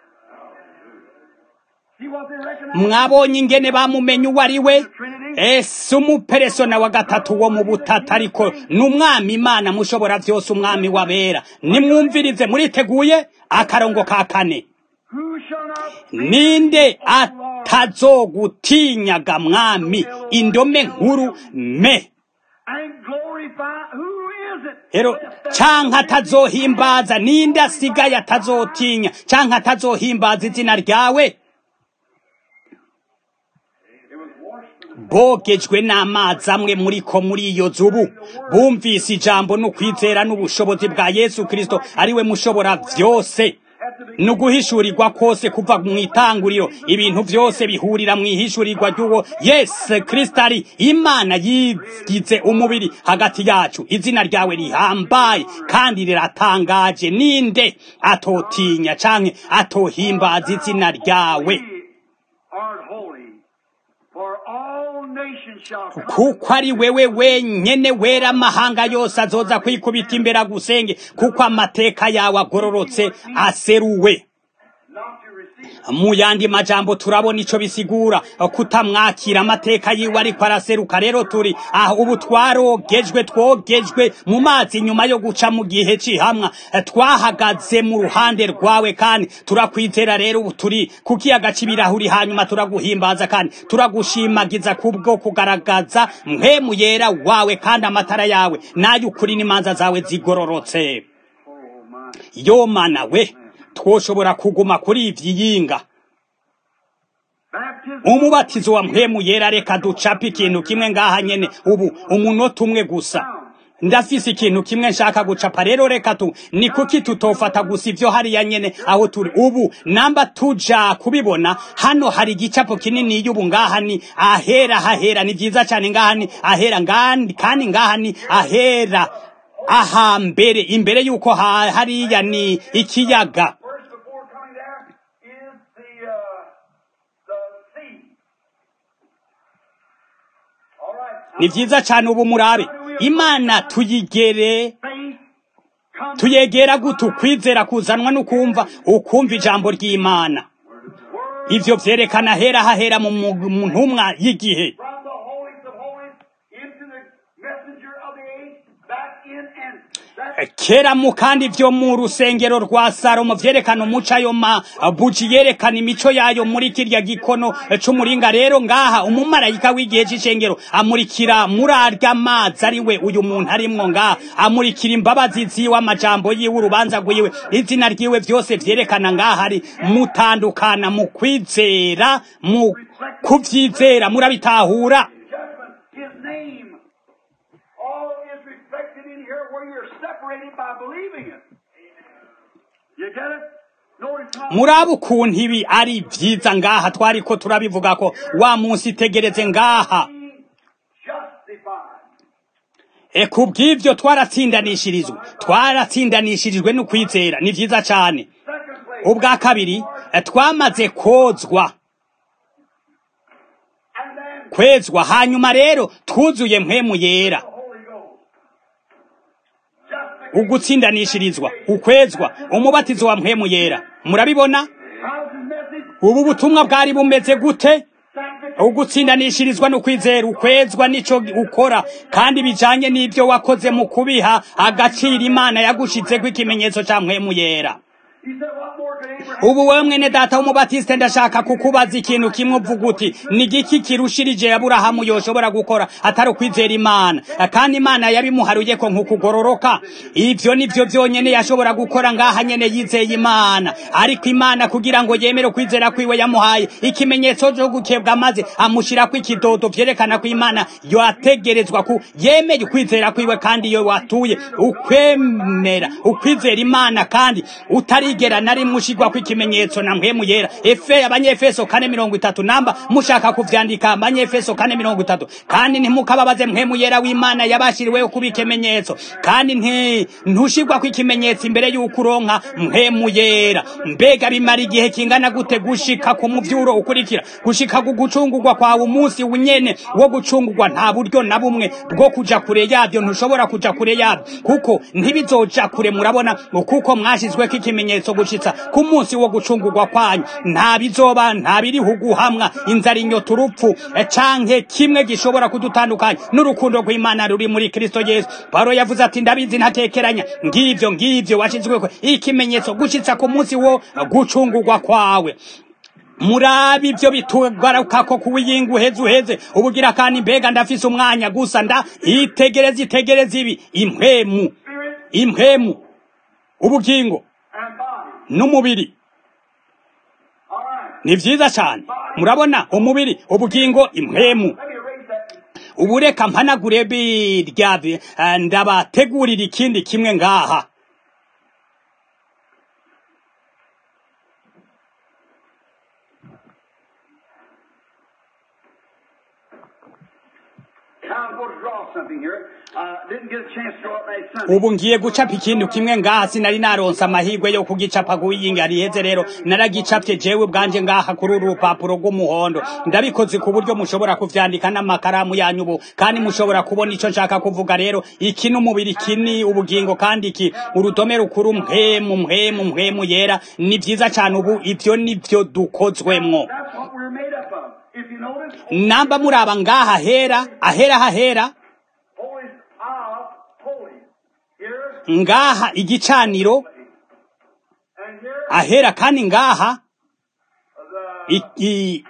See what they recognize? mwabonye ingene bamumenye uwo ari we ese umuperesona wa gatatu wo mu butata ariko ni umwami imana mushobora vyose umwami wabera nimwumvirize muriteguye akarongo ka kane Who shall not ninde atazogutinyaga mwami indome nkuru me and glorify? Who is it? rero canke atazohimbaza ninde asigaye atazotinya canke atazohimbaza izina ryawe bogejwe n'amazi amwe muri ko muri iyo zubu bumvise ijambo n'ukwizera n'ubushobozi bwa yesu kristo ariwe mushobora vyose no guhishurirwa kose kuva mu itanguriro ibintu vyose bihurira mu ihishurirwa ry'uwo yesu kristo ari imana yigize umubiri hagati yacu izina ryawe rihambaye kandi riratangaje ninde atotinya canke atohimbaza izina ryawe Thee art holy, for all nations shall come. kuko ari wewe wenyene wera amahanga yose azoza kwikubita imbere agusenge kuko amateka yawe agororotse aseruwe Not to receive mu yandi majambo turabona ico bisigura kutamwakira amateka yiwe ariko araseruka rero turi aho ubu twarogejwe twogejwe mu mazi nyuma yo guca mu gihe cihamwa twahagaze mu ruhande rwawe kandi turakwizera rero ubu turi ku kiyaga c'ibirahuri hanyuma turaguhimbaza kandi turagushimagiza kubwo kugaragaza mpemu yera wawe kandi amatara yawe n'ay'ukuri n'imanza zawe zigororotse yo mana we twoshobora kuguma kuri ivyiyinga umubatizo wa mpemu yera reka ducape ikintu kimwe ngaha nyene ubu umunota umwe gusa ndafise ikintu kimwe nshaka gucapa rero reka tu ni kuki tutofata gusa ivyo hariya nyene aho turi ubu namba tuja kubibona hano hari igicapo kinini y'ubu ngaha ni ahera hahera ni vyiza cane ngaha ni ahera ngandi kandi ngaha ni ahera aha mbere imbere yuko ha- hariya ni ikiyaga First, before coming there, is the uh, the sea. All right. ni vyiza cane ubu murabe imana tuyigere Faith comes. tuyegera gute ukwizera kuzanwa n'ukumva ukumva ijambo ry'imana ivyo vyerekana hera hahera mu mu- mu ntumwa y'igihe from the holies of holies into the messenger of the age, back in and that kera mu kandi vyo mu rusengero rwa salomo vyerekana umuco ayo mabuji yerekana imico yayo muri kirya gikono c'umuringa rero ngaha umumarayika w'igihe c'icengero amurikira muri arya mazi ari we uyu muntu arimwo ngaha amurikira imbabazi ziwe amajambo yiwe urubanza rwiwe izina ryiwe vyose vyerekana ngaha ari mutandukana mu kwizera mu kuvyizera murabitahura judgment, his name, all is reflected in here where you're separated by believing it. You get it? Notice how muraba ukuntu ibi ari vyiza ngaha twariko turabivuga ko wa munsi itegereze ngaha being justified. e kubw'ivyo twaratsindanishirizwe twaratsindanishirijwe n'ukwizera ni vyiza cane Second place, ubwa kabiri e, twamaze kozwa and then kwezwa hanyuma rero twuzuye mpwemu yera the Holy Ghost. Justification. ugutsindanishirizwa ukwezwa umubatizo wa mpwemu yera murabibona How's his message? ubu butumwa bwari bumeze gute Sanctification. ugutsindanishirizwa n'ukwizera ukwezwa nico ukora kandi bijanye n'ivyo wakoze mu kubiha agaciro imana yagushizeko ikimenyetso ca mpwemu yera He said, what more could Abraham ubu wewe mwene data w'umubatiste ndashaka kukubaza ikintu kimwe uvuga uti ni igiki kirushirije aburahamu yoshobora gukora atari ukwizera imana kandi imana yabimuharuye ko nk'ukugororoka ivyo nivyo vyonyene yashobora gukora ngaha nyene yizeye imana ariko imana kugira ngo yemere ukwizera kwiwe yamuhaye ikimenyetso co gukebwa maze amushirako ikidodo vyerekana ko imana yategerezwa ku yemeye ukwizera kwiwe kandi iyo watuye ukwemera ukwizera imana kandi utarigera nari mushigwa kw'ikimenyetso na mpwemu yera efe abanyefeso kane mirongo itatu namba mushaka kuvyandika abanyefeso kane mirongo itatu kandi ntimukababaze mpwemu yera w'imana yabashiriweho kuba ikimenyetso kandi nti ntushigwa kw'ikimenyetso imbere y'uko uronka mpwemu yera mbega bimara igihe kingana gute gushika ku muvyuro ukurikira gushika ku gucungurwa kwawe umunsi unyene wo gucungurwa nta buryo na bumwe bwo kuja kure yavyo ntushobora kuja kure yavyo kuko ntibizoja kure murabona kuko mwashizweko ikimenyetso gushitsa ku munsi wo gucungurwa kwanyu nta bizoba nta biriho guhamwa inzara inyota urupfu eh, canke kimwe gishobora kudutandukanya n'urukundo rw'imana ruri muri kristo yesu pawulo yavuze ati ndabizi ntatekeranya ngivyo ngivyo washizweko ikimenyetso gushitsa ku munsi wo gucungurwa kwawe murabi ivyo bitugaruka ko kuwiyinga uheze uheze ubugira kandi mbega ndafise umwanya gusa nda itegereze itegereze ibi impwemu spirit impwemu ubugingo and body? n'umubiri All right. ni vyiza cane murabona umubiri ubugingo impwemu Let me erase that. ubu reka mpanagure birya bi- eh, ndabategurira ikindi kimwe ngaha Now I'm going to draw something here. uh, didn't get a chance to go up last Sunday. ubu ngiye gucapa ikintu kimwe ngaha sinari naronse amahirwe yo kugicapa kuwiyinga riheze rero naragicapye jewe bwanje ngaha kuri uru rupapuro rw'umuhondo ndabikoze ku buryo mushobora kuvyandika n'amakaramu yanyu ubu kandi mushobora kubona ico nshaka kuvuga rero iki n'umubiri iki ni ubugingo kandi iki urudome rukuru mpemu mpemu mpemu yera ni vyiza cane ubu ivyo nivyo dukozwemwo That's what we're made up of. If you notice, namba muraba ngaha hera ahera hahera holy of holy. Here ngaha igicaniro and here ahera kandi ngaha the iki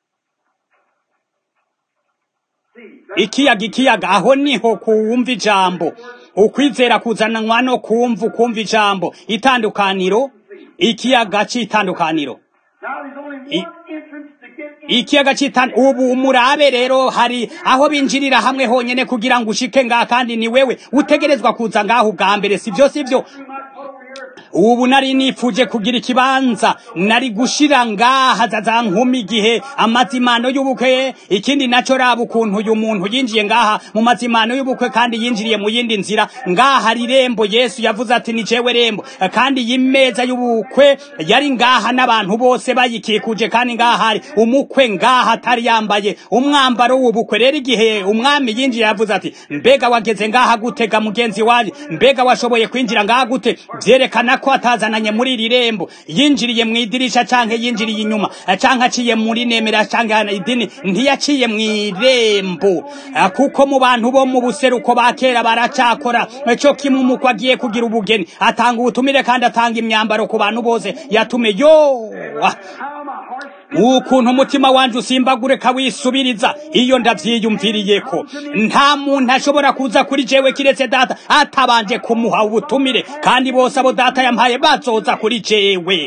sea. ikiyaga ikiyaga aho niho kuwumva ijambo ukwizera kuzananwa no kumva ukumva ijambo itandukaniro ikiyaga c'itandukaniro Now there's only one I- entrance to get in. ikiyaga c'itan ubu umurabe rero hari aho binjirira hamwe honyene kugira ngo ushike ngaha kandi ni wewe utegerezwa kuza ngaho ubwa mbere sivyo sivyo We might put over here. ubu nari nifuje kugira ikibanza nari gushira ngaha za nkumi igihe amazimano y'ubukwe ikindi naco raba ukuntu uyu muntu yinjiye ngaha mu mazimano y'ubukwe kandi yinjiriye mu yindi nzira ngaha hari irembo yesu yavuze ati ni jewe rembo kandi iyi meza y'ubukwe yari ngaha n'abantu bose bayikikuje kandi ngaha hari umukwe ngaha atari yambaye umwambaro w'ubukwe rero igihe umwami yinjiye yavuze ati mbega wageze ngaha gutega mugenzi wanjye mbega washoboye kwinjira ngaha gute vyerekana ko atazananye muri iri rembo yinjiriye mu idirisha canke yinjiriye inyuma canke aciye muri nemera canke idini ntiyaciye mu irembo Ah, kuko mu bantu bo mu buseruko ba kera baracakora co kimwe umukwe agiye kugira ubugeni atanga ubutumire kandi atanga imyambaro ku bantu bose yatume yo ah, How my heart ukuntu umutima wanje usimbagure kawisubiriza iyo ndavyiyumviriyeko nta muntu ashobora kuza kuri jewe kiretse data atabanje kumuha ubutumire kandi bose abo data yampaye bazoza kuri jewe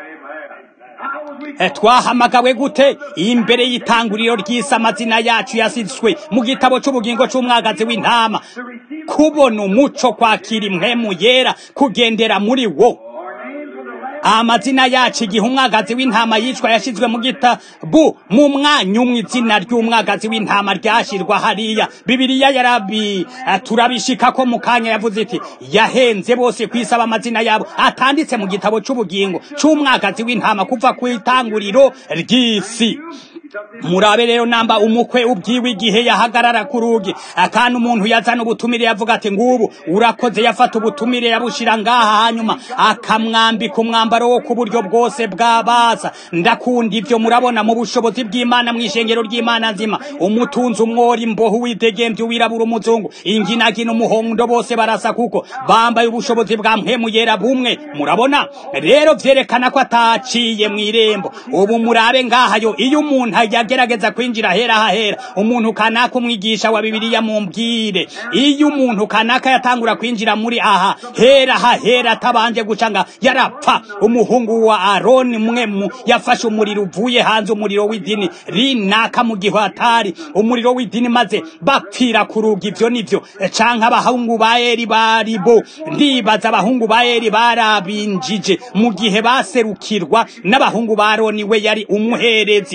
How was we Eh, twahamagawe gute imbere y'itanguriro ry'isi amazina yacu yasitswe mu gitabo c'ubugingo c'umwagazi w'intama to receive kubona umuco kwakira impwemu yera kugendera muri wo our names of the Lamb? amazina yacu igihe umwagazi w'intama yicwa yashizwe mu gitabu mu mwanya umwe izina ry'umwagazi w'intama ryashirwa hariya bibiliya yarabi eh, turabishika ko mu kanya yavuze iti yahenze bose kwisaba amazina yabo atanditse mu gitabo c'ubugingo c'umwagazi w'intama kuva ku itanguriro ry'isi murabe rero namba umukwe ubwiwe igihe yahagarara ku rugi akandi umuntu yazana ubutumire yavuga ati ngubu urakoze yafata ubutumire yabushira ngaha hanyuma akamwambika umwambaro wo ku buryo bwose bw'abaza ndakunda ivyo murabona mu bushobozi bw'imana mw'ishengero ry'imana nzima umutunzi umwori imboho widegemvye wirabura umuzungu inginagina umuhondo bose barasa kuko bambaye ubushobozi bwa mpwemu yera bumwe murabona rero vyerekana ko ataciye mw'irembo ubu murabe ngahayo iyo umuntu yagerageza kwinjira hera hahera umuntu kanaka umwigisha wa bibiliya mumbwire iyo umuntu kanaka yatangura kwinjira muri aha hera hahera atabanje guca nga yarapfa umuhungu wa aroni mwe mu yafashe umuriro uvuye hanze umuriro w'idini rinaka mu gihe atari umuriro w'idini maze bapfira ku rugi ivyo nivyo canke abahungu ba eri bari bo ndibaza abahungu ba eri barabinjije mu gihe baserukirwa n'abahungu ba aroni we yari umuherezi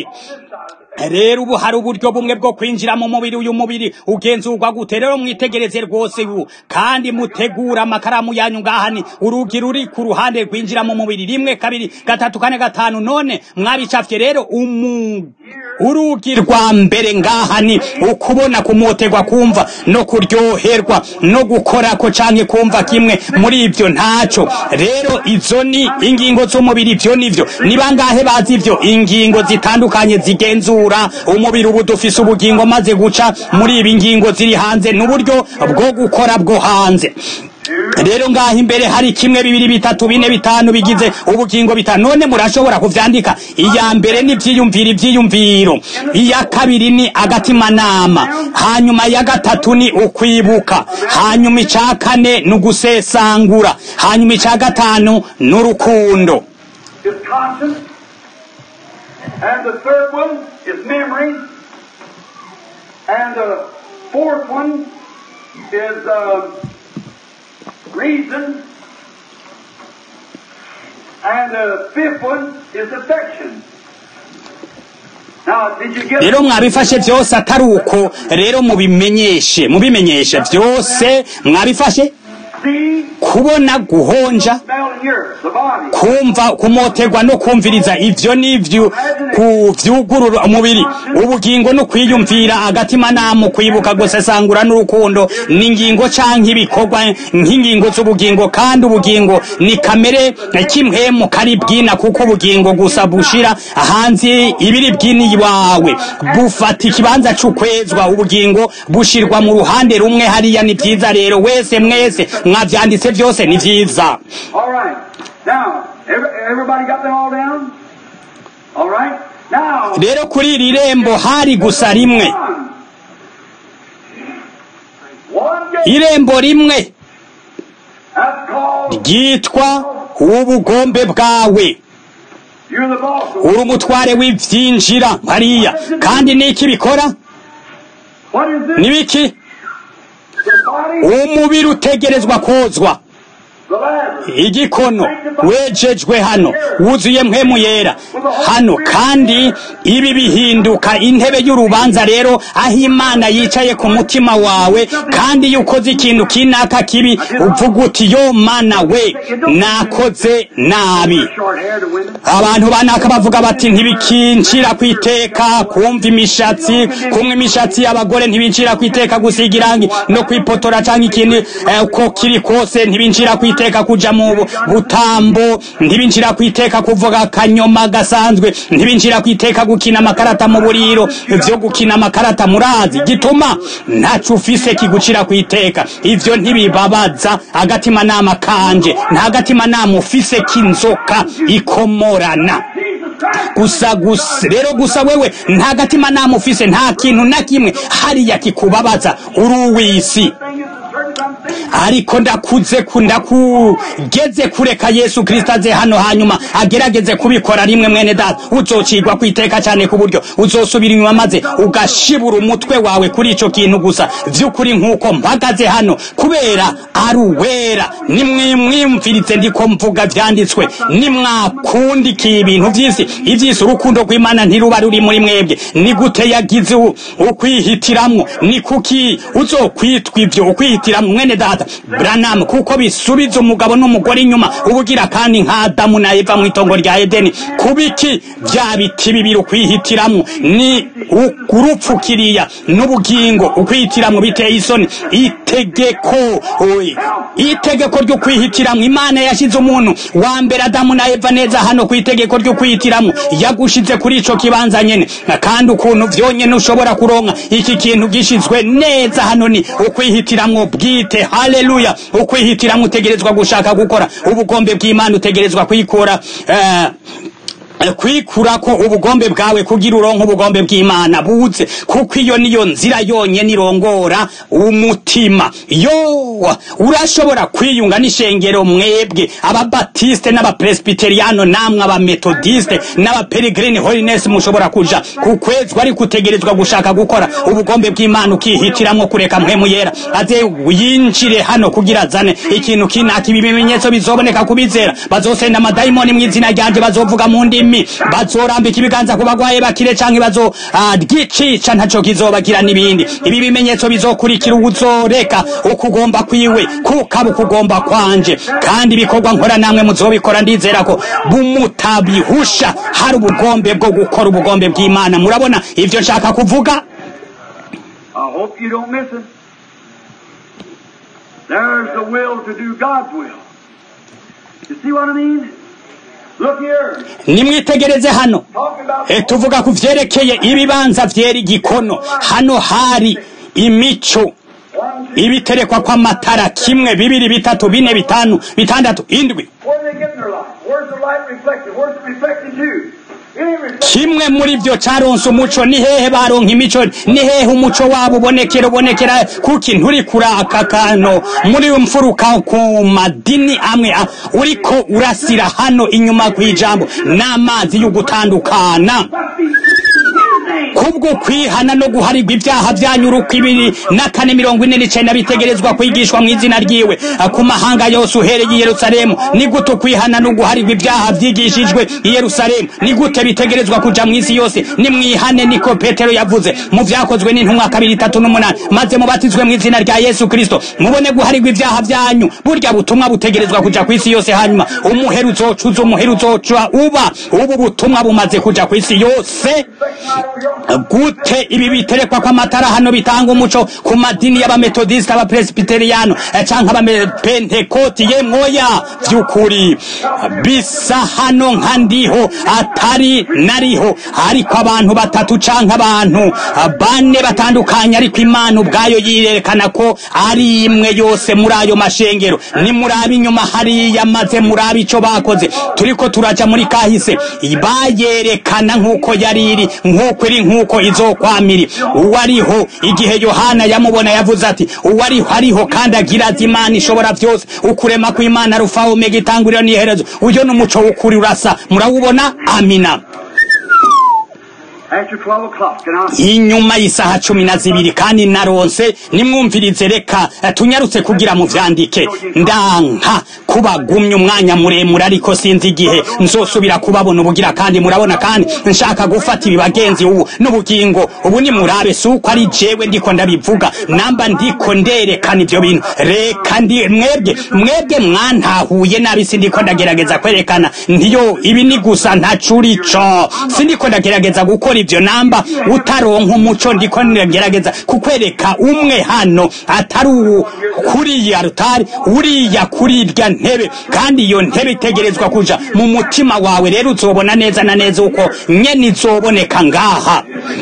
rero ubu hari uburyo bumwe bwo kwinjira mu mubiri uyu mubiri ugenzurwa gute rero mwitegereze rwose ubu kandi mutegura amakaramu yanyu ngaha ni urugi ruri ku ruhande rwinjira mu mubiri rimwe kabiri gatatu kane gatanu none mwabicafye rero umu urugi rwa mbere ngaha ni ukubona kumoterwa kumva no kuryoherwa no gukorako canke kumva kimwe muri ivyo ntaco rero izo ni ingingo z'umubiri ivyo nivyo ni bangahe bazi ivyo ingingo zitandukanye zigenzura umubiri ubu dufise ubugingo maze guca muri ibi ngingo ziri hanze n'uburyo bwo gukora bwo hanze rero ngaho imbere hari kimwe bibiri bitatu bine bitanu bigize ubugingo bitanu none murashobora kuvyandika iya mbere ni ivyiyumviro ivyiyumviro iya kabiri ni agatimanama hanyuma ya gatatu ni ukwibuka hanyuma ica kane ni ugusesangura hanyuma ica gatanu ni urukundo is conscience. And the third one is memory. And the fourth one is uh, reason. And the fifth one is affection. Now, did you get rero mwabifashe byose atari uko rero mubimenyeshe mubimenyeshe byose mwabifashe see, kubona guhonja smell, and hear the body? kumva kumoterwa no kumviriza ivyo nivyo ku vyugurura umubiri ubugingo no kwiyumvira agatima namo kwibuka gusesangura n'urukundo n'ingingo canke ibikorwa nk'ingingo z'ubugingo kandi ubugingo ni kamere kimwemu kari bwina kuko ubugingo gusa bushira hanze ibiri bwini wawe bufata ikibanza c'ukwezwa ubugingo bushirwa mu ruhande rumwe hariya ni vyiza rero wese mwese mwavyanditse vyose ni vyiza All right. Now, every, everybody got them all down? All right. Now, rero kuri iri rembo hari gusa rimwe one. One gate. irembo rimwe That's called, ryitwa ubugombe bwawe you're the boss. uri umutware w'ivyinjira hariya kandi niki bikora What is this? nibiki The body? umubiri utegerezwa kozwa The Lazarus. igikono wejejwe hano wuzuye mpwemu yera hano kandi ibi bihinduka intebe y'urubanza rero aho imana yicaye ku mutima wawe kandi iyo ukoze ikintu kinaka kibi uvuga uti yo mana we nakoze nabi Short hair to women. abantu banaka bavuga bati ntibikinshira ku iteka kumva imishatsi kumwe imishatsi y'abagore ntibinshira ku iteka gusiga irangi no kwipotora cyangwa ikindi eh, uko kiri kose ntibinshira ku iteka kuja mu bu- butambo ntibinshira ku iteka kuvuga akanyoma gasanzwe ntibinshira ku iteka gukina amakarata mu buriro ivyo gukina amakarata murazi gituma ntaco ufise kigucira ku iteka ivyo ntibibabaza agatima nama kanje nta gatima nama ufise k'inzoka ikomorana Jesus Christ. gusa gusa rero gusa wewe nta gatima nama ufise nta kintu na kimwe hariya kikubabaza uri uw'isi Thing is a certain something. ariko ndakuze ku ndakugeze kureka yesu kristo aze hano hanyuma agerageze kubikora rimwe mwene data uzocigwa ku iteka cyane ku buryo uzosubira inyuma maze ugashibura umutwe wawe kuri ico kintu gusa vy'ukuri nk'uko mpagaze hano kubera ari uwera nimwimwimviritse ndiko mvuga vyanditswe nimwakundikiye ibintu vy'isi ivy'isi urukundo rw'imana ntiruba ruri muri mwebwe ni gute yagize u- ukwihitiramwo ni kuki uzokwitwa ivyo ukwihitiramwo mwene data branam kuko bisubiza umugabo n'umugore inyuma ubugira kandi nka adamu na eva mw'itongo rya edeni kubiki vya biti bibiri ukwihitiramwo ni urupfukiriya n'ubugingo ukwihitiramwo biteye isoni itegeko oye, itegeko ryo kwihitiramwo imana yashize umuntu wa mbere adamu na eva neza hano ku itegeko ryo kwihitiramwo yagushize kuri ico kibanza nyene kandi ukuntu vyonyene ushobora kuronka iki kintu gishizwe neza hano ni ukwihitiramwo bwite haleluya ukwihitiramwo utegerezwa gushaka gukora ubugombe bw'imana utegerezwa kwikura eh, kwikurako ubugombe bwawe kugira uronke ubugombe bw'imana buze kuko iyo niyo nzira yonyene irongora umutima yo urashobora kwiyunga n'ishengero mwebwe ababatiste n'abapresbiteriano namwe abametodiste n'abaperegrine holiness mushobora kuja kukwezwa ariko utegerezwa gushaka gukora ubugombe bw'imana ukihitiramwo kureka mpwemu yera aze yinjire hano kugira azane ikintu kinaka ibi bimenyetso bizoboneka kubizera bazosenda amadayimoni mu izina ryanje bazovuga mu ndimi bazorambika ibiganza ku bagwaye bakire canke bazo ah, ryicisha ntaco kizobagira n'ibindi ibi bimenyetso bizokurikira uzoreka ukugomba kwiwe kukaba ukugomba kwanje kandi ibikorwa nkora namwe muzobikora ndizera ko bumutabihusha hari ubugombe bwo gukora ubugombe bw'imana murabona ivyo nshaka kuvuga I hope you don't miss it. There's the will to do God's will. You see what I mean? Look here. nimwitegereze hano Talking about e, tuvuga ku vyerekeye ibibanza vyera igikono hano hari imico one, two, ibiterekwa kw'amatara kimwe bibiri bitatu bine bitanu bitandatu indwi where they get their light? Where's the light reflected? Where's it reflected to? It ain't reflected. kimwe muri vyo caronse umuco ni hehe baronka imico ni hehe umuco wabo ubonekera ubonekera kuki nturi kuraka kano muri mfuruka ku madini amwe a- uriko urasira hano inyuma kw'ijambo n'amazi yo gutandukana Must be his name. kubwo kwihana no guharirwa ibyaha byanyu uruko ibiri na kane mirongo ine n'icenda bitegerezwa kwigishwa mu izina ryiwe ku mahanga yose uhereye i yerusalemu ni gute kwihana no guharirwa ibyaha byigishijwe i yerusalemu ni gute bitegerezwa kuja mu isi yose nimwihane niko petero yavuze mu vyakozwe n'intumwa kabiri itatu n'umunani maze mubatizwe mu izina rya yesu kristo mubone guharirwa ibyaha byanyu burya butumwa butegerezwa kuja ku isi yose hanyuma umuheru uzocuza umuheru uzoca uba ubu butumwa bumaze kuja ku isi yose gute ibi biterekwa kw'amatara hano bitanga umuco ku madini y'abametodisite abapresbiteriyano canke abapentekoti yemwoya vy'ukuri bisa hano nka ndiho atari nariho ariko abantu batatu canke abantu bane batandukanye ariko imana ubwayo yirerekana ko ari imwe yose muri ayo mashengero nimuraba inyuma hariya maze murabe ico bakoze turiko turaja muri kahise bayerekana nk'uko yari iri nk'uko iri nk'uko izokwamiri uwariho igihe yohana yamubona yavuze ati uwariho ariho kandi agira ati imana ishobora byose ukurema kw'imana rufa omega itanguriro n'iherezo uyo ni umuco w'ukuri urasa murawubona amina After 12 o'clock, and I'll inyuma y'isaha cumi na zibiri kandi naronse nimwumvirize reka eh, tunyarutse kugira mu vyandike ndanka kubagumya umwanya muremure ariko sinzi igihe nzosubira kubabona ubugira kandi murabona kandi nshaka gufata ibi bagenzi ubu n'ubugingo ubu ni murabe si uko ari jewe ndiko ndabivuga namba ndiko nderekana ivyo bintu reka ndi mwebwe mwebwe mwantahuye nabi sindiko ndagerageza kwerekana ntiyo ibi ni gusa ntacurico sindiko ndagerageza gukora ivyo namba utaronka umuco ndiko ndagerageza kukwereka umwe hano atari uwu kuriya rutari uriya kuri irya ntebe kandi iyo ntebe itegerezwa kuja mu mutima wawe rero uzobona neza na neza uko nyene izoboneka ngaha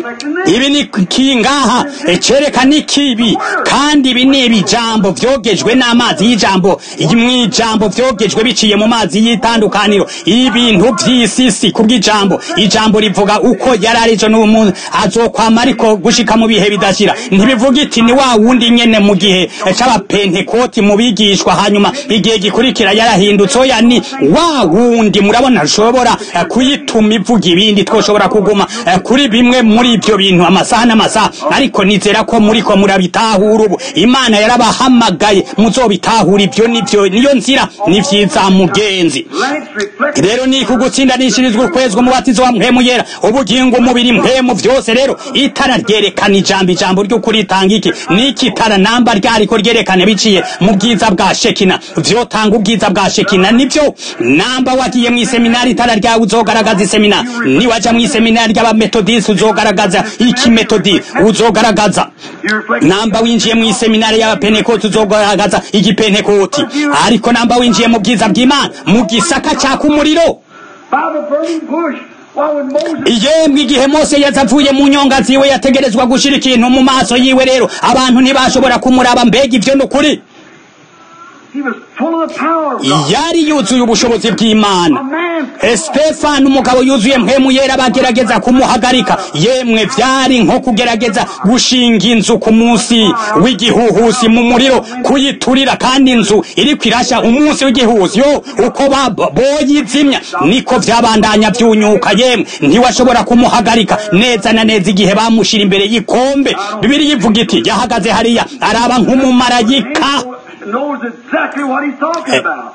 ibi ni ki ngaha cerekana ikibi kandi ibi ni ibijambo vyogejwe n'amazi y'ijambo mw'ijambo vyogejwe biciye mu mazi y'itandukaniro ibintu vy'isisi kubw'ijambo ijambo rivuga uko yari arijo n'umuntu azokwama ariko gushika mu bihe bidashira ntibivuga iti ni wa wundi nyene mu gihe c'abapentekoti mu bigishwa hanyuma igihe gikurikira yarahindutse oya ni wa wundi murabona ushobora eh, kuyituma ivuga ibindi twoshobora kuguma eh, kuri bimwe muri ivyo bintu amasaha n'amasaha ariko nizera ko muriko murabitahura ubu imana yarabahamagaye muzobitahura ivyo nivyo niyo nzira ni vyiza mugenzi lights reflect rero ni kugutsindanishirizwa ukwezwa umubatizo wa mpemu yera ubugingo umubiri mpemu vyose rero itara ryerekana ijambo ijambo ry'ukuri itanga iki niki tara namba ryariko ryerekana biciye mu bwiza bwa shekina vyotanga ubwiza bwa shekina nivyo namba wagiye mw'iseminari itara ryawe uzogaragaza iseminari niwaja mw'iseminari ry'abametodisi uzogaragaza iki metodi uzogaragaza you reflect namba winjiye mu iseminari y'abapenekoti uzogaragaza igipenekoti ariko namba winjiye mu bwiza bw'imana mu gisaka caka umuriro by the burning bush. Why would Moses yemwe igihe mose yaza avuye mu nyonga ziwe yategerezwa gushira ikintu mu maso yiwe rero abantu ntibashobora kumuraba mbega ivyo ni ukuri he was full of the power of God. yari yuzuye ubushobozi bw'imana A man Stefano umugabo yuzuye mpemu yera bagerageza kumuhagarika yemwe vyari nko kugerageza gushinga inzu ku munsi w'igihuhusi mu muriro kuyiturira kandi inzu iriko irasha umunsi w'igihuhusi yo uko ba- boyizimya niko vyabandanya vyunyuka yemwe ntiwashobora kumuhagarika neza na neza igihe bamushira imbere y'ikombe bibiri yivuga iti yahagaze hariya araba nk'umumarayika knows exactly what he's talking about.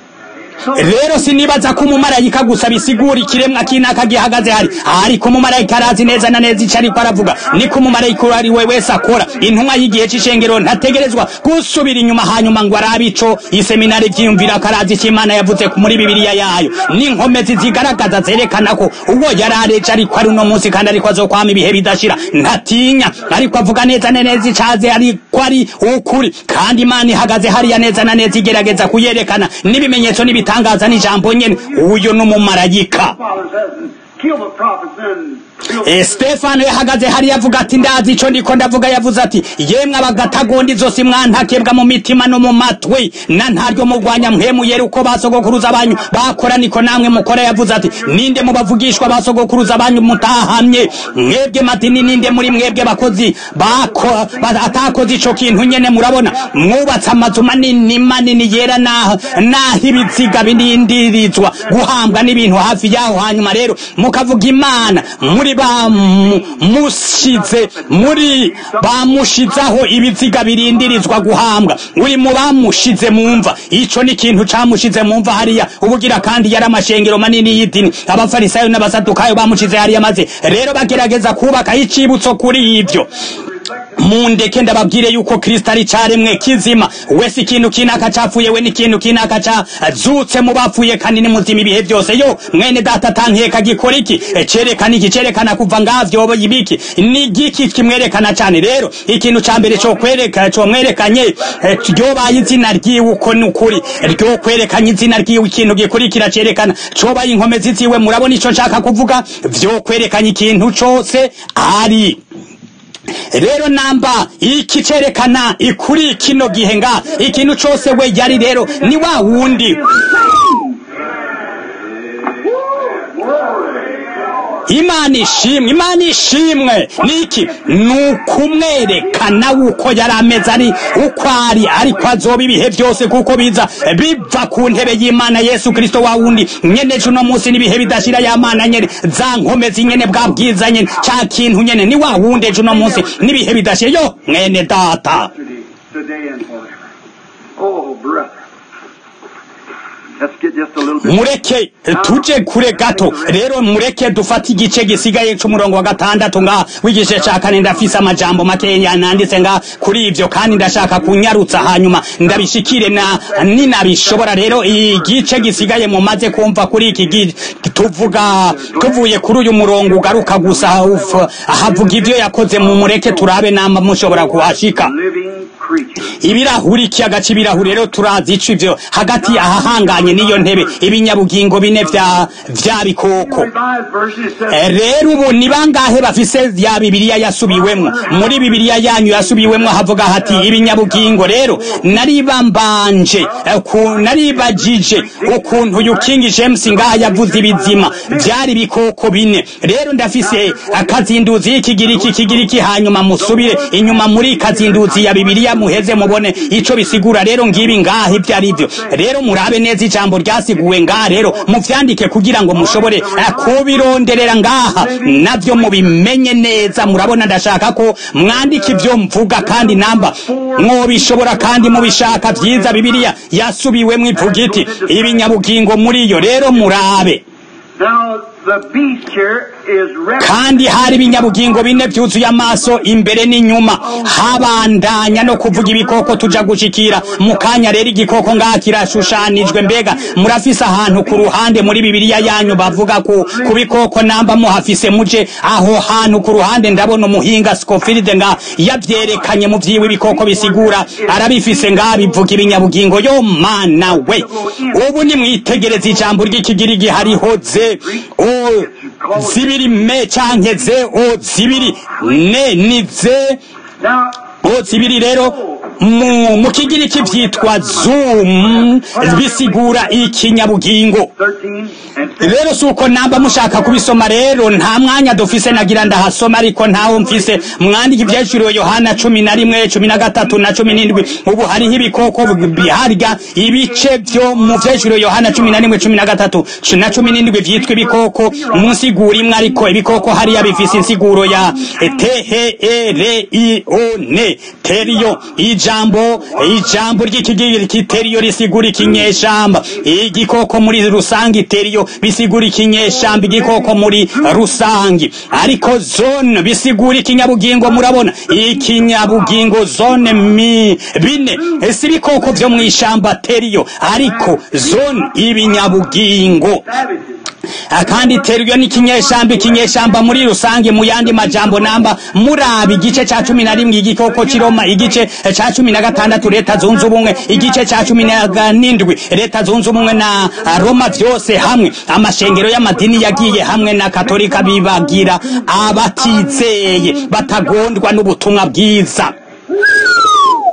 So rero sinibaza ko umumarayika gusa bisigura ikiremwa kinaka gihagaze hari ariko umumarayika arazi neza na neza ico ariko aravuga niko umumarayika uwo ari we wese akora intumwa y'igihe c'ishengero ntategerezwa gusubira inyuma hanyuma ngo arabe ico iseminari vyiyumvira ko arazi ico imana yavuze muri bibiliya yayo n'inkomezi zigaragaza zerekana ko uwo yari areje ariko ari uno munsi kandi ariko azokwama ibihe bidashira ntatinya ariko avuga neza na neza icaze ariko ari ukuri kandi imana ihagaze hariya neza na neza igerageza kuyerekana n'ibimenyetso n'ibitangaza n'ijambo nyene uyo n'umumarayika Father says, kill the prophets and Eh, Stefano yahagaze hariya avuga ati ndazi ico ndiko ndavuga yavuze ati yemwe abagatagondi zose mwantakebwa mu mitima no mu matwi na ntaryo mugwanya mpemu yera uko basogokuruza banyu bakora niko namwe mukora yavuze ati ninde mu bavugishwa basogokuruza banyu mutahamye mwebwe madini ninde muri mwebwe bakozi bako ba- atakoze ico kintu nyene murabona mwubatse amazu manini manini yera naho naho ibiziga binindirizwa guhambwa n'ibintu hafi yaho hanyuma rero mukavuga imana muri muri bamushize muri bamushizaho ibiziga birindirizwa guhambwa uri mu bamushize mu mva ico ni ikintu camushize mu mva hariya ubugira kandi yari amashengero manini y'idini abafarisayo n'abasadukayo bamushize hariya maze rero bagerageza kubaka icibutso kuri ivyo mundeke ndababwire yuko kristo ari caremwe kizima wese ikintu kinaka capfuye we n'ikintu kinaka cazutse mu bapfuye kandi ni muzima ibihe byose yo mwene data tankeka gikora iki E, cerekana iki cerekana kuva ngavyo ibiki ni giki kimwerekana cane rero ikintu ca mbere co kwereka co mwerekanye e, ryobaye izina ryiwe uko ni ukuri ryo kwerekanye izina ryiwe ikintu gikurikira cerekana cobaye inkomezi ziwe murabona ico nshaka kuvuga vyo kwerekanye ikintu cose ari rero namba iki cerekana ikuri kino gihe nga ikintu cose we yari rero ni wa wundi imana ishimwe imana ishimwe niki ni ukumwerekana uko yari ameze ari uko ari ariko azoba ibihe byose kuko biza biva ku ntebe y'imana yesu kirisito wa wundi nyene ejo uno munsi n'ibihe bidashira ya mana nyene za nkomezi nyene bwa bwiza nyene ca kintu nyene ni wa wundi ejo uno munsi n'ibihe bidashira yo mwene data Today and forever. Oh, brother. Let's get just a little bit. mureke tuje kure gato rero mureke dufate igice gisigaye c'umurongo wa gatandatu nga w'igice ca kane ndafise amajambo makenya nanditse nga kuri ivyo kandi ndashaka kunyarutsa hanyuma ndabishikire na ninabishobora rero igice gisigaye mumaze kumva kuri iki gi- tuvuga tuvuye kuri uyu murongo ugaruka gusa uf- havuga ivyo yakoze mu mureke turabe namba mushobora kuhashika Living creature. ibirahuri ikiyaga c'ibirahuri rero turazi ico ivyo hagati ahahanganye n'iyo ntebe ibinyabugingo bine vya vya bikoko Revised version it says, Eh, rero ubu ni bangahe bafise ya bibiliya yasubiwemwo muri bibiliya yanyu yasubiwemwo havuga hati ibinyabugingo rero naribambanje eh, ku- naribajije ukuntu uyu king james ngaha yavuze ibizima vyari ibikoko bine rero ndafise akazinduzi y'ikigiriki kigiriki hanyuma musubire inyuma muri kazinduzi ya bibiliya muheze mubone ico bisigura rero ngibi ngaha ivyo ari vyo rero murabe neza ijambo ryasiguwe ngaha rero muvyandike kugira ngo mushobore eh, kubironderera ngaha navyo mubimenye neza murabona ndashaka ko mwandika ivyo mvuga kandi namba mwobishobora kandi mubishaka vyiza bibiliya yasubiwemwo ivuga iti ibinyabugingo muri yo rero murabe Now, the beast here is represented kandi hari ibinyabugingo bine byuzuye amaso imbere n'inyuma habandanya no kuvuga ibikoko tuja gushikira mu kanya rero igikoko ngaha kirashushanijwe mbega murafise ahantu ku ruhande muri bibiliya yanyu bavuga ku, ku bikoko namba muhafise muje aho hantu ku ruhande ndabona umuhinga Scofield nga yavyerekanye mu vyiwe ibikoko bisigura arabifise ngaha bivuga ibinyabugingo yo mana we ubu ni mwitegereza ijambo ry'ikigirigi hariho ze o zibiri me canke ze o zibiri ne ni ze Now, o zibiri rero mu, mu kigiriki vyitwa zoom bisigura ikinyabugingo 13 and 15. rero si uko namba mushaka kubisoma rero nta mwanya dufise nagira ndahasoma ariko ntawo mfise mwandika ivyaciriwe yohana cumi na rimwe cumi na gatatu na cumi n'indwi ubu hariho ibikoko biharya ibice vyo mu vyaciriwe yohana cumi na rimwe cumi na gatatu cu- na cumi n'indwi vyitwa ibikoko mu nsiguro imwe ariko ibikoko hariya bifise insiguro ya t-h-e-r-i-o-n teriyo ijambo ijambo ry'ikigiriki teriyo risigura ikinyeshamba igikoko muri rusange teriyo bisigura ikinyeshamba igikoko muri rusange ariko zone bisigura ikinyabugingo murabona ikinyabugingo zone mi bine si ibikoko vyo mw'ishamba teriyo ariko zone ibinyabugingo Savages. kandi teriyo ni ikinyeshamba ikinyeshamba muri rusange mu yandi majambo namba muraba igice ca cumi na rimwe igikoko c'iroma igice ca cumi na gatandatu leta zunze ubumwe igice ca cumi na n'indwi leta zunze ubumwe na roma vyose hamwe amashengero y'amadini yagiye hamwe na katolika bibagira abatizeye batagondwa n'ubutumwa bwiza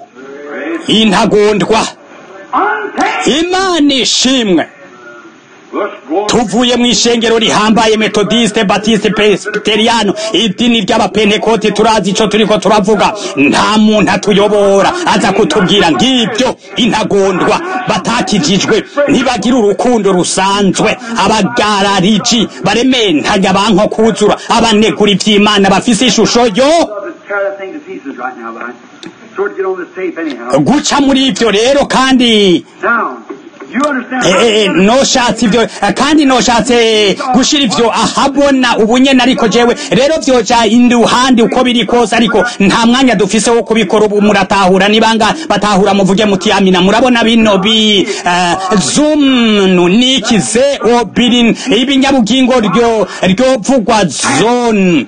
intagondwa Untamed. imana ishimwe tuvuye mu ishengero rihambaye metodiste batiste presbiteriano idini ry'abapentekote turazi ico turiko turavuga nta muntu atuyobora aza kutubwira ng'ibyo intagondwa batakijijwe ntibagira urukundo rusanzwe abagarariji barementaga banko kuzura abanegura ivy'imana bafise ishusho yo Tear that thing to pieces right now, but I sort of get on this tape anyhow. guca muri ivyo rero kandi Now, you understand? Eh, eh, noshatse ivyo eh, kandi noshatse gushira ivyo ahabona ubunyene ariko jewe rero vyoja iruhande uko biri kose ariko nta mwanya dufise wo kubikora ubu muratahura nibanga batahura muvuge muti amina murabona bino bi eh, zoom nikize obirin ibinyabugingo ryo ryo vugwa zone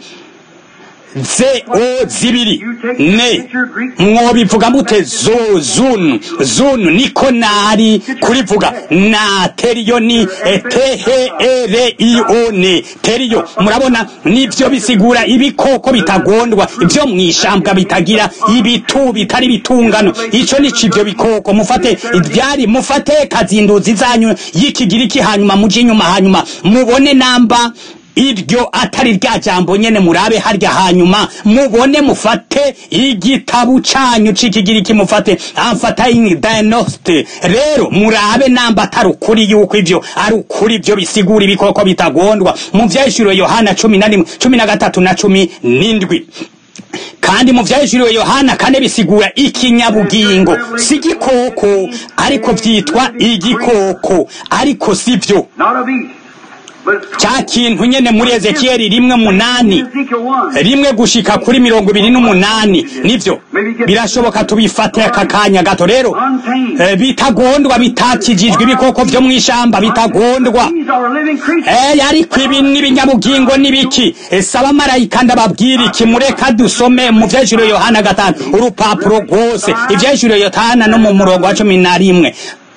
ze o zibiri ne mwobivuga mute zo zun zun niko nari kurivuga na teriyo ni etehe ere ione teriyo murabona nivyo bisigura ibikoko bitagondwa ivyo mwishambwa bitagira ibitu bitari bitungano ico nico ivyo bikoko mufate ivyari mufate kazinduzi zanyu y'ikigiriki hanyuma muje inyuma hanyuma mubone namba iryo atari rya jambo nyene murabe harya hanyuma mubone mufate igitabu canyu c'ikigiriki mufate amfatayin diagnostic rero murabe namba atari ukuri yuko ivyo ari ukuri ivyo bisigura ibikoko bitagondwa mu vyahishuriwe yohana cumi na rimwe cumi na gatatu na cumi n'indwi kandi mu vyahishuriwe yohana kane bisigura ikinyabugingo si igikoko ariko vyitwa igikoko ariko sivyo Not a beast, but it's ca kintu nyene muri ezekiyeli rimwe munani Ezekiel 1. rimwe gushika kuri mirongo ibiri n'umunani nivyo birashoboka tubifate aka kanya gato rero eh, bitagondwa bitakijijwe ibikoko vyo mw'ishamba bitagondwa These are living creatures. Eh, ariko ibi n'ibinyabugingo n'ibiki ese abamarayika ndababwira iki mureka dusome mu vyahishuriwe yohana gatanu urupapuro rwose ivyahishuriwe yohana no mu murongo wa cumi na rimwe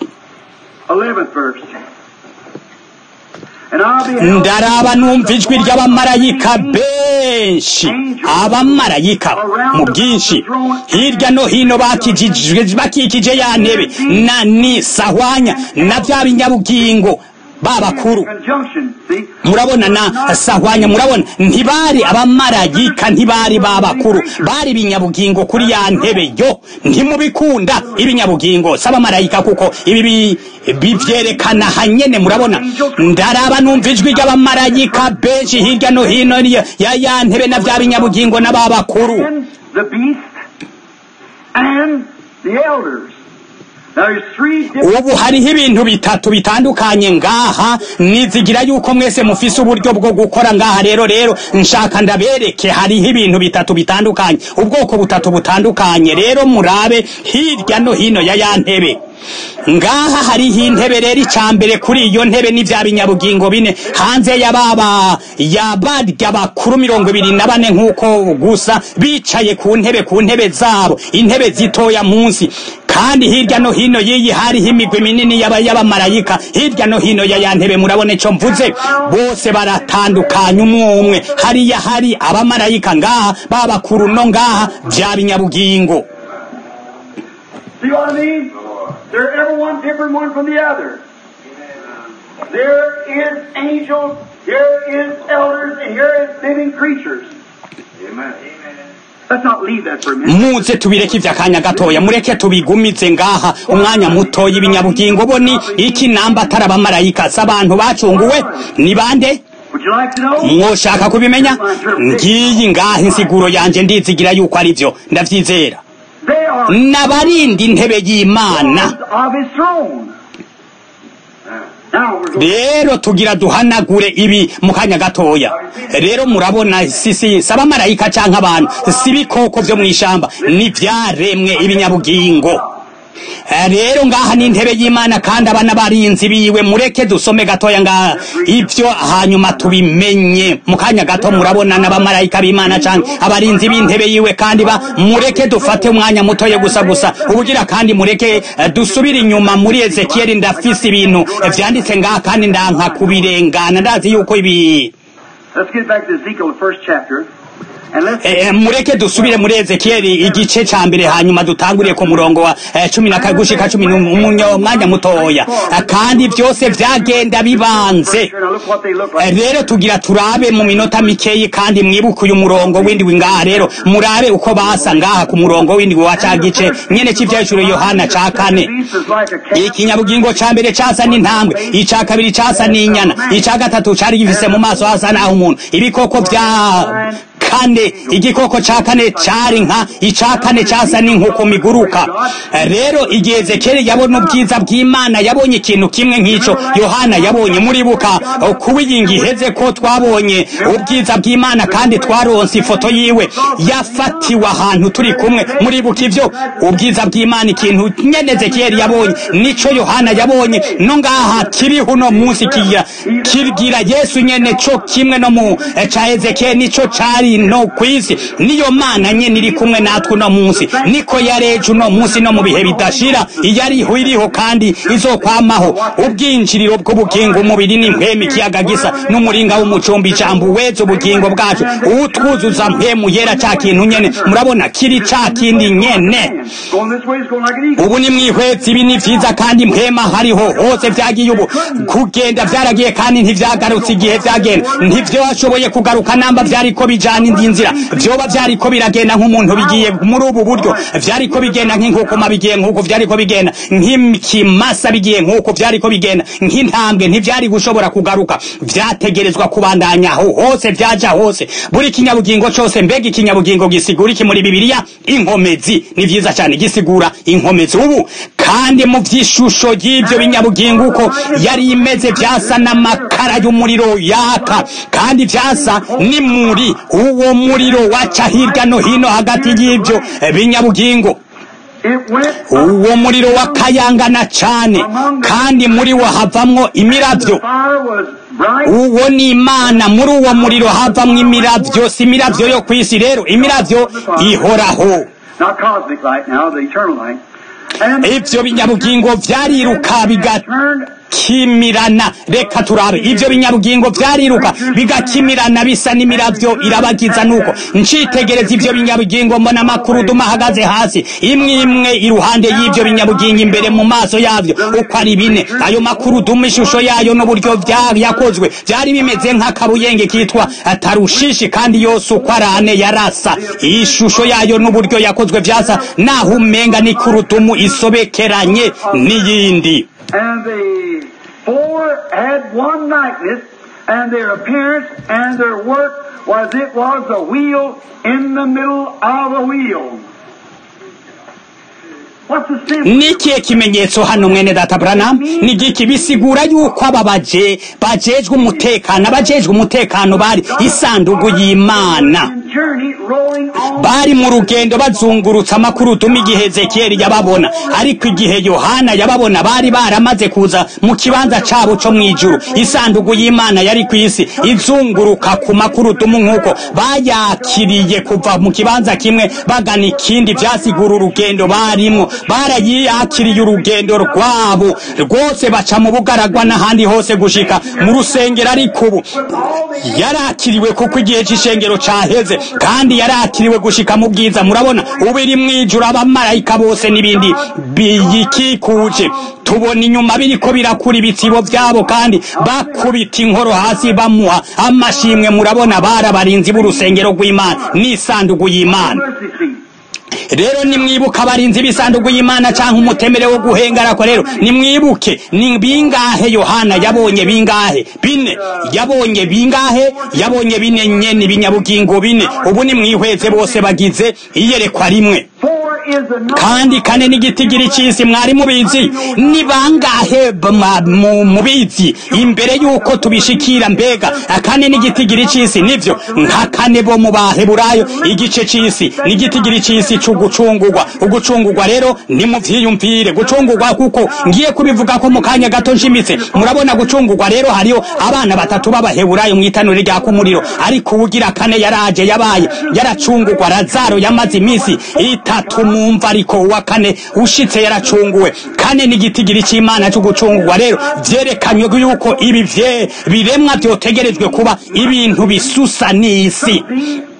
11th verse. And I beheld ndaraba numva ijwi ry'abamarayika benshi abamarayika mu bwinshi hirya no hino bakijijwe bakikije ya ntebe na ni sahwanya na bya binyabugingo babakuru conjunction, see? murabona na sahwanya murabona ntibari abamarayika ntibari babakuru bari ibinyabugingo kuri ya ntebe yo ntimubikunda ibinyabugingo si abamarayika kuko ibi bi- bivyerekana hanyene murabona ndaraba numva ijwi ry'abamarayika benshi hirya no hino ya ya ya ntebe na vya binyabugingo n'ababakuru And the beast and the elders. Now there's three different ubu hariho ibintu bitatu bitandukanye ngaha nizigira yuko mwese mufise uburyo bwo gukora ngaha rero rero nshaka ndabereke hariho ibintu bitatu bitandukanye ubwoko butatu butandukanye rero murabe hirya no hino ya ya ntebe ngaha hariho intebe rero icya mbere kuri iyo ntebe ni vya binyabugingo bine hanze ya baba ya barya bakuru mirongo ibiri na bane nk'uko gusa bicaye ku ntebe ku ntebe zabo intebe zitoya munsi kandi hirya no hino y'iyi hariho imigwi minini y'aba- y'abamarayika hirya no hino ya ya ntebe murabona ico mvuze bose baratandukanye umwe umwe hariya hari abamarayika ngaha babakuru no ngaha vya binyabugingo See what I mean? They're every one different one from the other. There is angels, here is elders, and here is living creatures. Amen. Let's not leave that for a minute. muze tubireke ivy'akanya gatoya mureke tubigumize ngaha umwanya mutoya ibinyabugingo bo ni iki namba atari abamarayika si abantu bacunguwe ni bande Would you like to know? mwoshaka kubimenya ngiyi ngaha insiguro yanje ndizigira yuko ari vyo ndavyizera They are n'abarinda intebe y'imana guards of his throne. Now we're going rero tugira duhanagure ibi mu kanya gatoya rero murabona sisi si abamarayika canke abantu si ibikoko vyo mw'ishamba ni vyaremwe ibinyabugingo Eh, rero ngaha ni intebe y'imana kandi abana barinzi biwe mureke dusome gatoya ngaha ivyo hanyuma tubimenye mu kanya gato murabona n'abamarayika b'imana canke abarinzi b'intebe yiwe kandi ba mureke dufate umwanya mutoya gusa gusa ubugira kandi mureke eh, dusubire inyuma muri ezekiyeli ndafise ibintu eh, vyanditse ngaha kandi ndanka kubirengana ndazi yuko ibi Let's get back to Ezekiel, the first chapter. Eh, mureke dusubire muri ezekiyeli igice ca mbere hanyuma dutanguriye ku murongo wa eh, cumi na kabiri gushika cumi n'umunyo mwanya mutoya Eh, kandi byose vyagenda bibanze Eh, rero tugira turabe mu minota mikeyi kandi mwibuke uyu murongo w'indwi ngaha rero murabe uko basa ngaha ku murongo w'indwi wa ca gice nyene c'ivyahishuro yohana ca kane ikinyabugingo ca mbere casa n'intambwe ica kabiri casa n'inyana ica gatatu cari gifise mu maso hasa naho umuntu ibikoko vya kane igikoko ca kane cari nka ica kane casa n'inkuku miguruka rero igihe ezekeli yabona ubwiza bw'imana yabonye ikintu kimwe nk'ico yohana yabonye muribuka kuwiyinga iheze ko twabonye ubwiza bw'imana kandi twaronse ifoto yiwe yafatiwe ahantu turi kumwe muribuka ivyo ubwiza bw'imana ikintu nyene ezekiyeli yabonye nico yohana yabonye no ngaha kiriho uno munsi kigira kibwira yesu nyene co kimwe no mu eh, ca ezekiyeli nico cari no kwisi niyo mana nyene iri kumwe natwe uno munsi niko yareje uno munsi no mu bihe bidashira iyariho iriho kandi izokwamaho ubwinjiriro bw'ubugingo umubiri n'impwemu ikiyaga gisa n'umuringa w'umucumbi ijambo uweza ubugingo bwacu uwutwuzuza mpwemu yera ca kintu nyene murabona kiri ca kindi nyene Going this way is going like an eagle. ubu ni mwihwezi ibi ni vyiza kandi mpema hariho hose vyagiye ubu kugenda vyaragiye kandi ntivyagarutse igihe vyagenda ntivyashoboye kugaruka namba vyariko bijana indi nzira vyoba vyariko biragenda nk'umuntu bigiye muri ubu buryo vyariko bigenda nk'inkukuma bigiye nk'uko vyariko bigenda nk'ikimasa bigiye nk'uko vyariko bigenda nk'intambwe ntivyari gushobora kugaruka vyategerezwa kubandanya aho hose vyaja hose buri kinyabugingo cose mbega ikinyabugingo gisigura iki muri bibiliya inkomezi ni vyiza cane gisigura inkomezi ubu kandi mu vy'ishusho y'ivyo binyabugingo uko yari imeze vyasa n'amakara y'umuriro yaka kandi vyasa ni muri uwo muriro waca hirya no hino hagati y'ivyo binyabugingo It went uwo muriro wakayangana cane kandi muri wo havamwo imiravyo fire was bright. uwo ni imana muri uwo muriro havamwo imiravyo si imiravyo yo kw'isi rero imiravyo ihoraho Not cosmic light now, the eternal light. And ivyo binyabugingo vyariruka turned bigakimirana reka turabe ivyo binyabugingo vyariruka bigakimirana bisa n'imiravyo irabagiza nuko ncitegereza ivyo binyabugingo mbona amakuruduma ahagaze hasi imwe imwe iruhande y'ivyo binyabugingo imbere mu maso yavyo uko ari bine ayo makuruduma ishusho yayo n'uburyo vya- yakozwe vyari bimeze nk'akabuyenge kitwa tarushishi kandi yose uko ari ane yarasa ishusho yayo n'uburyo yakozwe vyasa naho umenga ni kurudumu isobekeranye n'iyindi And the four had one likeness, and their appearance and their work was it was a wheel in the middle of a wheel. What's the symbol? nikiye kimenyetso hano mwene data Branham ni giki bisigura yuko aba baje bajejwe umutekano abajejwe umutekano bari isandugu y'Imana And journey rolling on. bari mu rugendo bazungurutsa amakuruduma igihe Ezekiyeli yababona ariko igihe Yohana yababona bari baramaze kuza mu kibanza cabo co mwijuru isandugu y'Imana yari ku isi izunguruka ku makurudumu nk'uko bayakiriye kuva mu kibanza kimwe bagana ikindi vyasigura urugendo barimwo barayakiriye urugendo rwabo rwose baca mu bugaragwa n'ahandi hose gushika mu rusengero ariko ubu yarakiriwe kuko igihe c'ishengero caheze kandi yarakiriwe gushika mu bwiza murabona ubu iri mwijuru abamarayika bose n'ibindi biyikikuje tubona inyuma biriko birakura ibitsibo vyabo kandi bakubita inkoro hasi bamuha amashimwe murabona bari abarinzi b'urusengero rw'imana n'isandugu y'imana Mercy seat. rero nimwibuke abarinzi b'isanduku y'imana canke umutemere wo guhengarako rero nimwibuke ni bingahe yohana yabonye bingahe bine yabonye bingahe yabonye bine nyene ibinyabugingo bine ubu nimwihweze bose bagize iyerekwa rimwe Four is the number. kandi kane n'igitigiri c'isi mwari mubizi ni bangahe bama- mu- mubizi imbere yuko tubishikira mbega akane n'igitigiri c'isi nivyo nka kane bo mu baheburayo igice c'isi n'igitigiri c'isi c'ugucungurwa ugucungurwa rero nimuvyiyumvire gucungurwa kuko ngiye kubivuga ko mu kanya gato nshimitse murabona gucungurwa rero hariho abana batatu b'abaheburayo mw'itanure rya kumuriro ariko uwugira kane yaraje yabaye yaracungurwa razaro yamaze iminsi itatu mumva ariko uwa kane ushitse yaracunguwe kane n'igitigiri c'imana cyo gucungurwa rero vyerekanywe yuko ibi vye biremwa vyotegerejwe kuba ibintu bisusa n'isi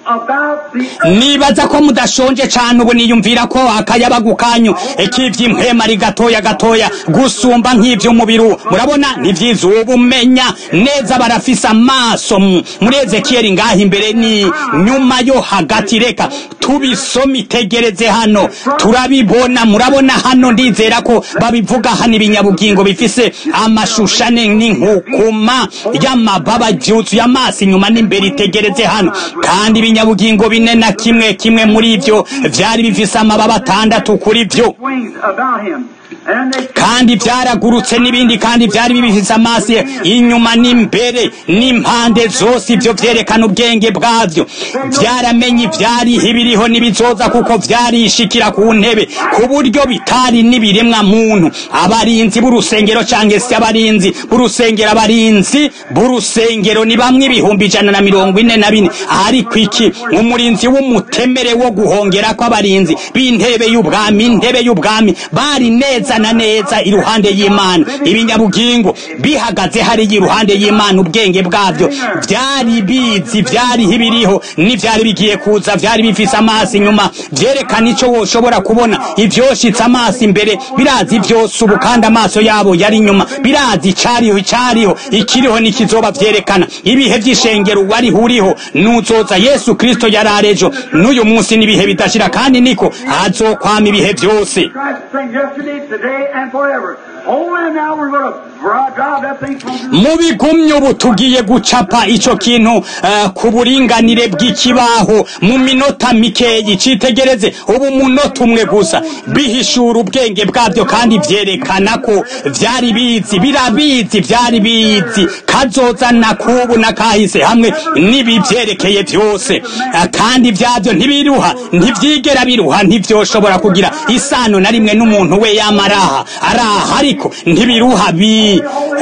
about the nibaza ko mudashonje cane ubu niyumvira ko akayabagu kanyu k'ivy'impwema ari gatoya gatoya gusumba nk'ivy'umubiri uwo murabona ni vyiza ubu umenya neza barafise amaso mu- muri ezekiyeli ngaha imbere ni nyuma yo hagati reka tubisome itegereze hano turabibona murabona hano ndizera ko babivuga hano ibinyabugingo bifise amashushane n'inkukuma y'amababa vyuzuye amaso inyuma n'imbere itegereze hano kandi ibinyabugingo bine na kimwe kimwe muri ivyo vyari bifise amababa atandatu kuri vyo wings about him. And they kandi vyaragurutse n'ibindi kandi vyari bifise amaso inyuma n'imbere n'impande zose ivyo vyerekana ubwenge bwavyo vyaramenye ivyariho ibiriho n'ibizoza kuko vyarishikira ku ntebe ku buryo bitari n'ibiremwa muntu abarinzi b'urusengero canke se abarinzi b'urusengero abarinzi b'urusengero ni bamwe ibihumbi ijana na mirongo ine na bine ariko iki umurinzi w'umutemere wo guhongera kw'abarinzi b'intebe y'ubwami intebe y'ubwami bari neza na neza iruhande y'imana ibinyabugingo bihagaze hariya iruhande y'imana ubwenge bwabyo vyari bizi vyariho ibiriho n'ivyari bigiye kuza vyari bifise amaso inyuma vyerekana ico woshobora kubona ivyoshitse amaso imbere birazi vyose ubu kandi amaso yabo yari inyuma birazi icariho icariho ikiriho n'ikizoba vyerekana ibihe vy'ishengero wariho uriho nuzoza yesu kristo yari arejo n'uyu munsi n'ibihe bidashira kandi niko azokwama ibihe vyose Christ the same yesterday, today, and forever. Oh, and now we're going to drive that thing from mu bigumye ubu tugiye gucapa ico kintu eh, ku buringanire bw'ikibaho mu minota mikeyi citegereze ubu munota umwe gusa bihishura ubwenge bwabyo kandi vyerekana ko vyari bizi birabizi vyari bizi kazoza na kubu na kahise hamwe n'ibivyerekeye vyose Eh, kandi vyavyo ntibiruha ntivyigera biruha ntivyoshobora kugira isano na rimwe n'umuntu we yamaraha araha ariko ntibiruha bi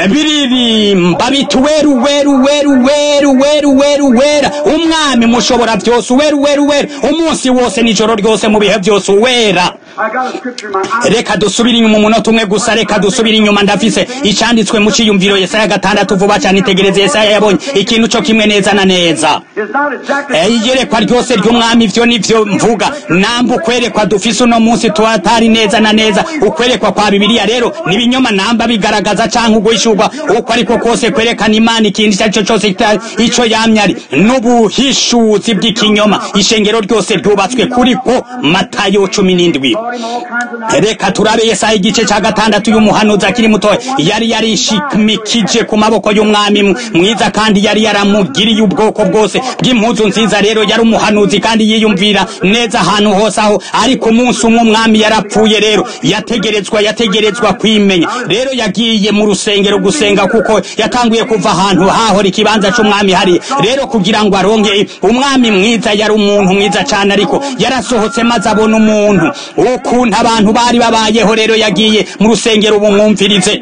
biririmba biti weru weru weru weru weru weru wera umwami mushobora vyose weru weru weru umunsi wose nijoro ryose mu bihe vyose uwera I got a scripture in my eye. reka dusubire inyuma umunota umwe gusa reka dusubire inyuma ndafise icanditswe mu ciyumviro yesaya gatandatu vuba cane itegereze yesaya yabonye ikintu co kimwe neza na neza It's not exactly Eh, iyerekwa ryose ry'umwami ivyo nivyo mvuga namba ukwerekwa dufise uno munsi tuhatari neza na neza ukwerekwa kwa bibiliya rero nibinyoma namba bigaragaza canke uguhishurwa uko ariko kose kwerekana imana ikindi icyo cose kita- ico yamye ari n'ubuhishuzi bw'ikinyoma ishengero ryose ryubatswe kuri ko matayo cumi n'indwi taught him all kinds of nice reka turabe yesaya igice ca gatandatu y'umuhanuzi akiri mutoya yari yarishimikije ku maboko y'umwami m- mwiza kandi yari yaramugiriye ubwoko bwose bw'impuzu nziza rero yari umuhanuzi kandi yiyumvira neza ahantu hose aho ariko umunsi umwe umwami yarapfuye rero yategerezwa yategerezwa kwimenya rero yagiye mu rusengero gusenga kuko yatanguye kuva ahantu hahora ikibanza c'umwami hariya rero kugira ngo aronke umwami mwiza yari umuntu mwiza cane ariko yarasohotse maze abona umuntu ukuntu abantu bari babayeho rero yagiye mu rusengero bumwumvirize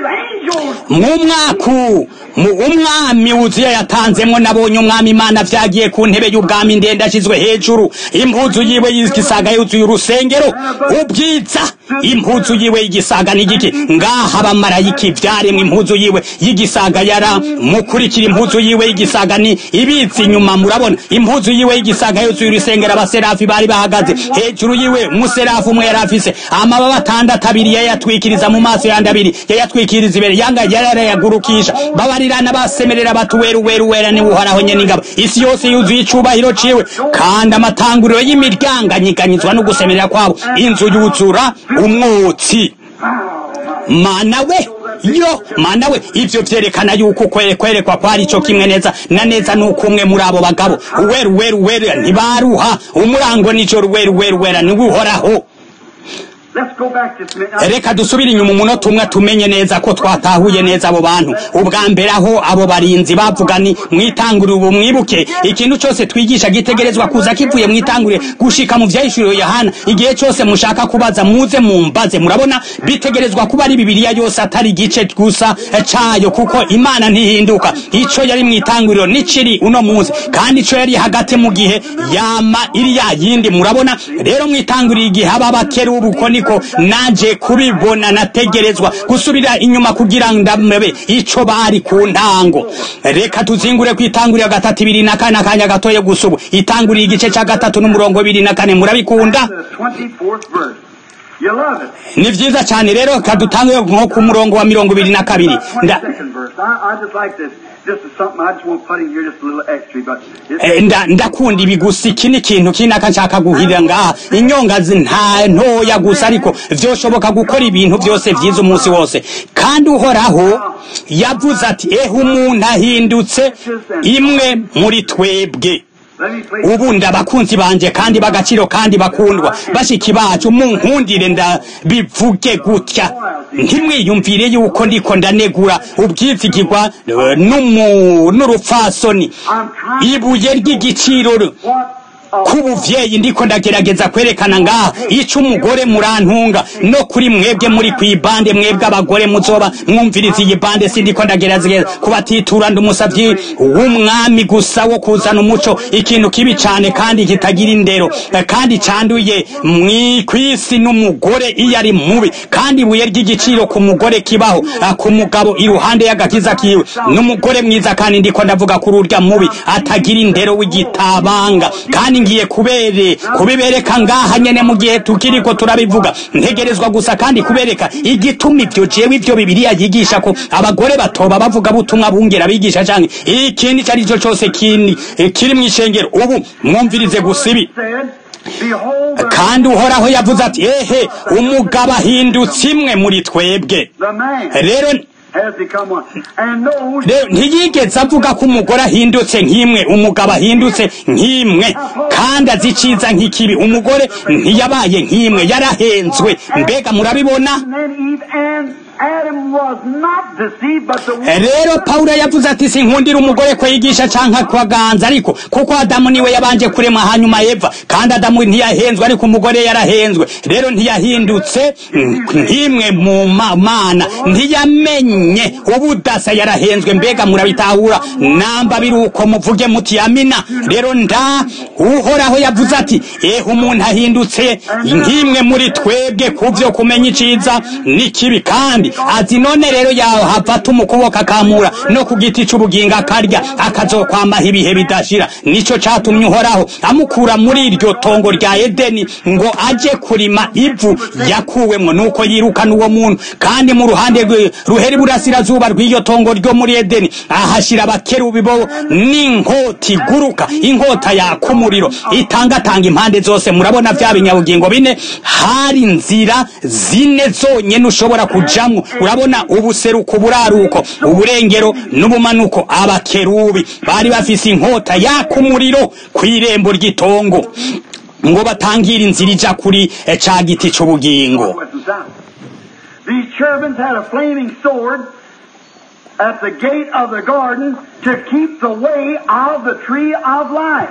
mw'umwaku mu umwami wuzuye yatanzemwo nabonye umwami imana vyagiye ku ntebe y'ubwami ndende ashizwe hejuru impuzu yiwe y'igisaga yuzuye urusengero ubwiza impuzu yiwe y'igisaga n'igiki ngaha abamarayiki vyaremwe impuzu yiwe y'igisaga yara mukurikira impuzu yiwe y'igisaga ni ibitsi inyuma murabona impuzu yiwe y'igisaga yuzuye urusengero abaserafi bari bahagaze hejuru yiwe umuserafi umwe yari afise amababa atandatu abiri yayatwikiriza mu maso yandi abiri yayatwikiriza imbere yanga yarayagurukisha babarirana basemerera bati weru weru wera ni uhoraho nyene ingabo isi yose yuzuye icubahiro ciwe kandi amatanguriro y'imiryango anyiganyizwa no gusemerera kwabo inzu yuzura umwotsi mana we yo mana we ivyo vyerekana yuko kwere kwerekwa kwari ico kimwe neza na neza nuko umwe muri abo bagabo weru weru wera ntibaruha umurango nijoro weru weru wera ni uhoraho Let's go back just a minute. reka dusubire inyuma umunota umwe tumenye neza ko twatahuye neza abo bantu ubwa mbere aho abo barinzi bavuga ni mwitangurire ubu mwibuke ikintu cyose twigisha gitegerezwa kuza kivuye mwitangurire gushika mu vyahishuriwe yohana igihe cyose mushaka kubaza muze mumbaze murabona bitegerezwa kuba ari bibiliya yose atari igice gusa cayo kuko imana ntihinduka ico yari mwitanguriro niciri uno munsi kandi ico yari hagati mu gihe yama iri ya yindi murabona rero mwitangurire igihe aba bakerubu uko niko ariko nanje kubibona nategerezwa gusubira inyuma kugira ndamebe ico bari ku ntango reka tuzingure ku itanguriro gatatu ibiri na kane akanya gatoye gusa ubu itanguriro igice ca gatatu n'umurongo ibiri na kane murabikunda The 24th verse. You love it. ni vyiza cane rero kadutange nko ku murongo wa mirongo ibiri na kabiri Nda- 22nd verse. I, I just like this. This is something I just want to put in here just a little extra, but it's Eh, nda- ndakunda ibi gusa iki ni ikintu kinaka nshaka guhirira ngaha inyonga zi- nta ntoya gusa ariko vyoshoboka gukora ibintu vyose vyiza umunsi wose kandi uhoraho yavuze ati ehe umuntu ahindutse imwe muri twebwe let me please. ubu ndabakunzi banje kandi bagaciro kandi bakundwa bashiki bacu munkundire ndabivuge gutya ntimwiyumvire yuko ndiko ndanegura ubwizigirwa eh, n'umu- n'urupfasoni ibuye ry'igiciro What a k'ubuvyeyi ndiko ndagerageza kwerekana ngaha ico umugore murantunga no kuri mwebwe muri kwibande mwebwe abagore muzoba mwumviriza iyi bande sindiko ndagerageza kubatitura ndi umusavyi w'umwami gusa wo kuzana umuco ikintu kibi cane kandi kitagira indero eh, kandi canduye mwi- kw'isi n'umugore iyo ari mubi kandi ibuye ry'igiciro ku mugore kibaho eh, ku mugabo iruhande y'agakiza kiwe n'umugore mwiza kandi ndiko ndavuga kuri urya mubi atagira indero w'igitabanga kandi ngiye kubere kubibereka ngaha nyene mu gihe tukiriko turabivuga ntegerezwa gusa kandi kubereka igituma ivyo jewe ivyo bibiliya yigisha ko abagore batoba bavuga butumwa bungera bigisha canke ikindi ico arico cose kindi eh, kiri mw'ishengero ubu mwumvirize gusa ibi said, Behold, the, kandi uhoraho yavuze ati ehe umugabo ahindutse imwe muri twebwe the man rero has become one. And knows rero ntiyigeze avuga ko umugore ahindutse nk'imwe umugabo ahindutse nk'imwe kandi azi iciza nk'ikibi umugore ntiyabaye nk'imwe yarahenzwe mbega murabibona and then Eve and Adam was not deceived, but the woman rero pawulo yavuze ati sinkundira umugore ko yigisha canke kwaganza ariko kuko adamu niwe yabanje kurema hanyuma eva kandi adamu ntiyahenzwe ariko umugore yarahenzwe rero ntiyahindutse nk'imwe mu ma- mana ntiyamenye ubudasa yarahenzwe mbega murabitahura namba biri uko muvuge muti amina rero nda uhoraho yavuze ati ehe umuntu ahindutse nk'imwe muri twebwe ku vyo kumenya iciza n'ikibi kandi azi none rero yahafata umukuboko akamura no ku giti c'ubugingo akarya akazokwamaho ibihe bidashira nico catumye uhoraho amukura muri iryo tongo rya edeni ngo aje kurima ivu yakuwemwo nuko yirukana uwo muntu kandi mu ruhande rwe- ruhera iburasirazuba rw'iyo tongo ryo muri edeni ahashira abakerubi bo n'inkota iguruka inkota yaka umuriro itangatanga impande zose murabona vya binyabugingo bine hari inzira zine zonyene ushobora kujamwo urabona ubuseruko buraruko uburengero n'ubumanuko abakerubi bari bafise inkota yaka umuriro kw'irembo ry'itongo ngo batangire inzira ija kuri eh, ca giti c'ubugingo west and south. These cherubims had a flaming sword at the gate of the garden to keep the way of the tree of life.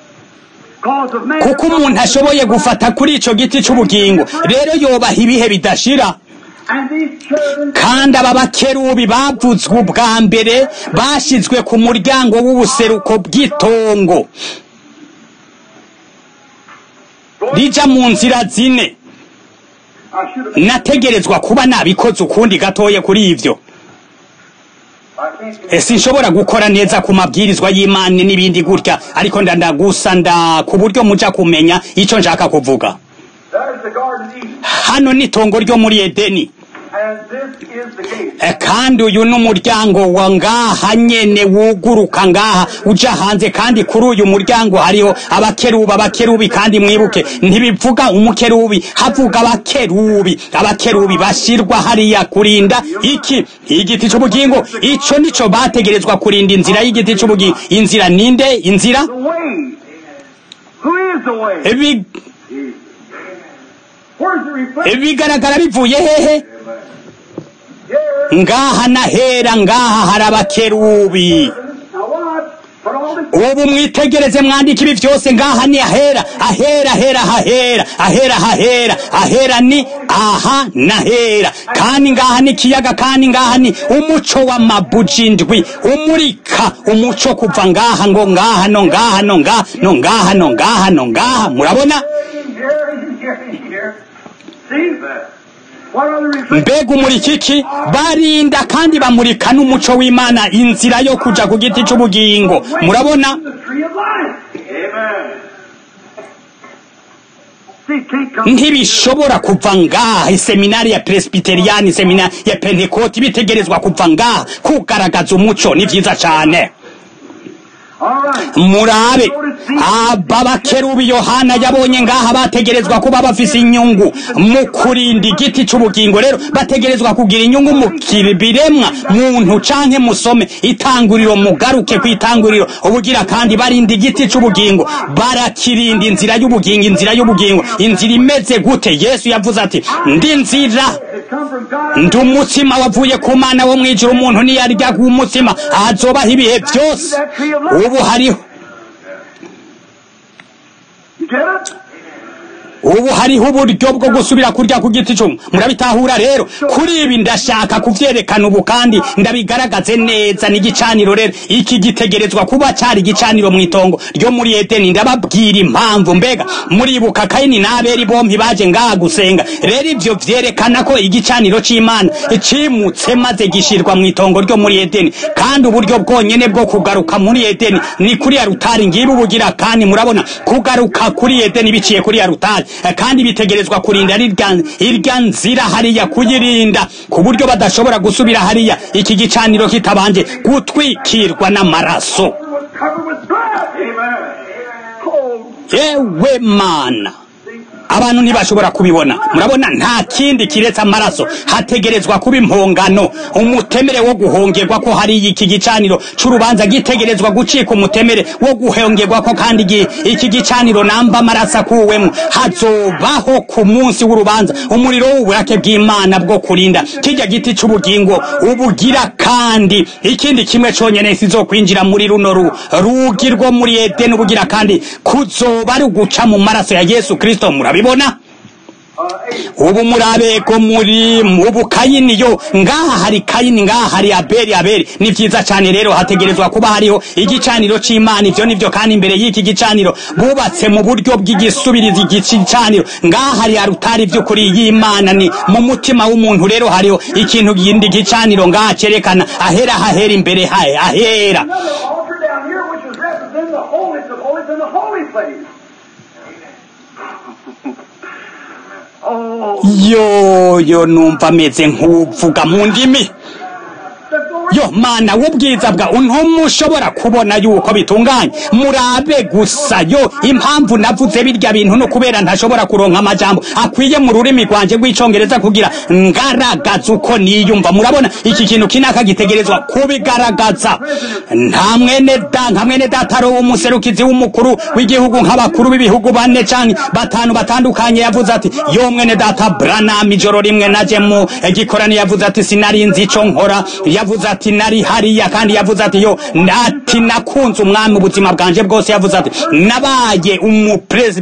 Cause of man kuko umuntu ashoboye gufata kuri ico giti c'ubugingo rero yobaha ibihe bidashira And these cherubims kandi aba bakerubi bavuzwe ubwa mbere bashizwe ku muryango w'ubuseruko bw'itongo rija mu nzira zine I should have nategerezwa kuba nabikoze ukundi gatoye kuri ivyo I can't Eh, sinshobora gukora neza ku mabwirizwa y'imana n'ibindi gutya ariko ndandagusa nda ku buryo muja kumenya ico nshaka kuvuga There's the garden of Eden. hano ni itongo ryo muri edeni And this is the gate. Eh, kandi uyu ni umuryango wa ngaha nyene wuguruka ngaha uja hanze kandi kuri uyu muryango hariho abakerubi abakerubi kandi mwibuke ntibivuga umukerubi havuga abakerubi abakerubi bashirwa hariya kurinda iki igiti c'ubugingo ico nico bategerezwa kurinda inzira y'igiti c'ubugingo inzira ninde inzira The way. Who is the way? Ebi- Where's the reflection? bigaragara bivuye hehe Here. ngaha nahera ngaha hari abakerubi Now watch. Put all this ubu mwitegereze mwandika ibi vyose ngaha ni ahera ahera ahera hahera ahera hahera ahera ni aha nahera kandi ngaha ni ikiyaga kandi ngaha ni umuco w'amabuji ndwi umurika umuco kuva ngaha ngo ngaha no ngaha no ngaha no ngaha no ngaha no ngaha murabona in here, in here, in here. See? What are the reflections? mbega umurikiki barinda kandi bamurika n'umuco w'imana inzira yo kuja ku giti c'ubugingo murabona The tree of life. Amen. See, it can't come. ntibishobora kuva ngaha iseminari ya presbiteriyani iseminari ya pentekoti bitegerezwa kuva ngaha kugaragaza umuco ni vyiza cane All right. murabe aba bakerubi yohana yabonye ngaha bategerezwa kuba bafise inyungu mu kurinda igiti c'ubugingo rero bategerezwa kugira inyungu mu biremwa muntu canke musome itanguriro mugaruke ku itanguriro ubugira kandi barinda igiti c'ubugingo barakirinda inzira y'ubugingo inzira y'ubugingo inzira imeze gute yesu yavuze ati ndi nzira It come from God. ndi umutsima wavuye ku mana wo mwijuru umuntu niyarya ku mutsima azobaho ibihe byose ubu hariho You get it? ubu hariho uburyo bwo gusubira kurya ku giti cy'umu murabitahura rero kuri ibi ndashaka kuvyerekana ubu kandi ndabigaragaze neza n'igicaniro rero iki gitegerezwa kuba cari igicaniro mu itongo ryo muri edeni ndababwira impamvu mbega muribuka kayini n'abeli bompi baje ngaha gusenga rero ivyo vyerekana ko igicaniro c'imana cimutse maze gishirwa mu itongo ryo muri edeni kandi uburyo bwonyene bwo kugaruka muri edeni ni kuri ya rutari ngibi ubugira kandi murabona kugaruka kuri edeni biciye kuri ya rutari Eh, kandi bitegerezwa kurinda irya irya nzira hariya kuyirinda ku buryo badashobora gusubira hariya iki gicaniro kitabanje gutwikirwa n'amaraso It was covered with blood. Amen. Oh, yewe mana abantu ntibashobora kubibona murabona nta kindi kiretse amaraso hategerezwa kuba impongano umutemere wo guhongerwa ko hari iki gicaniro c'urubanza gitegerezwa gucika umutemere wo guhongerwa ko kandi igi- iki gicaniro namba amaraso akuwemwo hazobaho ku munsi w'urubanza umuriro w'uburake bw'imana bwo kurinda kirya giti c'ubugingo ubugira kandi ikindi kimwe conyene sizokwinjira muri runo ru rugi rwo muri edeni ubugira kandi kuzoba ari uguca mu maraso ya yesu kristo murabibona ubu murabeko muri ubu kayini yo ngaha hari kayini ngaha hari abeli abeli ni vyiza cane rero hategerezwa kuba hariho igicaniro c'imana ivyo nivyo kandi imbere y'iki gicaniro bubatse mu buryo bw'igisubirizi igicaniro ngaha hari arutari vy'ukuri y'imana ni mu mutima w'umuntu rero hariho ikintu gindi gicaniro ngaha cerekana ahera hahera imbere hahe ahera another altar down here which is representing the holiest of holies and the holy place. Oh, yoyo numva ameze nk'uvuga mu ndimi the glory yo mana w'ubwiza bwa ntumushobora kubona yuko bitunganye murabe gusa yo impamvu navuze birya bintu no kubera ntashobora kuronka amajambo akwiye mu rurimi rwanje rw'icongereza kugira ngaragaza uko niyumva murabona iki kintu kinaka gitegerezwa kubigaragaza nta mwene da nka mwene dataro w'umuserukizi w'umukuru w'igihugu nk'abakuru b'ibihugu bane canke batanu batandukanye yavuze ati yo mwene data branam ijoro rimwe naje mu gikorani yavuze ati sinari nzi ico nkora yavuze ati nari hariya kandi yavuze ati yo ati nakunze umwami ubuzima bwanje bwose yavuze ati nabaye umupresi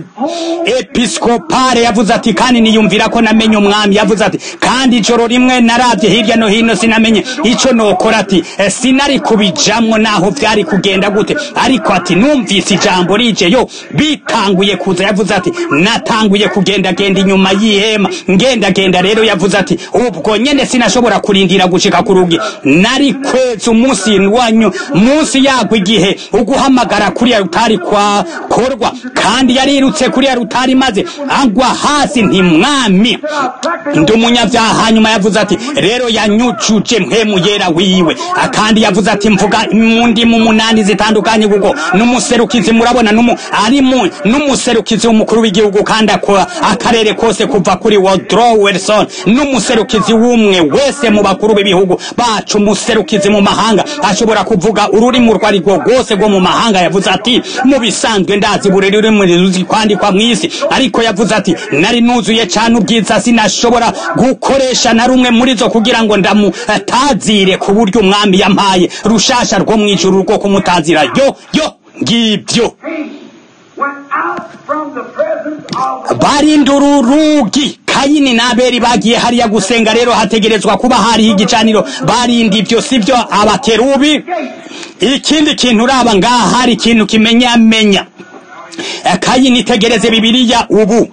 episkopale yavuze ati kandi niyumvira ko namenye umwami yavuze ati kandi ijoro rimwe naravye hirya no hino sinamenye ico nokora ati "Eh, sinari kubijamwo naho vyari kugenda gute ariko ati numvise ijambo rije yo bitanguye kuza yavuze ati natanguye kugendagenda inyuma y'ihema ngendagenda rero yavuze ati ubwo nyene sinashobora kurindira gushika ku rugi nari kweza umunsi wanyu munsi yagwa igihe uguhamagara kuriya rutari kwa korwa kandi yarirutse kuriya rutari maze agwa hasi nti mwami ndi umunyabyaha hanyuma yavuze ati rero yanyucuje mpemu yera wiwe akandi yavuze ati mvuga mu ndimi umunani zitandukanye kuko n'umuserukizi murabona numu ari mu n'umuserukizi w'umukuru w'igihugu kandi akora akarere kose kuva kuri Woodrow Wilson n'umuserukizi w'umwe wese mu bakuru b'ibihugu bacu umuserukizi mu mahanga ashobora kuvuga ururimi urwo ari rwo rwose rwo mu mahanga yavuze ati mu bisanzwe ndazi buri rurimi ruzi kwandikwa mu isi ariko yavuze ati nari nuzuye cyane ubwiza sinashobora gukoresha na rumwe muri zo kugira ngo ndamutazire ku buryo umwami yampaye rushasha rwo mu ijuru rwo kumutazira yo yo ngibyo went out from the presence of barinda uru rugi kayini n'abeli bagiye hariya gusenga rero hategerezwa kuba hariho igicaniro barinda ibyo sibyo abakerubi ikindi kintu uraba ngaha hari ikintu kimenyamenya Eh, kayini itegereze bibiliya ubu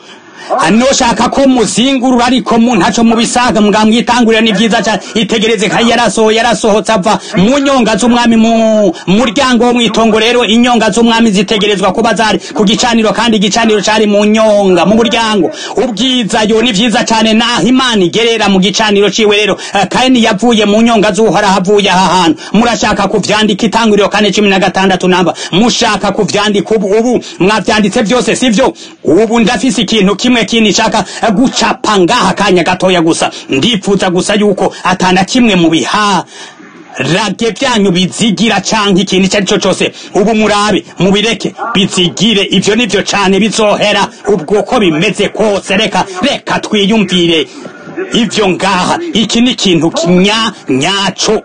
noshaka ko muzingurura ariko mu ntaco mubisaga mbwa mwitangurira ni vyiza cane itegereze kandi yarasohoye yarasohotse ava mu nyonga z'umwami mu muryango wo mwitongo rero inyonga z'umwami zitegerezwa kuba zari ku gicaniro kandi igicaniro cari mu nyonga mu muryango ubwiza yo ni vyiza cane naho imana igerera mu gicaniro ciwe rero eh, kandi yavuye mu nyonga z'uhoraho avuye aha hantu murashaka kuvyandika itanguriro kane cumi na gatandatu namba mushaka kuvyandika ubu ubu mwavyanditse byose sivyo ubu ndafise ikintu kimwe kindi nshaka eh, gucapa ngaha kanya gatoya gusa ndipfuza gusa yuko atana kimwe mu biha rage byanyu bizigira canke ikintu icyo ari cyo cyose ubu murabe mubireke bizigire ivyo nivyo cane bizohera ubwo ko bimeze kose reka reka twiyumvire ivyo ngaha iki ni ikintu kinya nyaco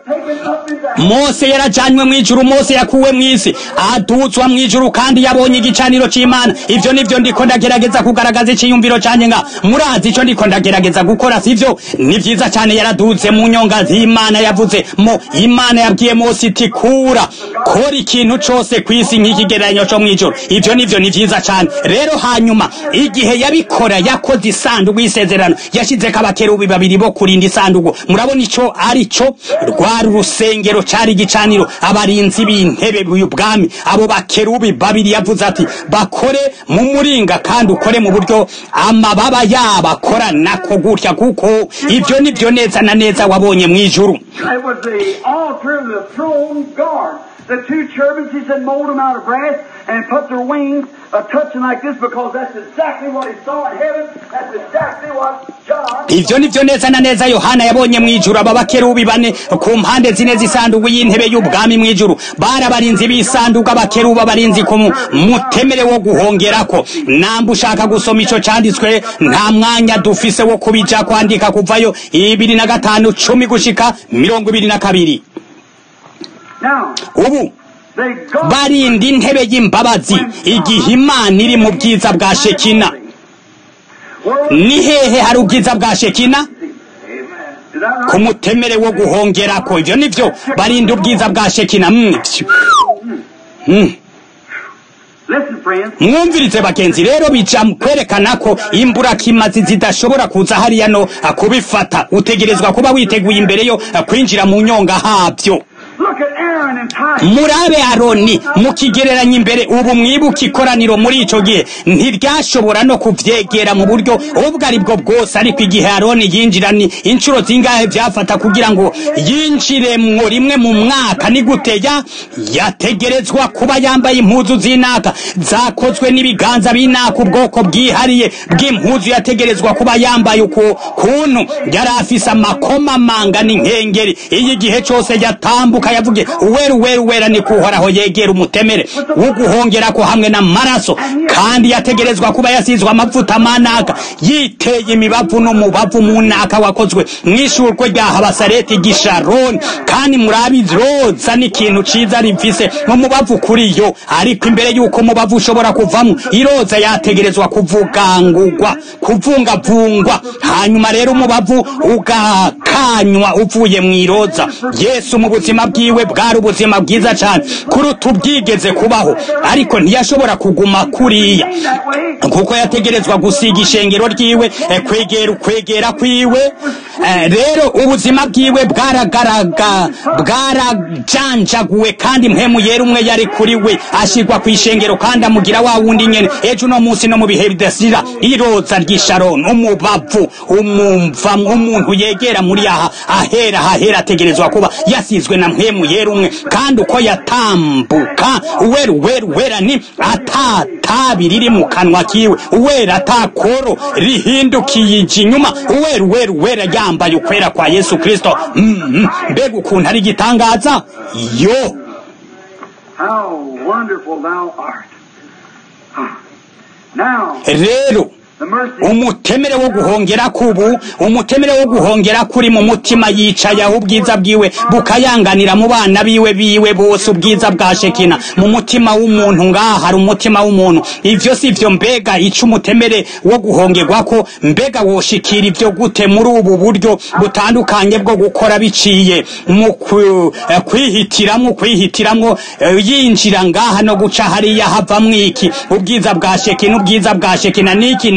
mose yarajanywe mw'ijuru mose yakuwe mw'isi aduzwa mw'ijuru kandi yabonye igicaniro c'imana ivyo nivyo ndiko ndagerageza kugaragaza iciyumviro canje nga murazi ico ndiko ndagerageza gukora sivyo ni vyiza cane yaraduze mu nyonga z'imana yavuze mo imana yabwiye mose iti kura kora ikintu cose kw'isi nk'ikigereranyo co mw'ijuru ivyo nivyo ni vyiza cane rero hanyuma igihe yabikora yakoze isanduku y'isezerano yashizeko abakerubi babiri bo kurinda isanduku murabona ico ari co rwari urusengero cari igicaniro abarinzi b'intebe y'ubwami abo bakerubi babiri yavuze ati bakore mu muringa kandi ukore mu buryo amababa yabo akora nako gutya kuko ivyo nivyo neza na neza wabonye mw'ijuru It was the altar of the throne guard. The two cherubims, he said, mold them out of brass and put their wings a touching like this because that's exactly what he saw in heaven. That's exactly what John. ivyo nivyo neza na neza yohana yabonye mw'ijuru aba bakerubi bane ku mpande zine z'isanduku y'intebe y'ubwami mw'ijuru bari abarinzi b'isanduku abakerubi abarinzi ku mu- mutemere wo guhongerako namba ushaka gusoma ico canditswe nta mwanya dufise wo kubija kwandika kuvayo ibiri na gatanu cumi gushika mirongo ibiri na kabiri Now, ubu they guard. barinda intebe y'imbabazi igihe imana iri mu bwiza bwa shekina ni hehe hari ubwiza bwa shekina Is that ku right? mutemere wo guhongerako ivyo nivyo barinda ubwiza bwa shekina Mm, phew. Mm. Listen, friends. mwumvirize bagenzi rero bija mu kwerekana ko imburakimazi zidashobora kuza hariya no kubifata utegerezwa kuba witeguye imbere yo kwinjira mu nyonga havyo Look at Aaron and Titus. murabe aroni mukigereranya imbere ubu mwibuka ikoraniro muri ico gihe ntiryashobora no kuvyegera mu buryo ubwo ari bwo bwose ariko igihe aroni yinjira ni inshuro zingahe vyafata kugira ngo yinjiremwo rimwe mu mwaka ni guteya yategerezwa kuba yambaye impuzu z'inaka zakozwe n'ibiganza b'inaka ubwoko bwihariye bw'impuzu yategerezwa kuba yambaye uku kuntu yari afise amakoma manga n'inkengeri iyo igihe cose yatambuka yavuge uweru weru wera ni kuhoraho yegera umutemere wo guhongerako hamwe n'amaraso kandi yategerezwa kuba yasizwe amavuta manaka yiteye imibavu n'umubavu munaka wakozwe mw'ishurwe rya habasareti gisharoni kandi murabi roza n'ikintu ciza rifise umubavu kuri yo ariko imbere y'uko umubavu ushobora kuvamwo iroza yategerezwa kuvugangurwa kuvungavungwa hanyuma rero umubavu ugakanywa uvuye mw'iroza yesu mu buzima bwiwe bwari ubuzima bwiza cane kuruta ubwigeze kubaho ariko ntiyashobora kuguma kuriya That way. kuko yategerezwa gusiga ishengero ryiwe eh, kwegera ukwegera kwiwe Eh, rero ubuzima bwiwe bwaragaraga bwarajanjaguwe kandi mpemu yera umwe yari kuri we ashirwa ku ishengero kandi amugira wa wundi nyene ejo no munsi no mu bihe bidasira iroza ry'isharoni umubavu umumva umuntu yegera muri aha ahera hahera ategerezwa kuba yasizwe na mpemu yera umwe kandi uko yatambuka uweru weru wera ni atatabi riri mu kanwa kiwe uwera atakoro rihindukiye ija inyuma uweru weru wera yambaye ukwera kwa yesu kristo Mm, mm. mbega ukuntu ari igitangaza yo How wonderful thou art. Now, rero the mercy. umutemere wo guhongera kubu umutemere wo guhongera kuri mu mutima yicaye aho ubwiza bwiwe bukayanganira mu bana biwe biwe bose ubwiza bwa shekina mu mutima w'umuntu ngaha hari umutima w'umuntu ivyo si vyo mbega ico umutemere wo guhongerwa ko mbega woshikira ivyo gute muri ubu buryo butandukanye bwo gukora biciye mu ku- eh, kwihitiramwo kwihitiramwo eh, yinjira ngaha no guca hariya havamwo iki ubwiza bwa shekina ubwiza bwa shekina niki niki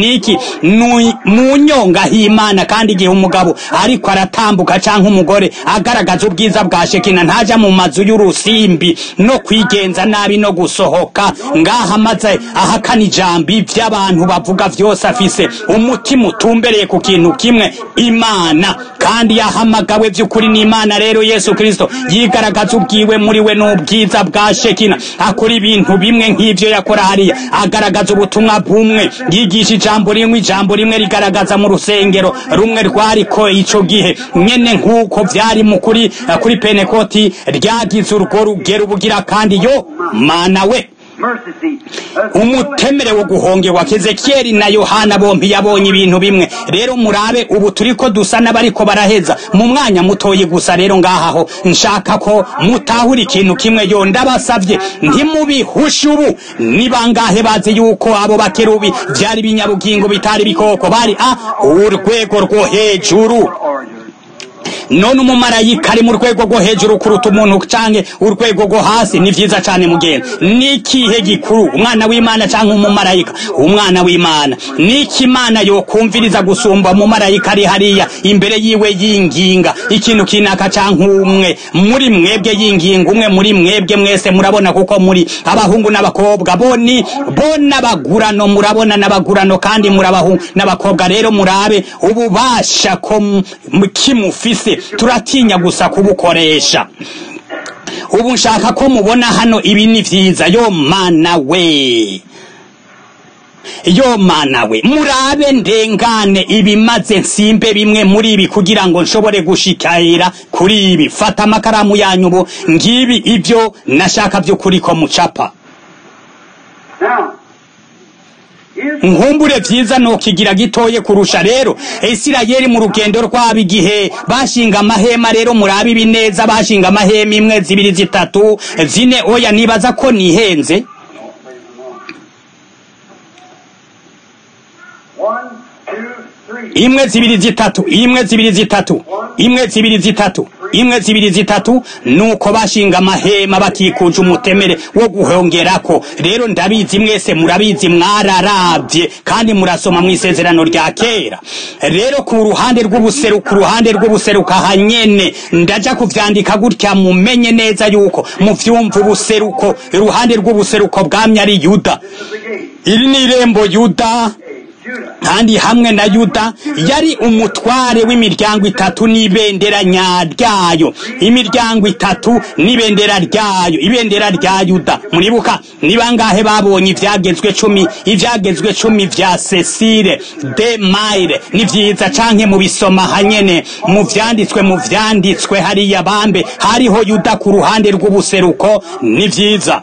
ngiki nu- mu nyonga h'imana kandi igihe umugabo ariko aratambuka canke umugore agaragaza ubwiza bwa shekina ntaja mu mazu y'urusimbi no kwigenza nabi no gusohoka ngaha amaze ahakana ijambo ivy'abantu bavuga vyose afise umutima utumbereye ku kintu kimwe imana kandi yahamagawe vy'ukuri n'imana rero yesu kristo yigaragaza ubwiwe muri we n'ubwiza bwa shekina akora ibintu bimwe nk'ivyo yakora hariya agaragaza ubutumwa bumwe yigisha ijambo rimwe ijambo rimwe rigaragaza mu rusengero rumwe rwariko ico gihe nyene nk'uko vyari mu kuri kuri penekoti ryagize urwo rugero bugira kandi yo mana we Mercy seat. That's umutemere wo guhongerwa kezekiyeli na yohana bompi yabonye ibintu bimwe rero murabe ubu turiko dusa n'abariko baraheza mu mwanya mutoyi gusa rero ngahaho nshaka ko mutahura ikintu kimwe yo ndabasavye ntimubihushe ubu ni bangahe bazi yuko abo bakerubi vyari ibinyabugingo bitari bikoko bari a urwego rwo hejuru orders. none umumarayika ari mu rwego rwo hejuru kuruta umuntu canke urwego rwo hasi ni vyiza cane mugenzi nikihe gikuru umwana w'imana canke umumarayika umwana w'imana niki imana yokumviriza gusumba umumarayika ari hariya imbere yiwe yinginga ikintu kinaka canke umwe muri mwebwe yinginga umwe muri mwebwe mwese murabona kuko muri abahungu n'abakobwa boni bona abagurano murabona n'abagurano kandi muri abahungu n'abakobwa rero murabe ububasha ko m- m- kimufise turatinya gusa kubukoresha ubu nshaka ko mubona hano ibi ni vyiza yo mana we yo mana we murabe ndengane ibimaze nsimbe bimwe muri ibi kugira ngo nshobore gushikira kuri ibi fata amakaramu yanyu ubu ngibi ibyo nashaka by'ukuri ko mucapa Now, is nkumbure vyiza nokigira gitoye kurusha rero isirayeli mu rugendo rwabo igihe bashinga amahema rero murabe ibi neza bashinga amahema imwe zibiri zitatu zine oya nibaza ko nihenze one, two, three. imwe zibiri zitatu imwe zibiri zitatu imwe zibiri zitatu imwe zibiri zitatu nuko bashinga amahema bakikuje umutemere wo guhongerako rero ndabizi mwese murabizi mwararavye kandi murasoma mu isezerano rya kera rero ku ruhande rw'ubuseruko uruhande rw'ubuseruko aha nyene ndaja kuvyandika gutya mumenye neza yuko muvyumva ubuseruko iruhande rw'ubuseruko bwamye ari yuda This is the gate. iri ni irembo yuda Judah. kandi hamwe na yuda yari umutware w'imiryango itatu n'ibendera nyaryayo imiryango itatu n'ibendera ryayo ibendera rya yuda muribuka ni bangahe babonye ivyagezwe cumi ivyagezwe cumi vya cecile de maire ni vyiza canke mu bisoma hanyene mu vyanditswe mu vyanditswe hariya bambe hariho yuda ku ruhande rw'ubuseruko ni vyiza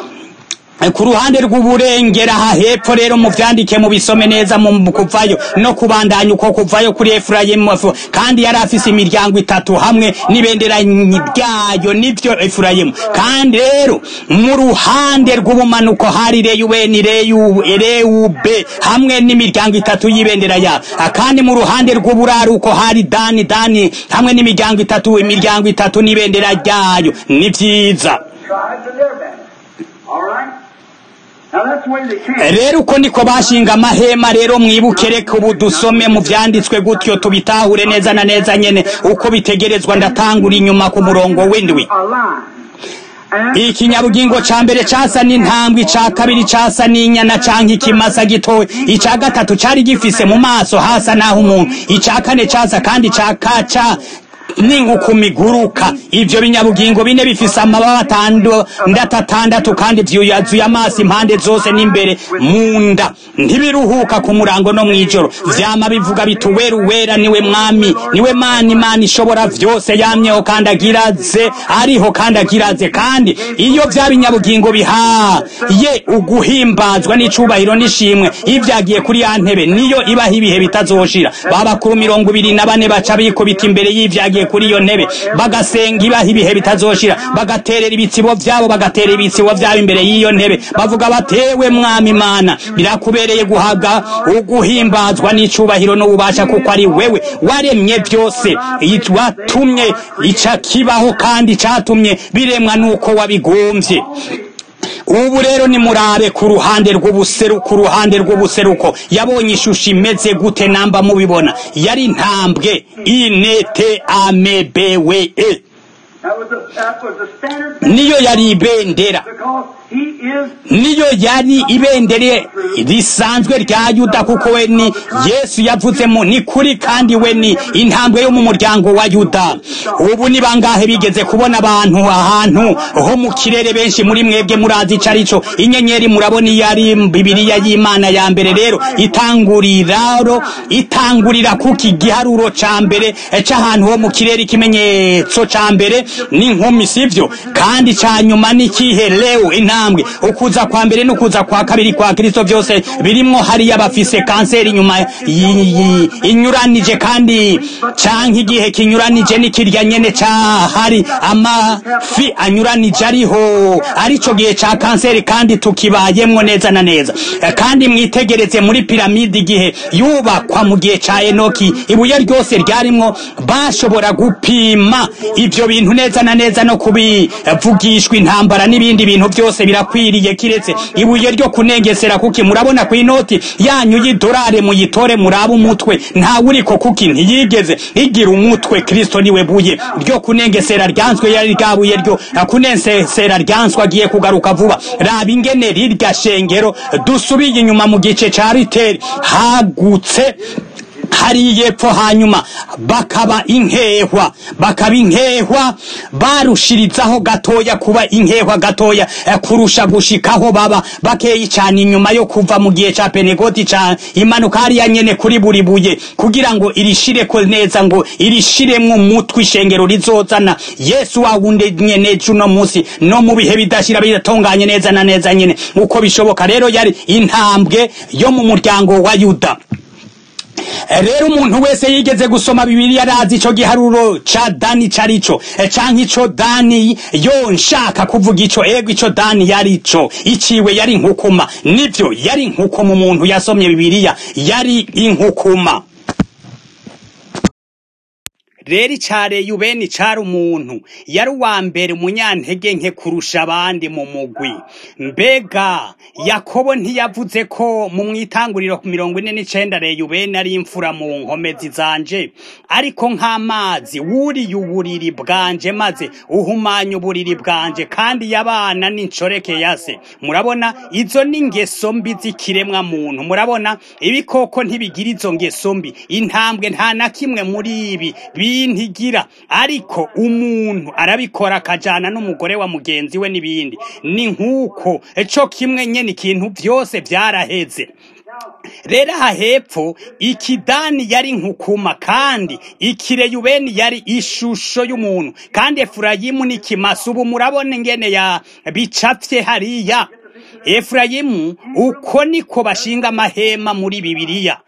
ku ruhande rw'uburengera aha hepfo rero muvyandike mubisome neza mu kuvayo no kubandanya uko kuvayo kuri efurayimu kandi yari afise imiryango itatu hamwe n'ibendera ryayo nivyo efurayimu kandi rero mu ruhande rw'ubumanuko hari reyubeni reyu reyube hamwe n'imiryango itatu y'ibendera yabo kandi mu ruhande rw'uburaruko hari dani dani hamwe n'imiryango itatu imiryango itatu n'ibendera ryayo ni vyiza Tribes and their banners. All right? Now that's the way they came. rero uko niko bashinga amahema rero mwibuke reka ubu dusome mu vyanditswe gutyo tubitahure neza na neza nyene uko bitegerezwa ndatangura inyuma ku murongo w'indwi A line. And ikinyabugingo ca mbere casa n'intambwe ica kabiri casa n'inyana canke ikimasa gitoya ica gatatu cari gifise mu maso hasa naho umuntu ica kane casa kandi ca kaca n'inguku iguruka ivyo binyabugingo bine bifise amababa atandatu atandatu kandi vyuyazuye amaso impande zose n'imbere mu nda ntibiruhuka ku murango no mw'ijoro vyama bivuga biti uwera uwera niwe mwami niwe mana imana ishobora vyose yamyeho kandi agiraze ariho kandi agiraze kandi iyo vya binyabugingo bihaye uguhimbazwa n'icubahiro n'ishimwe ivyagiye kuri ya ntebe niyo ibaho ibihe bitazoshira babakuru mirongo ibiri na bane baca bikubita imbere y'ivyagiye kuri iyo ntebe bagasenga ibaha ibihe bitazoshira bagaterera ibitsibo vyabo bagaterera ibitsibo vyabo imbere y'iyo ntebe bavuga batewe mwami imana birakubereye guhabwa uguhimbazwa n'icubahiro n'ububasha kuko ari wewe waremye byose watumye ica kibaho kandi catumye biremwa nuko wabigomvye ubu rero nimurabe ku ruhande rw'ubuseru ku ruhande rw'ubuseruko yabonye ishusho imeze gute namba mubibona yari intambwe inete amebewe e That was the, that was the standard niyo yari ibendera because he is niyo yari ibendere risanzwe rya yuda kuko we ni yesu yavutsemo ni kuri kandi we ni intambwe yo mu muryango wa yuda ubu ni bangahe bigeze kubona abantu ahantu ho mu kirere benshi muri mwebwe murazi ico arico inyenyeri murabona iyo ari bibiriya y'imana ya mbere rero itanguriraro itangurira kuki igiharuro ca mbere c'ahantu ho mu kirere ikimenyetso ca mbere ni nkumi sivyo kandi ca nyuma ni kihe leo intambwe ukuza kwa mbere n'ukuza kwa kabiri kwa kristo vyose birimwo hariya bafise kanseri inyuma y- y- inyuranije kandi canke igihe kinyuranije n'ikirya nyene cahari amafi anyuranije ariho arico gihe ca kanseri kandi tukibayemwo neza na neza Eh, kandi mwitegereze muri piramide igihe yubakwa mu gihe ca enoki ibuye ryose ryarimwo bashobora gupima ivyo bintu neza na neza no kubivugishwa intambara n'ibindi bintu byose birakwiriye kiretse ibuye ryo kunengesera kuki murabona ku inoti yanyu y'idolari muyitore murabe umutwe ntawe uriko kuki ntiyigeze igira umutwe kristo niwe buye ryo kunengesera ryanzwe yari ryabuye ryo kunengesera ryanswe agiye kugaruka vuba raba ingene rirya shengero dusubiye inyuma mu gice ca riteri hagutse hari yepfo hanyuma bakaba inkehwa bakaba inkehwa barushirizaho gatoya kuba inkehwa gatoya eh, kurusha gushikaho baba bakeyi cyane inyuma yo kuva mu gihe ca penegoti ca imanuka hariya nyene kuri buri buye kugira ngo irishireko neza ngo irishiremwo umutwe ishengero rizozana yesu wawundi nyene cuno musi no mu bihe bidashira bidatunganye neza na neza nyene uko bishoboka rero yari intambwe yo mu muryango wa yuda rero umuntu wese yigeze gusoma bibiliya arazi ico giharuro ca dani carico Eh, canke ico dani yo nshaka kuvuga ico ego ico dani yarico iciwe yari inkukuma nivyo yari inkukuma umuntu yasomye bibiliya yari inkukuma rero icare yubeni cari umuntu yari uwa mbere umunyantege nke kurusha abandi mu mugwi mbega yakobo ntiyavuze ko mu mwitanguriro ku mirongo ine n'icenda reyubeni ari imfura mu nkomezi zanje ariko nk'amazi wuriye uburiri bwanje maze uhumanya uburiri bwanje kandi yabana n'incoreke ya se murabona izo ni ingeso mbi z'ikiremwa muntu murabona ibikoko ntibigira izo ngeso mbi intambwe nta na kimwe muri ibi bintigira ariko umuntu arabikora akajana n'umugore wa mugenzi we n'ibindi ni nk'uko co kimwe nyene ikintu vyose vyaraheze rero aha hepfo ikidani yari nkukuma kandi ikireyubeni yari ishusho y'umuntu kandi efurayimu n'ikimasa ubu murabona ingene ya bicafye hariya efurayimu uko niko bashinga amahema muri bibiliya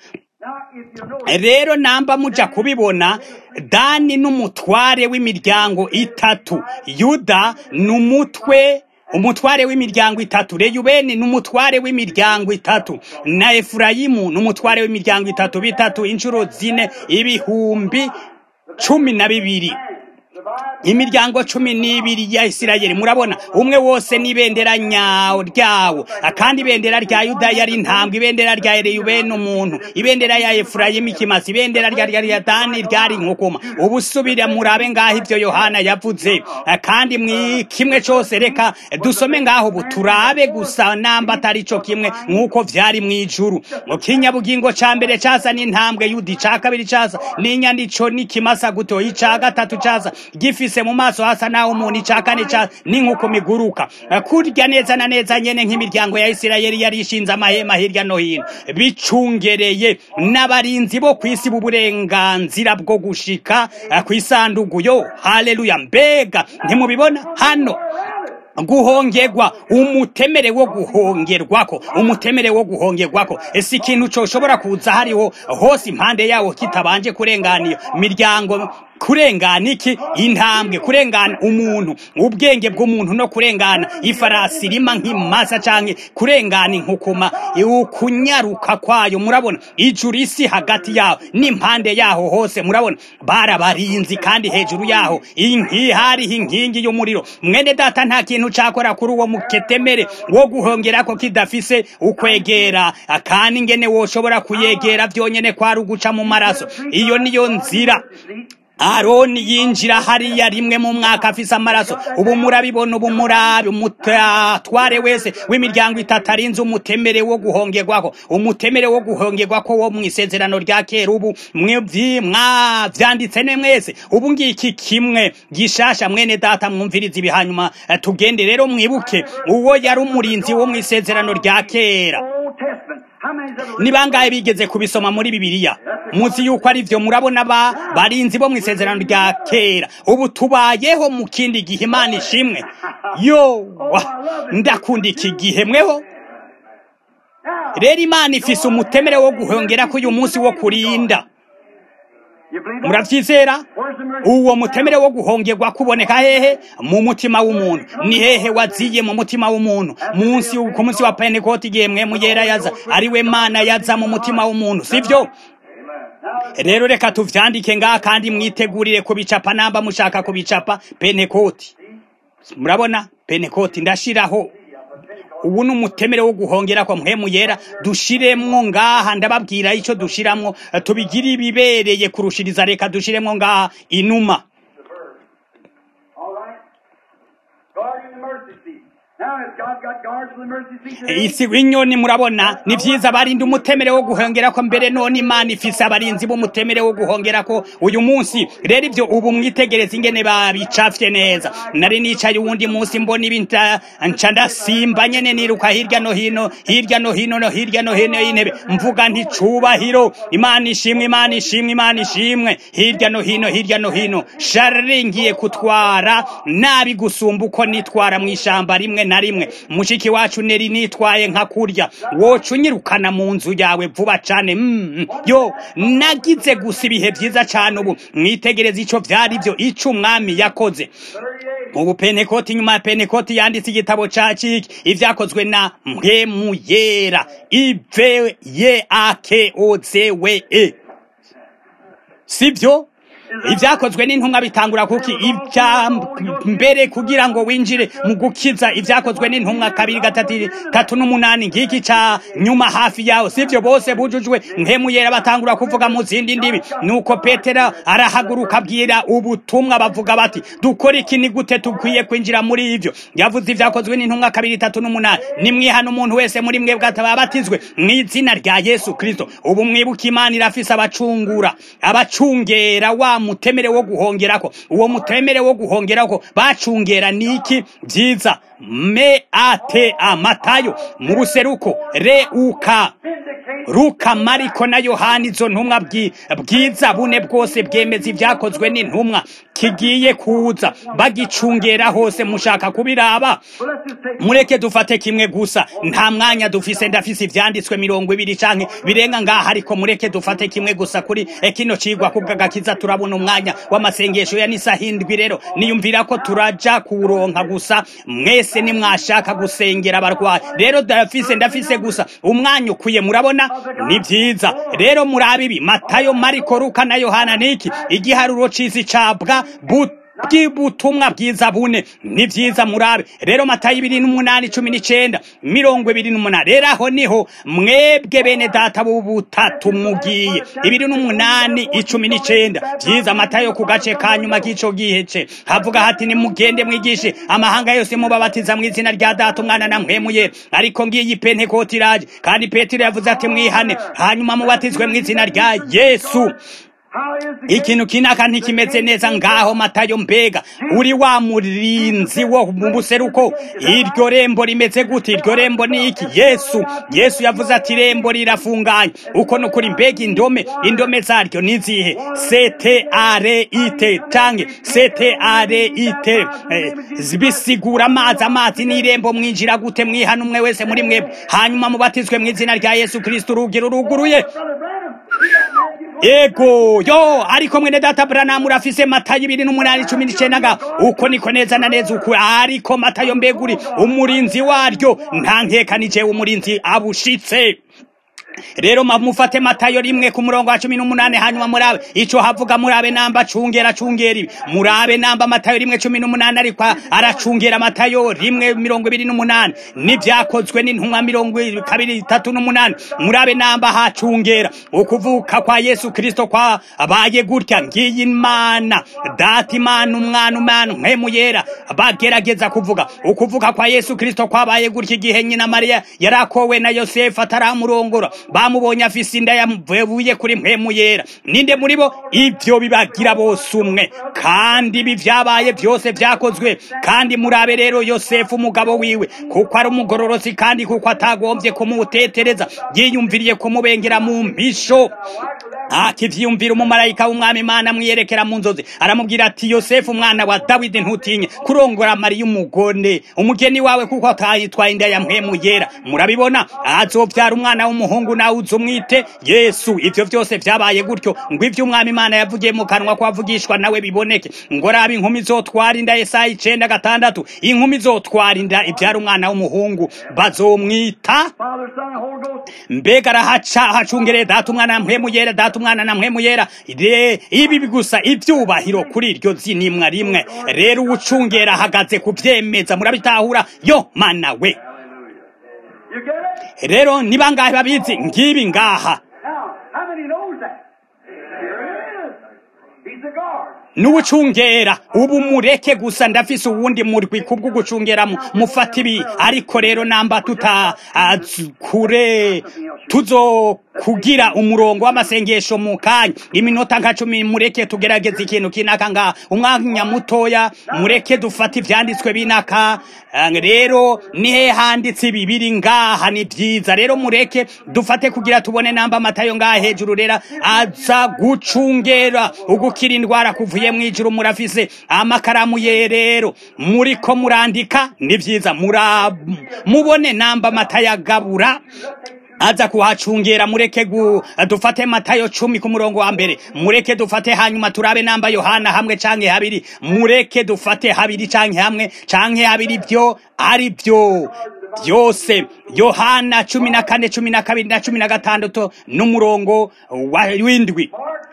rero namba muja kubibona dani n'umutware w'imiryango itatu yuda ni umutwe umutware w'imiryango itatu reyubeni ni umutware w'imiryango itatu na efurayimu ni umutware w'imiryango itatu bitatu inshuro zine ibihumbi cumi na bibiri imiryango cumi n'ibiri ya isirayeli murabona umwe wose n'ibendera nyawo ryawo kandi ibendera rya yuda yari intambwe ibendera rya ereyubeni umuntu ibendera ya efurayimu ikimasa ibendera rya rya dani ryari inkukuma ubusubira murabe ngaho ibyo yohana yavuze kandi mwi kimwe cyose reka dusome ngaho ubu turabe gusa namba atari cyo kimwe nk'uko vyari mu ijuru mu kinyabugingo ca mbere casa n'intambwe yuda ica kabiri casa n'inyandiko n'ikimasa guto ica gatatu casa gifise mu maso hasa naho umuntu ica kane ca n'inkuko miguruka kurya neza na neza nyene nk'imiryango ya isirayeli yari ishinze amahema hirya no hino bicungereye n'abarinzi bo kw'isi b'uburenganzira bwo gushika kw'isandugu yo haleluya mbega ntimubibona hano guhongerwa umutemere wo guhongerwako umutemere wo guhongerwako ese ikintu coshobora kuza hariho hose impande yawo kitabanje kurenganiyo miryango kurengana iki intambwe kurengana umuntu ubwenge bw'umuntu no kurengana ifarasi irima nk'imasa canke kurengana inkukuma ukunyaruka kwayo murabona ijuru isi hagati yaho n'impande yaho hose murabona barabarinzi kandi hejuru yaho inki hariho inkingi y'umuriro mwene data nta kintu cakora kuri uwo muketemere wo guhongerako kidafise ukwegera kandi ingene woshobora kuyegera vyonyene kwari uguca mu maraso iyo niyo nzira aroni yinjira hariya rimwe mu mwaka afise amaraso ubu murabibona ubu murabi umutware wese w'imiryango itatu arinze umutemere wo guhongerwako umutemere wo guhongerwako wo mu isezerano rya kera ubu mwavyanditse ne mwese ubu ngiki kimwe gishasha mwene data mwumviriza ibi hanyuma tugende rero mwibuke uwo yari umurinzi wo mu isezerano rya kera ni bangahe bigeze kubisoma muri bibiliya muzi yuko ari vyo murabona ba barinzi bo mu isezerano rya kera ubu tubayeho mu kindi gihe imana ishimwe yo ndakunda iki gihe mweho rero imana ifise umutemere wo guhongera ko uyu munsi wo kurinda muravyizera uwo mutemere wo guhongerwa kuboneka hehe mu mutima w'umuntu ni hehe waziye mu mutima w'umuntu munsi ku munsi wa pentekoti igihe mwe muyera yaza ari we mana yaza mu mutima w'umuntu sivyo rero reka tuvyandike ngaha kandi mwitegurire kubicapa namba mushaka kubicapa pentekoti murabona pentekoti ndashiraho ubu ni umutemere wo guhongera kwa mpemu yera dushiremwo ngaha ndababwira ico dushiramwo tubigire ibibereye kurushiriza reka dushiremwo ngaha inuma isi w'inyoni murabona ni vyiza barinda umutemere wo guhongera ko mbere none imana ifise abarinzi b'umutemere wo guhongera ko uyu munsi rero ivyo ubu mwitegereza ingene babicafye neza nari nicaye uwundi munsi mbona ibinta nca ndasimba nyene niruka hirya no hino hirya no hino no hirya no hino y'intebe mvuga nti cubahiro imana ishimwe imana ishimwe imana ishimwe hirya no hino hirya no hino sharingiye kutwara nabi gusumba uko nitwara mw'ishamba rimwe na rimwe mushiki wacu neri nitwaye nka kurya woca unyirukana mu nzu yawe vuba cane mm, yo nagize gusa ibihe vyiza cane ubu mwitegereza ico vyari vyo ico umwami yakoze ubu penekoti nyuma ya penekoti yanditse igitabo ca ciki ivyakozwe na mpwemu yera ive ye ake oze we e sivyo ibyakozwe n'intumwa bitangura kuki ibya mbere kugira ngo winjire mu gukiza ibyakozwe n'intumwa kabiri gatatu tatu n'umunani ngiki ca nyuma hafi yaho sivyo bose bujujwe nkemu yera batangura kuvuga mu zindi ndimi nuko petero arahaguruka abwira ubutumwa bavuga bati dukora iki ni gute tukwiye kwinjira muri ivyo yavuze ibyakozwe n'intumwa kabiri tatu n'umunani nimwihana umuntu wese muri mwebwe atababatizwe mu izina rya yesu kristo ubu mwibuka imana irafise abacungura abacungera wa mutemere wo guhongerako uwo mutemere wo guhongerako bacungera niki vyiza me ate amatayo mu buseruko reuka ruka mariko na yohani izo ntumwa bwiza bune bwose bwemeza ibyakozwe n'intumwa kigiye kuza bagicungera hose mushaka kubiraba mureke dufate kimwe gusa nta mwanya dufise ndafise ivyanditswe mirongo ibiri canke birenga ngaha ariko mureke dufate kimwe gusa kuri kino cigwa kubw'agakiza turabona umwanya w'amasengesho ya n'isaha indwi rero niyumvira ko turaja kuronka gusa mwese nimwashaka gusengera abarwayi rero ndafise ndafise gusa umwanya ukwiye murabona ni vyiza rero murabe ibi matayo mariko luka na yohana niki igiharuro c'isi cabwa but bw'ubutumwa bwiza bune ni vyiza murabe rero matayo ibiri n'umunani cumi n'icenda mirongo ibiri n'umunani rero aho niho mwebwe bene data b'ubutatu mugiye ibiri n'umunani icumi n'icenda vyiza matayo ku gace ka nyuma k'ico gihece havuga hati nimugende mwigishe amahanga yose mubabatiza mu izina rya data umwana na mpwemuye ariko ngiyi pentekoti iraje kandi petero yavuze ati mwihane hanyuma mubatizwe mu izina rya yesu ikintu kinaka ntikimeze neza ngaho matayo mbega uri wa murinzi wo mu buseruko iryo rembo rimeze gute iryo rembo ni iki yesu yesu yavuze ati irembo rirafunganye uko nukuri mbega indome indome zaryo nizihe sete are ite canke sete are ite eh, bisigura amazi amazi n'irembo mwinjira gute mwihana umwe wese muri mwebwe hanyuma mubatizwe mu izina rya yesu kristo urugi ruruguruye ego yo ariko mwene data Branham urafise matayo ibiri n'umunani cumi n'icendaga uko niko neza na neza uku ariko matayo mbeguri umurinzi waryo nta nkeka ni jewe umurinzi abushitse rero mufate matayo rimwe ku murongo wa cumi n'umunani hanyuma murabe ico havuga murabe namba acungera acungera ibi murabe namba matayo rimwe cumi n'umunani ariko aracungera matayo rimwe mirongo ibiri n'umunani n'ivyakozwe n'intumwa mirongo kabiri itatu n'umunani murabe namba hacungera ukuvuka kwa yesu kristo kwa abaye gutya ngiyi imana data imana umwana umwana mpemu yera bagerageza kuvuga ukuvuka kwa yesu kristo kwabaye gutya igihe nyina mariya yarakowe na yosefu ataramurongora bamubonye afise inda yavuye kuri mpemu yera ninde muri bo ivyo bibagira bose umwe kandi ibi vyabaye byose vyakozwe kandi murabe rero yosefu umugabo wiwe kuko ari umugororosi kandi kuko atagombye kumutetereza yiyumviriye kumubengera mu mpisho akivyiyumvira umumarayika w'umwami imana mwiyerekera mu nzozi aramubwira ati yosefu umwana wa dawidi ntutinye kurongora mariya umugone umugeni wawe kuko atayitwaye inda ya mpemu yera murabibona azovyara umwana w'umuhungu nawe uzumwite yesu ivyo vyose vyabaye gutyo ngo ivyo umwami imana yavugiye mu kanwa kwavugishwa nawe biboneke ngo raba inkumi zotwara inda yesaya icenda gatandatu inkumi zotwara inda ivyara umwana w'umuhungu bazomwita Father, Son, and Holy Ghost. mbega arahaca hacungereye data umwana na mpemu yera data umwana na mpemu yera Re- ibi gusa ivyubahiro kuri iryo zinimwa rimwe rero uwucungera ahagaze kuvyemeza murabitahura yo mana we You get it? rero ni bangahe babizi ngibi ngaha Now, how many knows that? Here it is. He's the guard. n'uwucungera ubu mureke gusa ndafise uwundi murwi kubwo gucungeramo mufata ibi ariko rero namba tuta az- kure tuzo kugira umurongo w'amasengesho mu kanya iminota nka cumi mureke tugerageze ikintu kinaka nga umwanya mutoya mureke dufate ivyanditswe binaka Eh, rero nihe handitse ibi biri ngaha ni vyiza rero mureke dufate kugira tubone namba amatayo ngaha hejuru rera aza gucungera ugukira indwara kuvuye mwijuru murafise amakaramu ye rero muriko murandika ni vyiza mura mubone namba amatayo agabura aza kuhacungera mureke gu dufate matayo cumi ku murongo wa mbere mureke dufate hanyuma turabe namba yohana hamwe canke habiri mureke dufate habiri canke hamwe canke habiri vyo ari vyo byose yohana cumi na kane cumi na kabiri na cumi na gatandatu n'umurongo wa w'indwi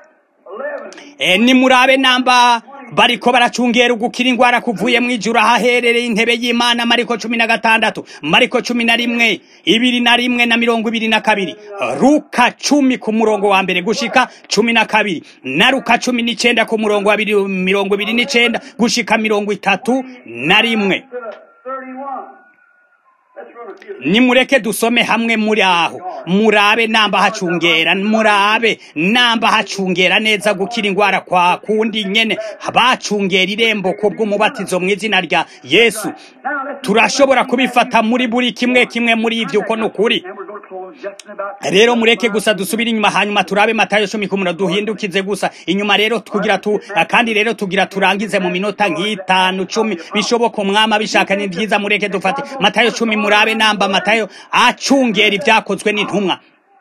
Mark 11. e, nimurabe namba bariko baracungera ugukira ingwara kuvuye mwijuru ahaherereye intebe y'imana mariko cumi na gatandatu mariko cumi na rimwe ibiri na rimwe na mirongo ibiri na kabiri ruka cumi ku murongo wa mbere gushika cumi na kabiri na ruka cumi n'icenda ku murongo wa biri- mirongo ibiri n'icenda gushika mirongo itatu na rimwe To the 31. Let's run a few. nimureke dusome hamwe muri aho murabe namba hacungera murabe namba hacungera neza gukira ingwara kwa kundi nyene bacungera irembo kubw'umubatizo mu izina rya yesu Now let's turashobora kubifata muri buri kimwe kimwe muri ivyo uko ni ukuri And we're going to close just in about rero mureke gusa dusubire inyuma hanyuma turabe matayo cumi ku murongo duhindukize gusa inyuma rero tugira tu kandi rero tugira turangize mu minota nk'itanu cumi bishoboka umwami abishaka ni byiza mureke dufate matayo cumi murabe namba matayo acungera ibyakozwe n'intumwa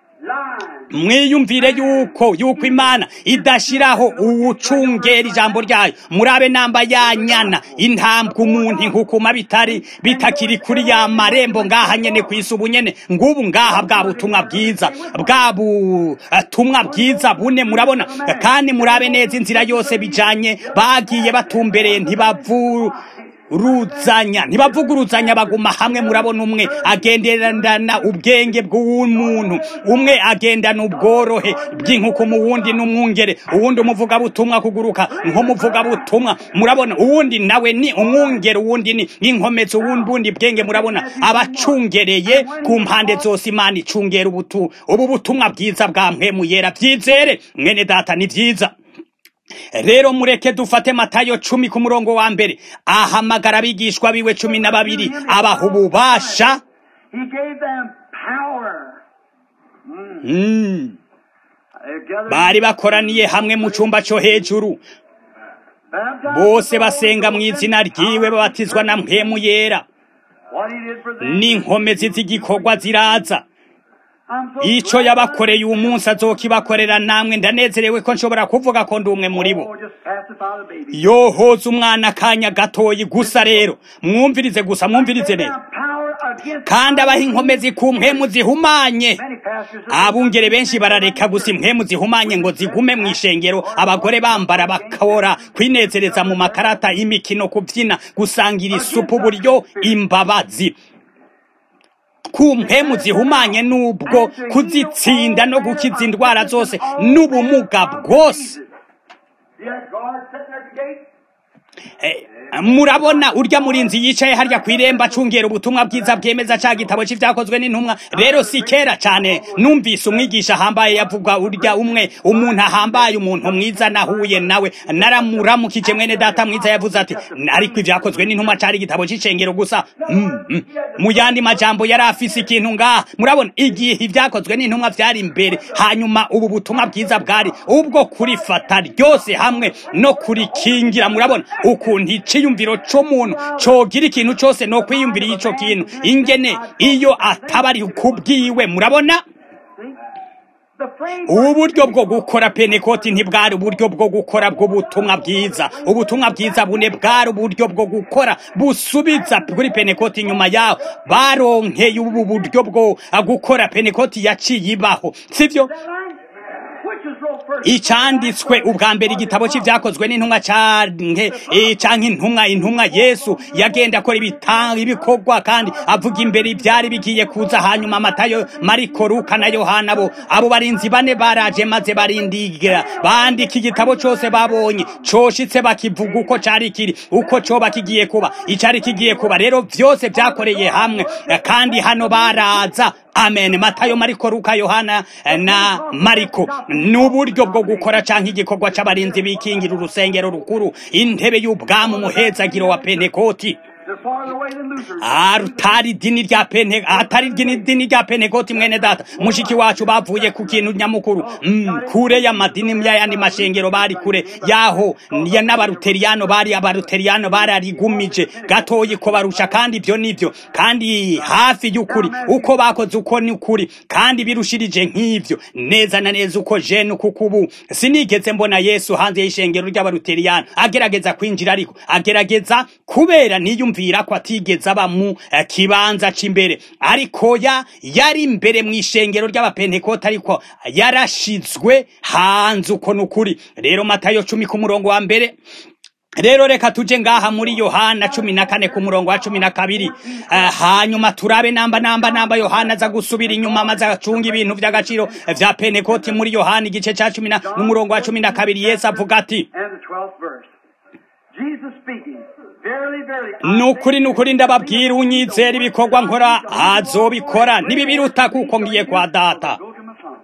line. mwiyumvire yuko yuko imana idashiraho uwucungera ijambo ryayo murabe namba yanyana intambwe umuntu inkukuma bitari bitakiri kuri ya marembo ngaha nyene kwisi ubu nyene ngubu ngaha bwa butumwa bwiza bwa butumwa bwiza bune murabona kandi murabe neza inzira yose bijanye bagiye batumbereye ntibavu ruzanya ntibavuguruzanya baguma hamwe murabona umwe agenderana ubwenge bw'umuntu umwe agendana ubworohe bw'inkuku mu wundi n'umwungere uwundi umuvugabutumwa kuguruka nk'umuvugabutumwa murabona uwundi nawe ni umwungere uwundi ni inkomezi uwundi bundi bwenge murabona abacungereye ku mpande zose imana icungera ubutu ubu butumwa bwiza bwa mpemu yera byizere mwene data ni byiza rero mureke dufate matayo cumi ku murongo wa mbere ahamagara abigishwa biwe cumi na babiri abaha ububasha He gave them power. Mm. They're gathered, bari bakoraniye hamwe mu cyumba cyo hejuru baptized bose with the basenga mu Holy Ghost izina and ryiwe power. babatizwa na mpemu yera What he did for them. n'inkomezi z'igikorwa ziraza ico yabakoreye uyu munsi azokibakorera namwe ndanezerewe ko nshobora kuvuga ko ndi umwe muri bo Oh, just pacify the baby. yohoza umwana akanya gatoyi gusa rero mwumvirize gusa mwumvirize rero Power against kandi abaha inkomezi ku mpemu zihumanye many pastors. are- abungere benshi barareka gusa impwemu zihumanye ngo zigume mu ishengero abagore bambara bakora kwinezereza mu makarata y'imikino kubyina gusangira isupu buryo imbabazi ku mpemu zihumanye n'ubwo kuzitsinda no gukiza indwara zose n'ubumuga bwose Yes, God sitting there at the gate. Eh, murabona urya murinzi yicaye harya ku irembo acungera ubutumwa bwiza bwemeza ca gitabo c'ivyakozwe n'intumwa rero si kera cane numvise umwigisha ahambaye yavuga urya umwe umuntu ahambaye umuntu mwiza nahuye nawe naramuramukije mwene data mwiza yavuze ati ariko ivyakozwe n'intumwa cari igitabo c'icengero gusa mm, mm. mu yandi majambo yari afise ikintu ngaha murabona igihe ivyakozwe n'intumwa vyari imbere hanyuma ubu butumwa bwiza bwari ubwo kurifata ryose hamwe no kurikingira murabona ukuntu iciyumviro c'umuntu cogira ikintu cose no kwiyumvira ico kintu ingene iyo ataba ari kubwiwe murabona The frame uburyo bwo gukora penekoti ntibwari uburyo bwo gukora bw'ubutumwa bwiza ubutumwa bwiza bune bwari uburyo bwo gukora busubiza kuri penekoti nyuma yaho baronkeye ubu buryo bwo gukora penekoti yaciye ibaho sivyo which is real first. icanditswe ubwa mbere igitabo c'ivyakozwe n'intumwa canke eh, canke intumwa intumwa yesu yagenda akora ibitanga ibikorwa kandi avuga imbere ivyari bigiye kuza hanyuma matayo mariko luka na yohana bo abo barinzi bane baraje maze barindigira bandika igitabo cose babonye coshitse bakivuga uko cari kiri uko coba kigiye kuba icari kigiye kuba rero vyose vyakoreye hamwe eh, kandi hano baraza amen matayo mariko luka yohana eh, na mariko n'uburyo bwo gukora canke igikorwa c'abarinzi bikingira urusengero rukuru intebe y'ubwami umuhezagiro wa pentekoti The farther away than Luther. atari idini rya pente atari idini dini rya pentekoti mwene data mushiki wacu bavuye ku kintu nyamukuru mm, kure y'amadini y'ayandi mashengero bari kure yaho ya n'abaruteriyano bari abaruteriyano bararigumije gatoyi ko barusha kandi ibyo nivyo kandi hafi y'ukuri uko bakoze uko ni ukuri kandi birushirije nk'ivyo neza na neza uko jene kuko ubu sinigeze mbona yesu hanze y'ishengero ry'abaruteriyano agerageza kwinjira ariko agerageza kubera niyumvira ko atigeze aba mu eh, kibanza c'imbere ariko ya yari imbere mu ishengero ry'abapentekote ariko yarashizwe hanze uko nukuri rero matayo cumi ku murongo wa mbere rero reka tuje ngaha muri yohana cumi na kane ku murongo wa cumi na kabiri Eh, hanyuma turabe namba namba namba yohana aza gusubira inyuma maze acunga ibintu vy'agaciro vya pentekoti muri yohana igice ca cumi na n'umurongo wa cumi na kabiri yesu avuga ati And the 12th verse. Jesus speaking. Verily, verily. nukuri nukuri ndababwira unyizera ibikorwa nkora azobikora nibibiruta kuko ngiye kwa data Go to my son.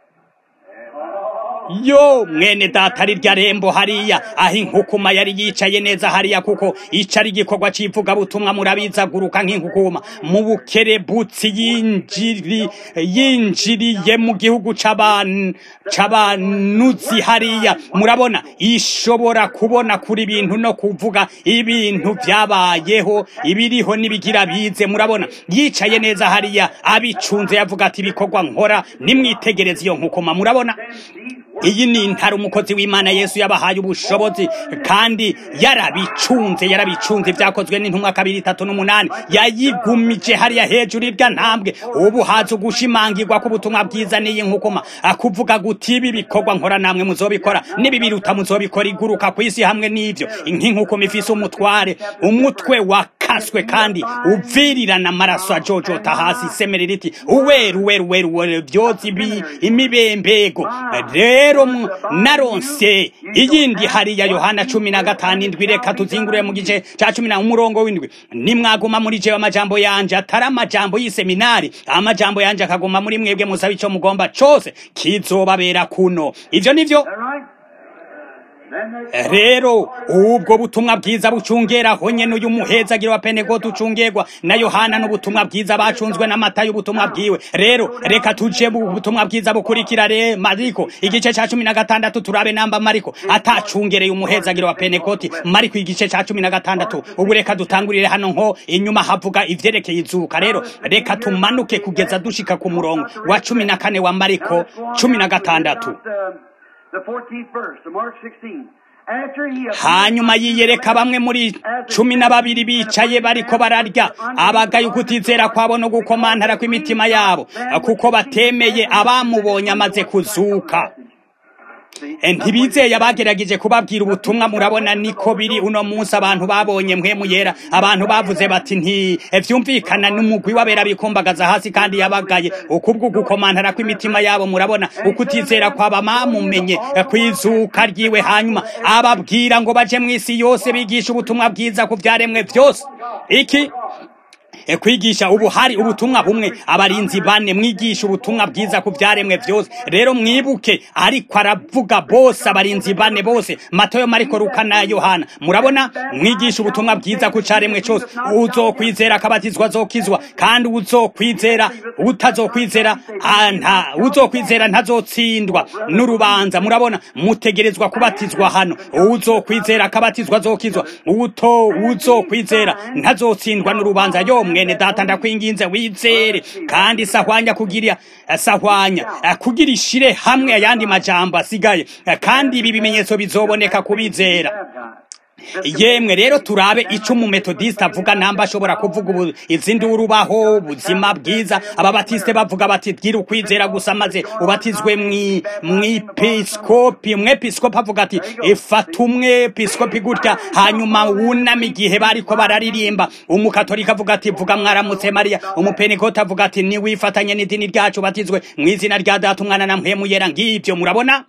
yo mwene data ari rya rembo hariya aho inkukuma yari yicaye neza hariya kuko ico ari igikorwa c'ivugabutumwa murabizaguruka nk'inkukuma mu bukerebutsi yinjiri yinjiriye mu gihugu c'aban- c'abanuzi hariya murabona ishobora kubona kuri ibintu no kuvuga ibintu vyabayeho ibiriho n'ibigira bize murabona yicaye neza hariya abicunze yavuga ati ibikorwa nkora nimwitegereze iyo nkukuma murabona iyi ni intara umukozi w'imana yesu yabahaye ubushobozi kandi yarabicunze yarabicunze vyakozwe n'intumwa kabiri itatu n'umunani yayigumije hariya hejuru irya ntambwe ubu haza ugushimangirwa k'ubutumwa bwiza n'iyi nkukuma akuvuga guti ibi bikorwa nkora namwe muzobikora nibi biruta muzobikora iguruka ku isi hamwe n'ivyo nk'inkukuma ifise umutware umutwe wakaswe kandi uvirirana amaraso ajojota hasi isemere riti uweru uweru uweru uweru vyoza ibi imibembego rero mu- naronse iyindi hariya yohana cumi na gatanu indwi reka tuzingurure mu gice ca cumi na umurongo w'indwi nimwaguma muri jewe amajambo yanje atari amajambo y'iseminari amajambo yanje akaguma muri mwebwe musaba ico mugomba cose kizobabera kuno ivyo nivyo Is that right? rero ubwo butumwa bwiza bucungera honye n'uyu muhezagiro wa pentekote ucungerwa na yohana n'ubutumwa bwiza bacunzwe n'amata y'ubutumwa bwiwe rero reka tuje mu butumwa bwiza bukurikira re mariko igice ca cumi na gatandatu turabe namba mariko atacungereye umuhezagiro wa pentekote mariko igice ca cumi na gatandatu ubu reka dutangurire hano nko inyuma havuga ivyerekeye izuka rero reka tumanuke kugeza dushika ku murongo wa cumi na kane wa mariko cumi na gatandatu hanyuma yiyereka bamwe muri cumi na babiri bicaye bariko bararya abagaye ukutizera kwabo no gukomantara kw'imitima yabo kuko batemeye abamubonye amaze kuzuka ntibizeye abagerageje kubabwira ubutumwa murabona niko biri uno munsi abantu babonye mpwemu yera abantu bavuze bati ntivyumvikana n'umugwi w'abera bikumbagaza hasi kandi yabagaye ukubwo gukomantara kw'imitima yabo murabona ukutizera kwaba mamumenye kwizuka ryiwe hanyuma ababwira ngo baje mw'isi yose bigisha ubutumwa bwiza ku vyaremwe vyose iki kwigisha ubu hari ubutumwa bumwe abarinzi bane mwigisha ubutumwa bwiza ku byaremwe byose rero mwibuke ariko aravuga bose abarinzi bane bose matayo mariko ruka na yohana murabona mwigisha ubutumwa bwiza ku cyaremwe cyose uzokwizera akabatizwa azokizwa kandi uzokwizera utazokwizera nta uzokwizera ntazotsindwa n'urubanza murabona mutegerezwa kubatizwa hano uzokwizera akabatizwa azokizwa uto uzokwizera ntazotsindwa n'urubanza yo mwene data ndakwinginze wizere kandi sahwanya kugira sahwanya kugira ishire hamwe ayandi majambo asigaye kandi ibi bimenyetso bizoboneka kubizera yemwe rero turabe ico umumetodiste avuga namba ashobora kuvuga izindi urubaho ubuzima bwiza ababatiste bavuga bati bwira ukwizera gusa maze ubatizwe mwepiskopi umwepiskopi avuga ati ifata umwepiskopi gutya hanyuma wunama igihe bariko bararirimba umukatolika avuga ati vuga mwaramutse mariya umupentekote avuga ati niwifatanye n'idini ryacu ubatizwe mw'izina rya data umwana na mpwemu yera ngivyo murabona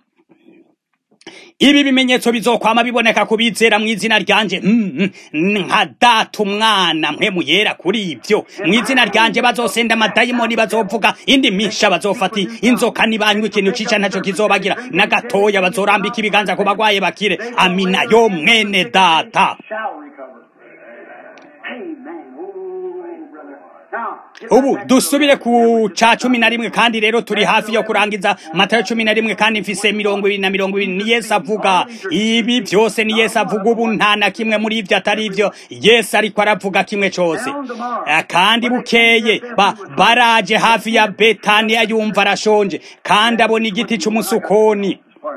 ibi bimenyetso bizokwama biboneka kubizera mu izina ryanje nka data umwana mpemu yera kuri ibyo mu izina ryanje bazosenda amadayimoni bazovuga indi misha bazofata inzoka nibanywa ikintu cica ntaco kizobagira na gatoya bazorambika ibiganza ku bagwaye bakire amina yo mwene data ubu dusubire ku ca cumi na rimwe kandi rero turi hafi yo kurangiza matayo cumi na rimwe kandi mfise mirongo ibiri na mirongo ibiri ni yesu avuga ibi byose ni yesu avuga ubu nta na kimwe muri ivyo atari ivyo yesu ariko aravuga kimwe cose kandi bukeye ba, baraje hafi ya betaniya yumva arashonje kandi abona igiti c'umusukoni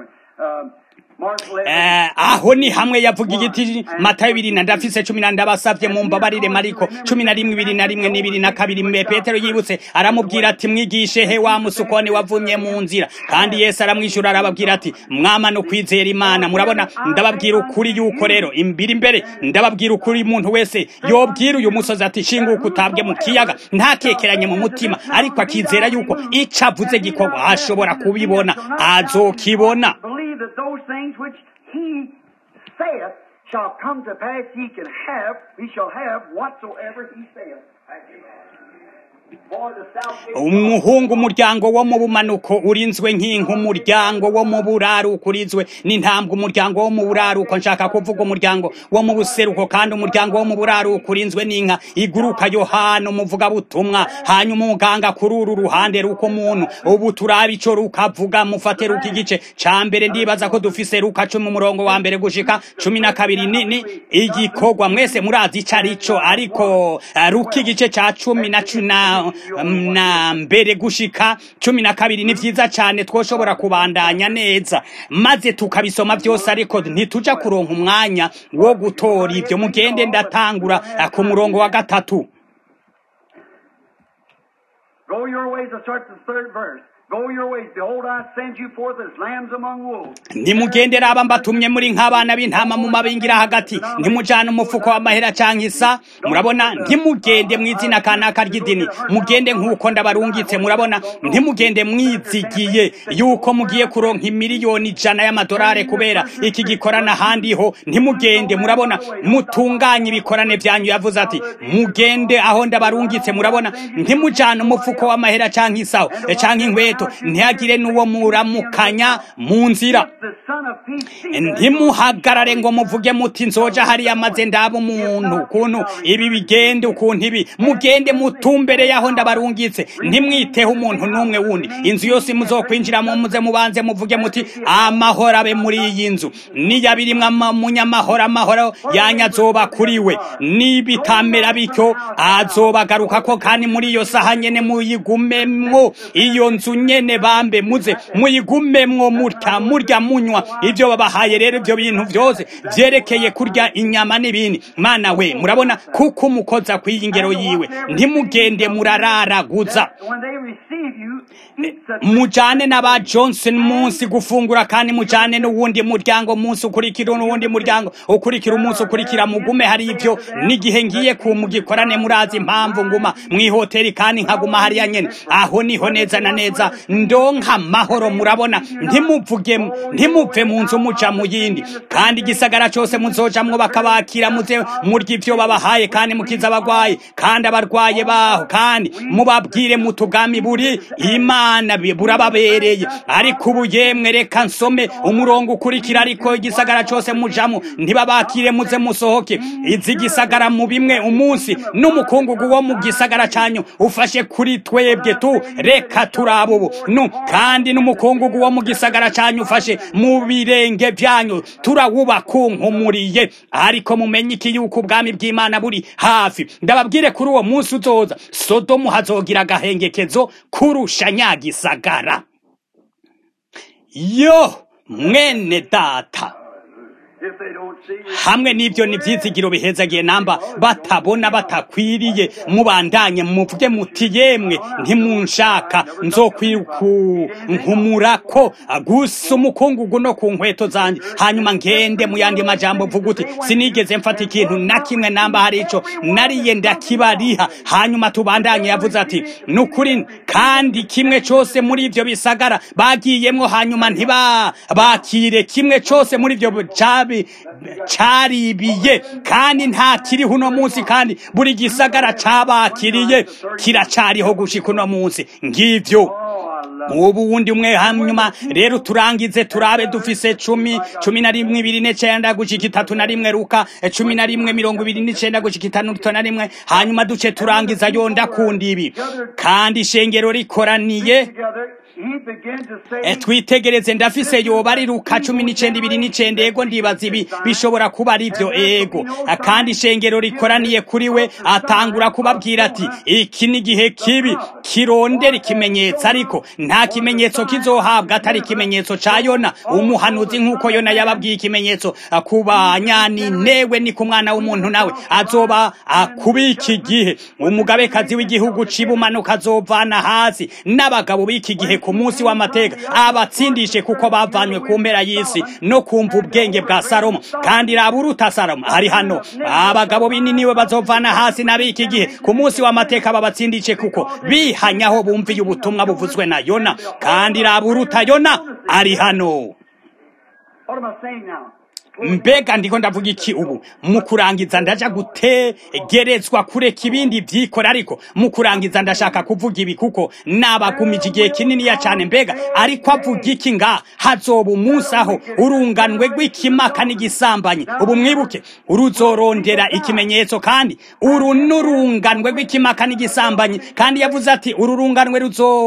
aho ni hamwe yavuga igiti matayo ibiri na ndafise cumi na ndabasavye mu mbabarire mariko cumi na rimwe ibiri na rimwe n'ibiri na kabiri mbe petero yibutse aramubwira ati mwigishe he wa musukoni wavumye mu nzira kandi yesu aramwishyura arababwira ati mwama no kwizera imana murabona ndababwira ukuri yuko rero imbiri imbere ndababwira ukuri umuntu wese yobwira uyu musozi ati shinguka utabwe mu kiyaga ntakekeranye mu mutima ariko akizera yuko ico avuze gikorwa ashobora kubibona azokibona that those things which he saith shall come to pass, he can have, he shall have whatsoever he saith. umuhungu umuryango wo mu bumanuko urinzwe nk'inka umuryango wo mu buraruko urinzwe n'intambwe umuryango wo mu buraruko nshaka kuvuga umuryango wo mu buseruko kandi umuryango wo mu buraruko urinzwe n'inka iguruka yohana umuvugabutumwa hanyuma umuganga kuri uru ruhande ruko muntu ubu turaba ico rukavuga mufate ruka igice ca mbere ndibaza ko dufise ruka cumi umurongo wa mbere gushika cumi na kabiri nini igikorwa mwese murazi ico arico ariko ruka igice ca cumi na cuna na mbere gushika cumi na kabiri ni vyiza cane twoshobora kubandanya neza maze tukabisoma vyose ariko ntituja kuronka umwanya wo gutora ivyo mugende ndatangura ku murongo wa gatatu Go your ways, I start the third verse. Go your ways. Behold, I send you forth as lambs among wolves. nimugende raba mbatumye muri nk'abana b'intama mu mabingira hagati ntimujane umufuko w'amahera canke isa murabona ntimugende mw'izina kanaka ry'idini mugende nk'uko ndabarungitse murabona ntimugende mwizigiye yuko mugiye kuronka imiliyoni ijana y'amadolari kubera iki gikorana ahandi ho ntimugende murabona mutunganye ibikorane vyanyu yavuze ati mugende aho ndabarungitse murabona ntimujane umufuko w'amahera canke isaho canke inkweto inkweto ntihagire n'uwo muramukanya mu nzira The Son of Peace sees ntimuhagarare ngo muvuge muti nzoja hariya maze ndaba umuntu ukuntu ibi bigende ukuntu ibi mugende mutumbere yaho ndabarungitse ntimwiteho umuntu n'umwe wundi inzu yose muzokwinjiramo muze mubanze muvuge muti amahoro abe muri iyi nzu niyabirimwo munyamahoro amahoro yanya azoba kuri we nibitamera bityo azobagaruka ko kandi muri iyo saha nyene muyigumemwo iyo nzu nyene bambe muze muyigumemwo murya murya munywa ibyo babahaye rero ibyo bintu byose vyerekeye kurya inyama n'ibindi mana we murabona kuko umukoza kw'iyi ngero yiwe ntimugende murararaguza when they receive you, eat the mujane n'aba johnson munsi gufungura kandi mujane n'uwundi muryango munsi ukurikira n'uwundi muryango ukurikira umunsi ukurikira mugume hari ibyo n'igihe ngiye ku mugikorane murazi impamvu nguma mw'ihoteli kandi nkaguma hariya nyene aho niho neza na neza ndonka amahoro murabona ntimuvuge ntimuve mu nzu muja mu yindi kandi igisagara cose muzojamwo bakabakira muze murya ivyo babahaye kandi mukiza abagwayi kandi abarwaye baho kandi mubabwire mutugami buri imana bi- burababereye ariko ubu yemwe reka nsome umurongo ukurikira ariko igisagara cose mujamo ntibabakire muze musohoke izi gisagara mu bimwe umunsi n'umukungugu wo mu gisagara canyu ufashe kuri twebwe tu reka turaba ubu nu kandi n'umukungugu wo mu gisagara canyu ufashe mu birenge vyanyu turawubakunkumuriye ariko mumenye iki yuko ubwami bw'imana buri hafi ndababwire kuri uwo munsi uzoza sodomu hazogira agahengekezo kurusha nyagisagara yo mwene data if they don't see you. hamwe n'ibyo ni ibyizigiro bihezagiye namba batabona batakwiriye mubandanye muvuge muti yemwe ntimunshaka nzokwikunkumura ko gusa umukungugu no ku nkweto zanjye hanyuma ngende mu yandi majambo mvuga uti sinigeze mfata ikintu na kimwe namba hari ico nariye ndakibariha hanyuma tubandanye yavuze ati ni ukuri kandi kimwe cose muri ivyo bisagara bagiyemwo hanyuma ntiba bakire kimwe cose muri ivyo cabi caribiye kandi nta kiriho uno munsi kandi buri gisagara cabakiriye kiracariho gushika uno munsi ngivyo Oh, I love ubu wundi umwe hanyuma rero turangize turabe dufise cumi cumi na rimwe ibiri n'icenda gushika itatu na rimwe ruka eh, cumi na rimwe mirongo ibiri n'icenda gushika itandatu na rimwe hanyuma duce turangiza yo ndakunda ibi kandi ishengero rikoraniye together. He began to say, Eh, twitegereze ndafise yoba ari ruka cumi n'icenda ibiri n'icenda ego ndibaza ibi bishobora kuba ari vyo ego Ah, kandi ishengero rikoraniye kuri we atangura kubabwira ati iki ni igihe kibi kirondera ikimenyetso ariko nta kimenyetso kizohabwa atari ikimenyetso ca yona umuhanuzi nk'uko yona yababwiye ikimenyetso ah, ku banyaninnewe ni ku mwana w'umuntu nawe azoba akubika igihe umugabekazi w'igihugu cibumanuka azovana hasi n'abagabo b'iki gihe ku munsi w'amateka abatsindishe kuko bavanywe ku mpera y'isi no kumva ubwenge bwa salomo kandi raba uruta salomo ari hano abagabo binini we bazovana hasi n'ab'iki gihe ku munsi w'amateka babatsindishe kuko bihanyaho bumviye ubutumwa buvuzwe na yona kandi raba uruta yona ari hano What am I saying now? mbega ndiko ndavuga iki ubu mu kurangiza ndaja gutegerezwa kureka ibindi vyikora ariko mu kurangiza ndashaka kuvuga ibi kuko nabagumije igihe kininiya cane mbega ariko avuga iki nga hazoba umunsi aho urunganwe rw'ikimaka n'igisambanyi ubu mwibuke uruzorondera ikimenyetso kandi uru n'urunganwe rw'ikimaka n'igisambanyi kandi yavuze ati uru runganwe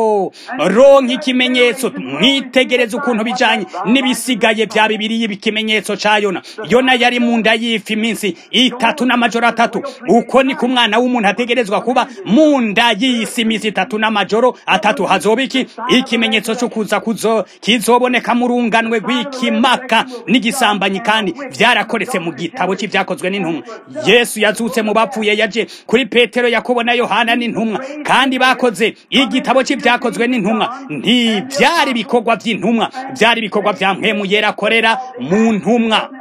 ruzoronka ikimenyetso mwitegereze ukuntu bijanye n'ibisigaye vya bibiri y'ikimenyetso ca yona yona yari mu nda y'ifi iminsi itatu n'amajoro atatu uko ni ku mwana w'umuntu ategerezwa kuba mu nda y'isi iminsi itatu n'amajoro atatu hazoba iki ikimenyetso cyo kuza kuzo kizoboneka mu runganwe rw'ikimaka n'igisambanyi kandi vyarakoretse mu gitabo c'ivyakozwe n'intumwa yesu yazutse mu bapfuye yaje kuri petero yakobo na yohana n'intumwa kandi bakoze igitabo c'ivyakozwe n'intumwa ntivyari ibikorwa vy'intumwa vyari ibikorwa vya mpwemu yera akorera mu ntumwa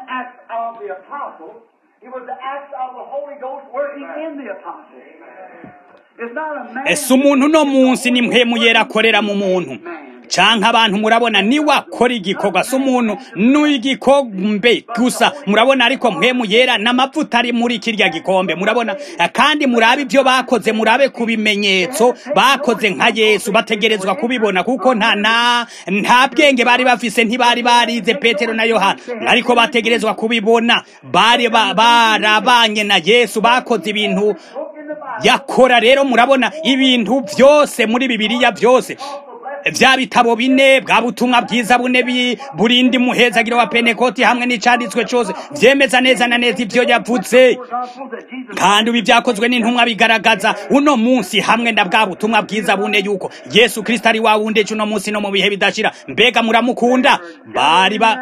It was the acts of the Holy Ghost working in the apostles. It's not a man. ese umuntu uno munsi ni mpwemu yera akorera mu muntu canke abantu murabona niwe akora igikorwa si umuntu n'igikombe gusa murabona ariko mpemu yera n'amavuta ari muri kirya gikombe murabona kandi murabe ibyo bakoze murabe ku bimenyetso bakoze nka yesu bategerezwa kubibona kuko nta na nta bwenge bari bafise ntibari barize petero na yohana ariko bategerezwa kubibona bari ba- barabanye na yesu bakoze ibintu yakora rero murabona ibintu byose muri bibiliya byose vya bitabo bine bwa butumwa bwiza bune bi- burindi muhezagiro wa penekoti hamwe n'icanditswe cose vyemeza neza na neza ivyo yavuze kandi ibi byakozwe n'intumwa bigaragaza uno munsi hamwe na bwa butumwa bwiza bune yuko yesu kristo ari wa wundi ejo uno munsi no mu bihe bidashira mbega muramukunda bari ba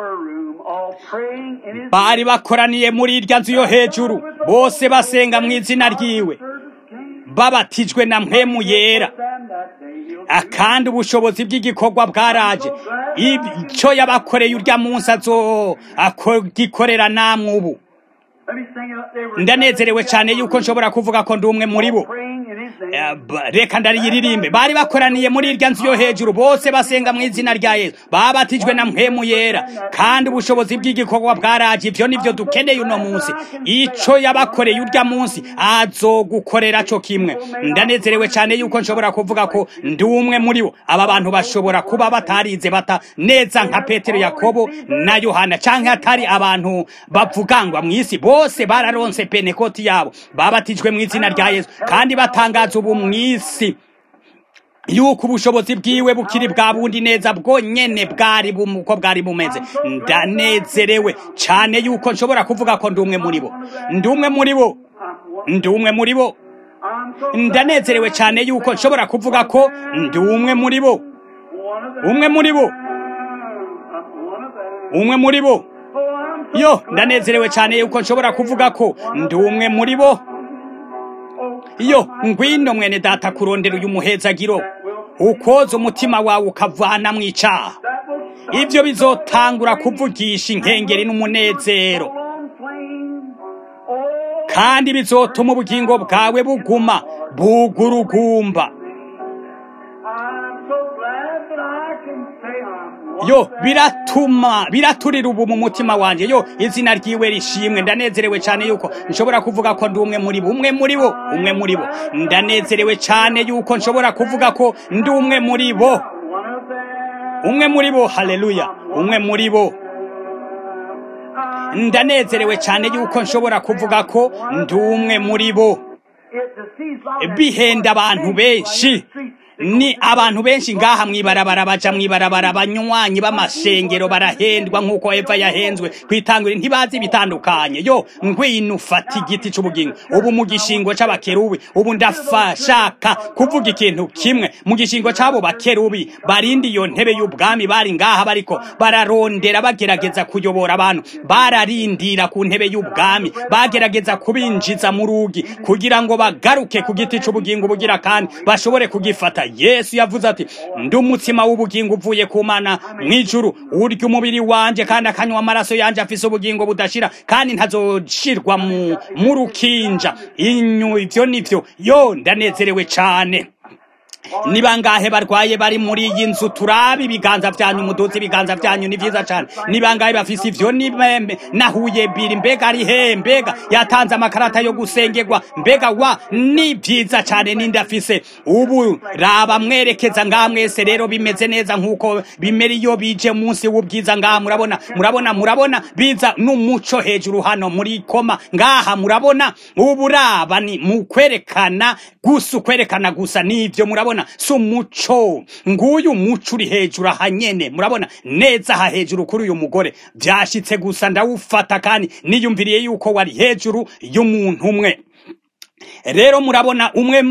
bari bakoraniye muri irya nzu yo hejuru bose basenga mu izina ryiwe babatijwe na mpemu yera akandi ubushobozi bw'igikorwa bwaraje icyo yabakoreye urya munsi azo agikorera namwe ubu ndanezerewe cyane yuko nshobora kuvuga ko ndi umwe muri bo Eh, ba- reka ndariyiririmbe bari bakoraniye muri irya nzu yo hejuru bose basenga mu izina rya yesu babatijwe na mpemu yera kandi ubushobozi bw'igikorwa bwaraje ibyo nibyo dukeneye uno munsi ico yabakoreye urya munsi azogukorera co kimwe ndanezerewe cyane yuko nshobora kuvuga ko ndi umwe muri bo aba bantu bashobora kuba batarize bata neza nka petero yakobo na yohana canke atari abantu bavugangwa mu isi bose bararonse penekoti yabo babatijwe mu izina rya yesu kandi batangaza ubu mu isi yuko ubushobozi bwiwe bukiri bwa bundi neza bwonyene bwari bum- uko bwari bumeze ndanezerewe cyane yuko nshobora kuvuga ko ndi umwe muri bo ndi umwe muri bo ndi umwe muri bo ndanezerewe cyane yuko nshobora kuvuga ko ndi umwe muri bo umwe muri bo umwe muri bo yo ndanezerewe cyane yuko nshobora kuvuga ko ndi umwe muri bo yo ngwino mwene data kurondera uyu muhezagiro ukoza umutima wawe ukavana mu icaha ibyo bizotangura kuvugisha inkengeri n'umunezero kandi bizotuma ubugingo bwawe buguma bugurugumba yo biratuma biraturira ubu mu mutima wanjye yo izina ryiwe rishimwe ndanezerewe cyane yuko nshobora kuvuga ko ndi umwe muri bo umwe muri bo umwe muri bo ndanezerewe cyane yuko nshobora kuvuga ko ndi umwe muri bo umwe muri bo haleluya umwe muri bo ndanezerewe cyane yuko nshobora kuvuga ko ndi umwe muri bo bihenda abantu benshi ni abantu benshi ngaha mwibarabara baja mwibarabara banywanyi b'amashengero barahendwa nk'uko eva yahenzwe kwitangura ntibazi bitandukanye yo ngwino ufata igiti c'ubugingo ubu mu gishingo c'abakerubi ubu ndafashaka kuvuga ikintu kimwe mu gishingo c'abo bakerubi barindi iyo ntebe y'ubwami bari ngaha bariko bararondera bagerageza kuyobora abantu bararindira ku ntebe y'ubwami bagerageza kubinjiza mu rugi kugira ngo bagaruke ku giti c'ubugingo bugira kandi bashobore kugifata yesu yavuze ati ndi umutsima w'ubugingo uvuye ku mana mw'ijuru urya umubiri wanje kandi akanywa amaraso yanje afise ubugingo budashira kandi ntazoshirwa mu mu rukinja inyu ivyo nivyo yo ndanezerewe cane ni bangahe barwaye bari muri iyi nzu turabe ibiganza byanyu muduze ibiganza byanyu ni vyiza cane ni bangahe bafise ivyo ni meme nahuye biri mbega ari he mbega yatanze amakarata yo gusengerwa mbega wa ni vyiza cane ninde afise ubu raba mwerekeza ngaha mwese rero bimeze neza nkuko bimera iyo bije munsi w'ubwiza ngaha murabona murabona murabona biza n'umuco hejuru hano muri koma ngaha murabona ubu raba ni mu kwerekana gusa ukwerekana gusa nivyo murabona si umuco nguyu muco uri hejuru aha nyene murabona neza aha hejuru kuri uyu mugore vyashitse gusa ndawufata kandi niyumviriye yuko wari hejuru y'umuntu umwe rero murabona umwe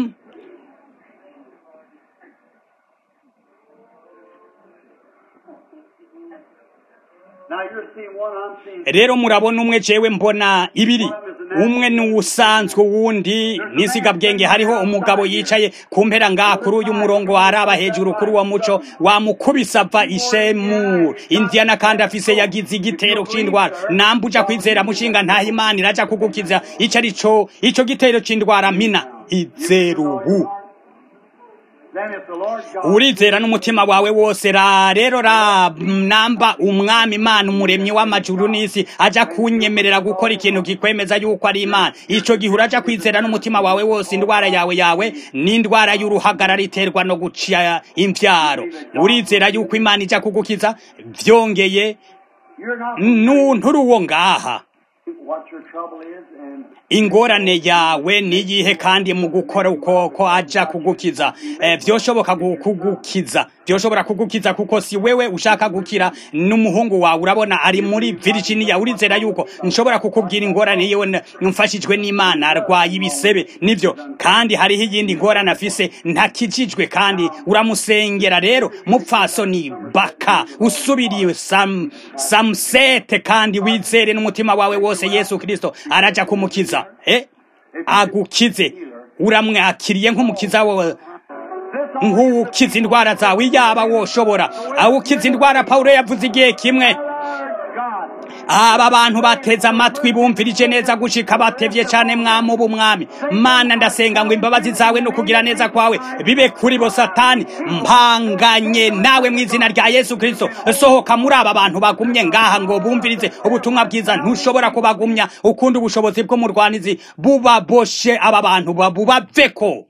Now you're seeing one, I'm seeing rero murabona umwe jewe mbona ibiri umwe ni uwusanzwe uwundi nisigabwenge hariho umugabo yicaye ku mpera ngaha kuri uyu murongo araba hejuru kuri uwo muco wamukubise ava ishemu indiana kandi afise yagize igitero c'indwara nambuja kwizera mushinga ntaho imana iraja kugukiza ico ari co ico gitero c'indwara mina izerubu Then if the Lord God. urizera n'umutima wawe wose ra rero ra namba umwami imana umuremyi w'amajuru n'isi aja kunyemerera gukora ikintu kikwemeza yuko ari imana ico gihe uraja kwizera n'umutima wawe wose indwara yawe yawe n'indwara y'uruhagarara iterwa no guca imvyaro urizera yuko imana ija kugukiza vyongeye You're not nunturi uwo ngaha what your trouble is, and ingorane yawe niyihe kandi mu gukora uko ko aja kugukiza eh, vyoshoboka gu- kugukiza vyoshobora kugukiza kuko si wewe ushaka gukira n'umuhungu wawe urabona ari muri Virginia urizera yuko nshobora kukubwira ingorane yiwe n- mfashijwe n'Imana arwaye ibisebe nivyo kandi hariho iyindi ngorane afise ntakijijwe kandi uramusengera rero mupfasoni baka usubiriye sam samsete kandi wizere n'umutima wawe wose Yesu Kristo araja kumukiza eh agukize uramwakiriye nk'umukiza wawe nk'ukiza indwara zawe yaba woshobora awukiza indwara Paulo yavuze igihe kimwe God, aba bantu bateze amatwi bumvirije neza gushika batevye cane mwami ubu mwami mana ndasenga ngo imbabazi zawe no kugira neza kwawe bibe kuri bo satani mpanganye nawe mu izina rya yesu kristo sohoka muri aba bantu bagumye ngaha ngo bumvirize ubutumwa bwiza ntushobora kubagumya ukundi ubushobozi bw'umurwanizi bubaboshe aba bantu babubaveko